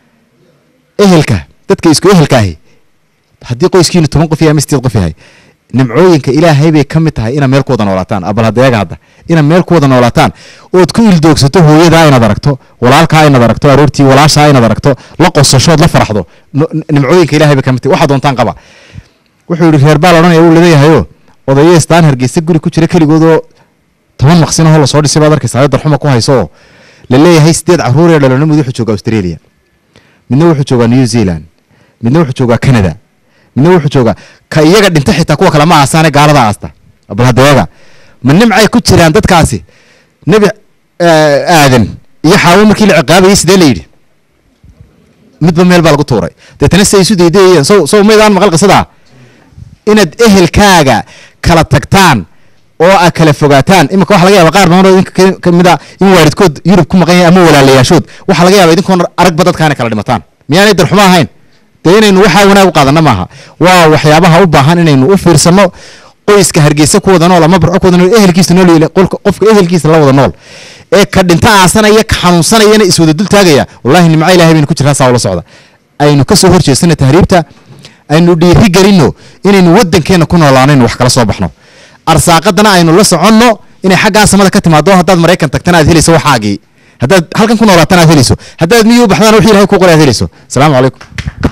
ehelka dadka isku ehelka ahi haddii qoyskiinu toban qof yahay ama sideed qof yahay nimcooyinka ilaahay bay ka mid tahay inaad meel ku wada noolaataan abal hadeega hadda inaad meel ku wada noolaataan ood ku ildoogsato hooyadaa inaad aragto walaalkaa inaad aragto aroortii walaashaa inaad aragto la qosashood la faraxdo no- nimcooyinka ilaahay bay ka mid tahay waxaa doontaan qaba wuxuu yidhi reer baa la odhanaya wuu leeyahayo odayo istaan hargeysa guri ku jira keligoodoo toban maqsinahoo lasoo dhisay baad arkaysaa darxuma ku hayso oo la leeyahay sideed caruur ee dhalano mid wuxuu joogaa australia midna wuxuu joogaa new zealand midna wuxuu joogaa canada midna wuxuu joogaa ka iyaga dhinta xitaa kuwa kale ma aasaane gaalada aasta bal hadeega ma nimcay ku jiraan dadkaasi nebi eh, aadan iyo xaawo markii la ciqaabayay sidee la yidhi midba meel baa lagu tuuray deetana siday isu daydayayeen sow sow maydaan maqal qisadaa inaad ehelkaaga kala tagtaan oo aad kala fogaataan iminka waxa laga yaaba qaar badan oo idinka ka- ka mid a in waalidkood yurub ku maqan yahay ama walaalayaashood waxaa laga yaaba idinkoon aragba dadkaana kala dhimataan miyaanay darxumo ahayn dee inaynu waxaa wanaag u qaadana maaha waa waxyaabaha u baahan inaynu u fiirsano qoyska hargeysa ku wada nool ama barco ku wada nool ehelkiisa nool yahay, qolka- qofka ehelkiisa la wada nool ee ka dhinta aasanaya ka xanuunsanayana iswada dul taagaya wallahi nimco ilaahay baynu ku jirtaa saa ula socda aynu ka soo horjeesana tahriibta aynu dhiiri gelino inaynu waddankeena ku noolaanaynu wax kala soo baxno arsaaqadana aynu la soconno inay xaggaa samada ka timaado haddaad maraykan tagtana aad helayso waxaagii haddaad halkan ku noolaatana aad helayso haddaad miyuu baxdana wixii ilahay ku qoray aad helayso asalaamu calaykum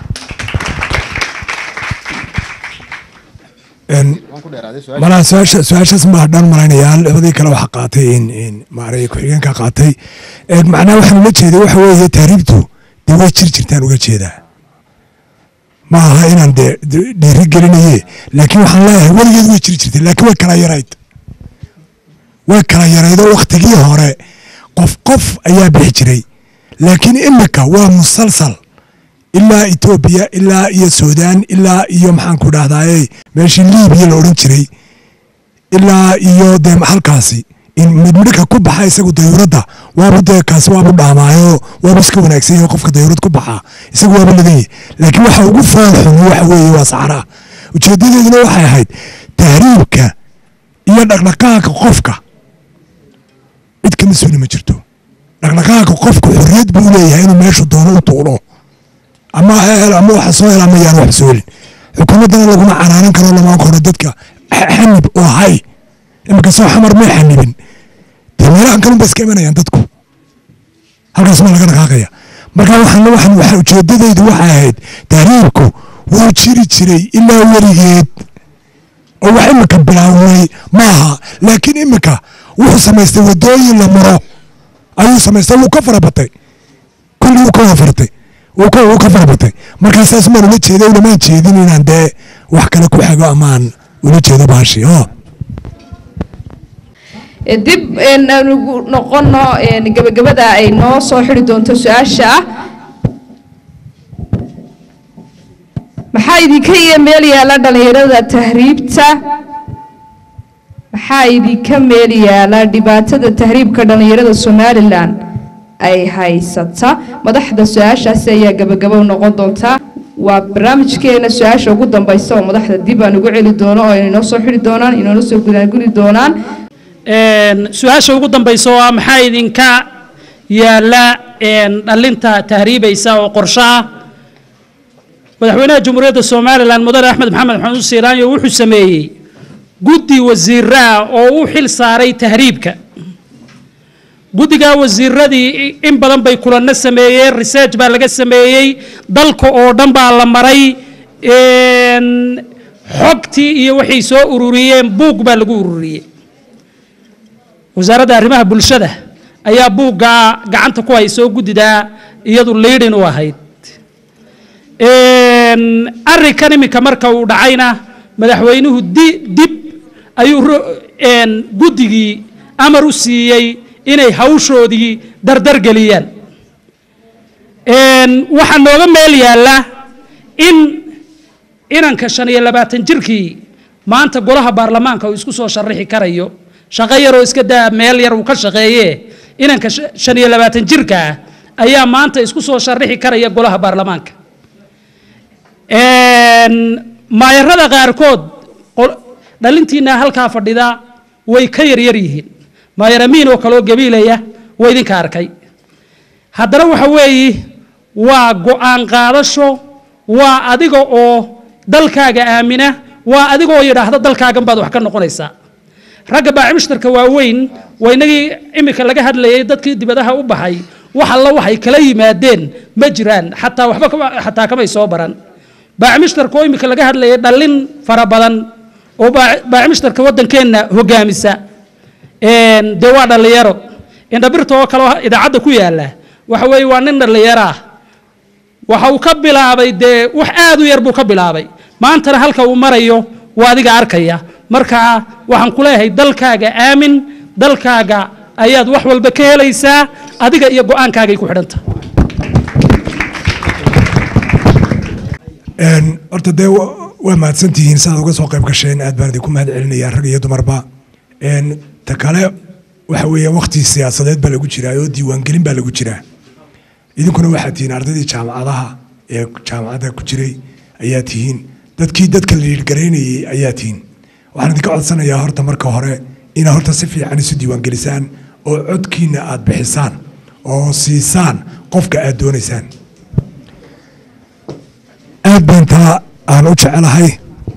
malaa su-aasha su-aashaas maa dhan malaynayaa labadii kale waxa qaatay in in maaragtay ku-xigeenka qaatay Een, macnaha waxaan ula jeeday waxa weeye tahriibtu dee way jir jirtaan uga jeedaa ma aha inaan dee de- dhiiri gelinaye laakiin waxaan leeyahay weligeed way jiri jirtay laakiin way kala yarayd way kala yarayd oo waktigii hore qof qof ayaa bixi jiray laakiin imika waa musalsal ilaa etoobiya ilaa iyo suudaan ilaa iyo maxaan ku dhahdaayey meeshii liibiya la odhan jiray ilaa iyo dee halkaasi in midmidhika ku baxa isagu dayuuradda waabu dee kaasi waabu dhaamaayo waabu iska wanaagsan yahay qofka dayuurad ku baxa isagu waabu ladan yahay laakiin waxa ugu foolxun waxa weeye waa saxaraa ujeedadeeduna waxay ahayd tahriibka iyo dhaqdhaqaaqa qofka cid ka mas-uuli ma jirto dhaqdhaqaaqa qofku xorriyad buu leeyahay inuu meeshu doono u tuulo ama ha hel ama waxa soo hel ama yaan wax soo helin xukuumaddana laguma canaanan karo lama koro dadka xa- xanib oo hay iminka soo xamar may xanibin dee meelahan kalun ba iska imanayaan dadku halkaas ma laga dhaqaaqaya marka waxaan waxaan waxa ujeedadaydu waxay ahayd tahriibku wuu jiri jiray ilaa weligeed oo wax imika bilaawmay maaha laakiin imika wuxuu samaystay wadooyin la maro ayuu samaystay wuu ka farabatay kulli wuu ka wafartay wuu ka wuu ka farabatay markaa saas maan ula jeeda ulamaan jeedin inaan dee wax kale ku xago amaan ula jeedo baashi oo Ee, dib een, aan ugu noqono een, gabagabada ay noo soo xiri doonto su-aasha ah maxaa idinka iyo meel yaala dhalinyarada tahriibta maxaa idinka meel yaala dhibaatada tahriibka dhalinyarada somalilan ay haysata madaxda su-aashaasi ayaa gabagabo noqon doontaa waa barnaamijkeena su-aasha ugu dambeysa oo madaxda dib aan ugu celi doono oo inoo soo xiri doonaan inoona soo gudaanguli doonaan Een, su-aasha ugu dambaysa oo ah maxaa idinka yaala een, dhalinta tahriibaysa oo qorshe ah madaxweynaha jamhuuriyadda somalilan mudane axmed maxamed maxamuud siiraanyo wuxuu sameeyey guddi wasiiraa oo u xil saaray tahriibka guddigaa wasiiradii in badan bay kulanno sameeyeen research baa laga sameeyey dalka oo dhan baa la maray een, xogtii iyo waxay soo ururiyeen buug baa lagu ururiyey wasaaradda arrimaha bulshada ayaa buuggaa gacanta ku haysoo guddidaa iyadu liidhin u ahayd Een, arrinkan iminka marka uu dhacayna madaxweynuhu di- dib ayuu ro- een, guddigii amar u siiyey inay hawshoodii dardar geliyaan Een, waxaa nooga meel yaalla in inanka shan iyo labaatan jirkii maanta golaha baarlamaanka uu isku soo sharixi karayo shaqo yaroo iska daa meel yar uu ka shaqeeye inanka sh- shan iyo labaatan jirka ah ayaa maanta isku soo sharixi karaya golaha baarlamaanka Een, maayarada qaarkood qol- dhalintiina halkaa fadhida way ka yaryar yihiin maayar amiin oo kaloo gabiilaya waa idinka arkay haddana waxa weeye waa go'aan qaadasho waa adiga oo dalkaaga aamina waa adiga oo yidhaahda dalkaagan baad wax ka noqonaysaa ragga baacimishtarka waaweyn waa inagii iminka laga hadlayay dadkii dibadaha u baxay wax alla waxay kala yimaadeen ma jiraan xataa waxba kama- xataa kamay soo baran baacimishtarka oo iminka laga hadlayay dhallin fara badan oo baac- baacimishtarka waddankeenna hogaamisa Een, dee waa dhallinyaro indhabirta oo kale oo idaacadda ku yaalla waxa weeye waa nin dhallinyaro ah waxa uu ka bilaabay dee wax aad u yar buu ka bilaabay maantana halka uu marayo waa adiga arkaya marka waxaan ku leeyahay dalkaaga aamin dalkaaga ayaad wax walba ka helaysaa adiga iyo go'aankaagay ku xidhanta Een, horta dee wa- waa mahadsantihiin saaad uga soo qayb gasheen aad baan idinku mahad celinayaa rag iyo dumarba Een, ta kale waxa weeye waqti siyaasadeed baa lagu jiraa oo diiwaangelin baa lagu jiraa idinkuna waxaad tihiin ardaydii jaamacadaha ee jaamacadda ku jiray ayaa tihiin dadkii dadka la dhiirgaraynayay ayaa tihiin waxaan idinka codsanayaa horta marka hore inaad horta si fiican isu diiwaangelisaan oo codkiina aad bixisaan oo siisaan qofka aad doonaysaan aad baan taa aan u jecelahay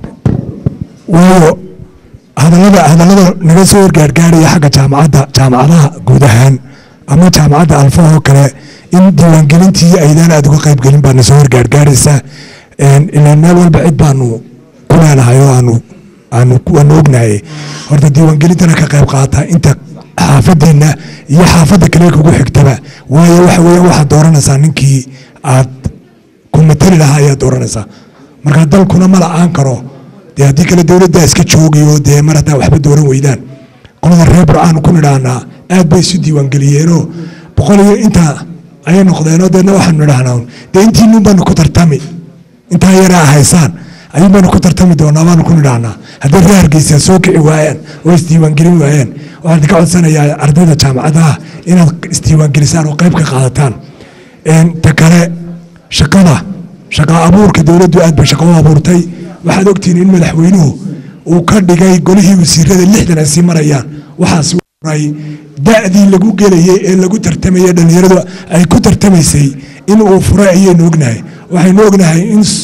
waayo hadallada hadallada naga soo horgaargaaraya xagga jaamacadda jaamacadaha guud ahaan ama jaamacadda alfa oo kale in diiwaangelintii aydaan aad uga qaybgelin baa na soo horgaargaaraysa Een, ilaan meel walba cid baanu ku leenahay oo aanu aanu waanu ognahay horta diiwaangelintana ka qayb qaata inta xaafadeenna iyo xaafadda kale kugu xigtaba waayo waxa weeye waxaad dooranaysaa ninkii aad ku matali lahaa ayaad dooranaysaa marka dalkuna ma la-aan karo dee haddii kale dowladdaa iska joogayo dee mar haddaa waxba dooran weydaan qolada reer burcaan ku nidhaahnaa aad bay isu diiwaangeliyeenoo boqol iyo intaa ayay noqdeenoo deedna waxaanu nidhaahnaa un, dee intiinun baanu ku tartami intaa yaraa haysaan ayuun baanu ku tartami doonaa baanu ku nidhaahnaa haddii reer hargeysa soo kici waayaan oo isdiiwaangelin waayaan waxaan idinka codsanayaa ardayda jaamacadaha inaad isdiiwaangelisaan oo qayb ka qaadataan Een, ta kale shaqada shaqa abuurka dowladdu aad bay shaqo u abuurtay waxaad ogtihiin in madaxweynuhu uu ka dhigay golihii wasiirada lixdan ay sii marayaan waxaas ray da'dii lagu gelayay ee lagu tartamayay dhallinyaradu ay ku tartamaysay in uu furay ayaynu ognahay waxaynu ognahay in s-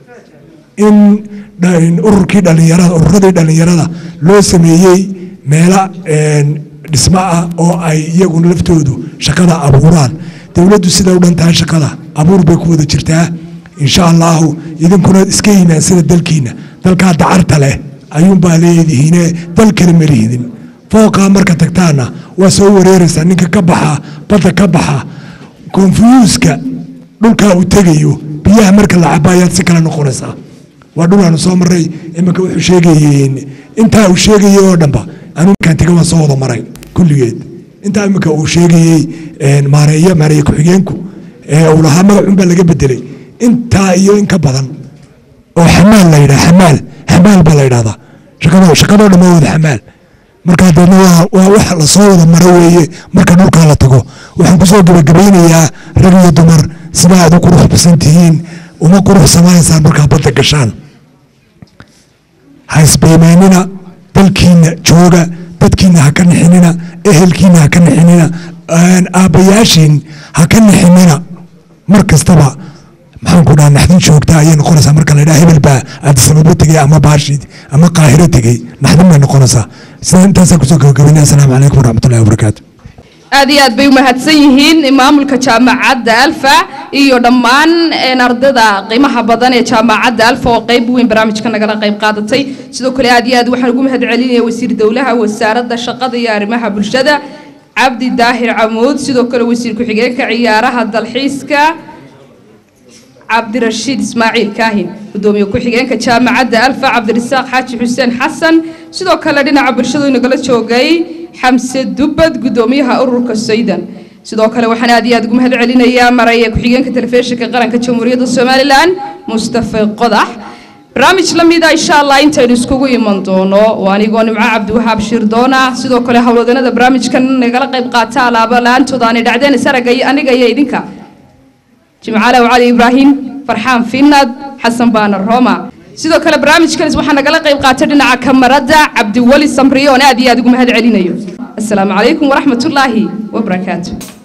in dha- in ururkii dhallinyarada ururadii dhallinyarada loo sameeyey meelo een, dhismo ah oo ay iyaguna laftoodu shaqada abuuraan dowladdu sida u dhan tahay shaqada abuur bay ku wada jirtaa insha allahu idinkuna iska yimaan sida dalkiina dalkaa dacarta leh ayuunbaa leedihiine dal kale ma lihidin fooqaa marka tagtaana waa soo wareeraysaa ninka ka baxa badda ka baxa konfuyuuska dhulkaa uu tegayo biyaha marka la caba ayaad si kale noqonaysaa waa dhul aanu soo maray iminka wuxuu sheegayeen intaa uu sheegayey oo dhanba anu markaan tega waan soo wada maray kulligeed intaa iminka uu sheegayey een, maareeya maareeye ku-xigeenku ee uu lahaa magacun baa laga bedelay intaa iyo in ka badan oo xamaal la yidhaha xamaal xamaal baa la yidhahdaa shaqado shaqadoo dhan waa wada xamaal markaa deedna waa waa wax lasoo wada maro weeye marka dhulkaa la tago waxaan kusoo gabagabaynayaa rag iyo dumar sida aad u qurux basan tihiin uma qurux samaysaan markaa badda gashaan ha isbeemaynina dalkiina jooga dadkiina ha ka nixinina ehelkiina ha ka nixinina een, aabbayaashiin ha ka nixinina mar kastaba maxaan ku dhaha naxdin joogta ayay noqonaysaa marka la yidhaha hebel baa aadisababo tegey ama baashid ama qaahiro tegey naxdin bay noqonaysaa sida intaasaa kusoo gabagabaynaya asalaamu calaykum waraxmatullahi wabarakaatu aad iyo aad bay u mahadsan yihiin maamulka jaamacadda alfa iyo dhammaan een, ardayda qiimaha badan ee jaamacadda alfa oo qayb weyn barnaamijka nagala qayb qaadatay sidoo kale aad iyo aad waxaan ugu mahad celinaya wasiir dowlaha wasaaradda shaqada iyo arrimaha bulshada cabdi daahir camuud sidoo kale wasiir ku-xigeenka ciyaaraha dalxiiska cabdirashiid ismaaciil kaahin gudoomiye ku-xigeenka jaamacadda alfa cabdirasaaq xaaji xuseen xasan sidoo kale dhinaca bulshadu inagala joogay xamse dubbad gudoomiyaha ururka saydan sidoo kale waxaan aad iyo aad ugu mahad celinayaa maraya ku-xigeenka telefishinka qaranka jamhuuriyadda somalilan mustafa qodax barnaamij la mida insha allah intaynu iskugu iman doono waa anigoo nimco cabdiwahaab shirdoona sidoo kale howlwadanada barnaamijkan nagala qayb qaata alaaba la-aantooda aanay dhacdeen isaraga iyo aniga iyo idinka jimcaale cali ibraahim farxaan finad xasan baanar roma sidoo kale barnaamijkanis waxaa nagala qayb qaatay dhinaca kamarada cabdiweli samriye oon aad iyo aad ugu mahad celinayo asalaamu calaykum waraxmatullaahi wabarakaatu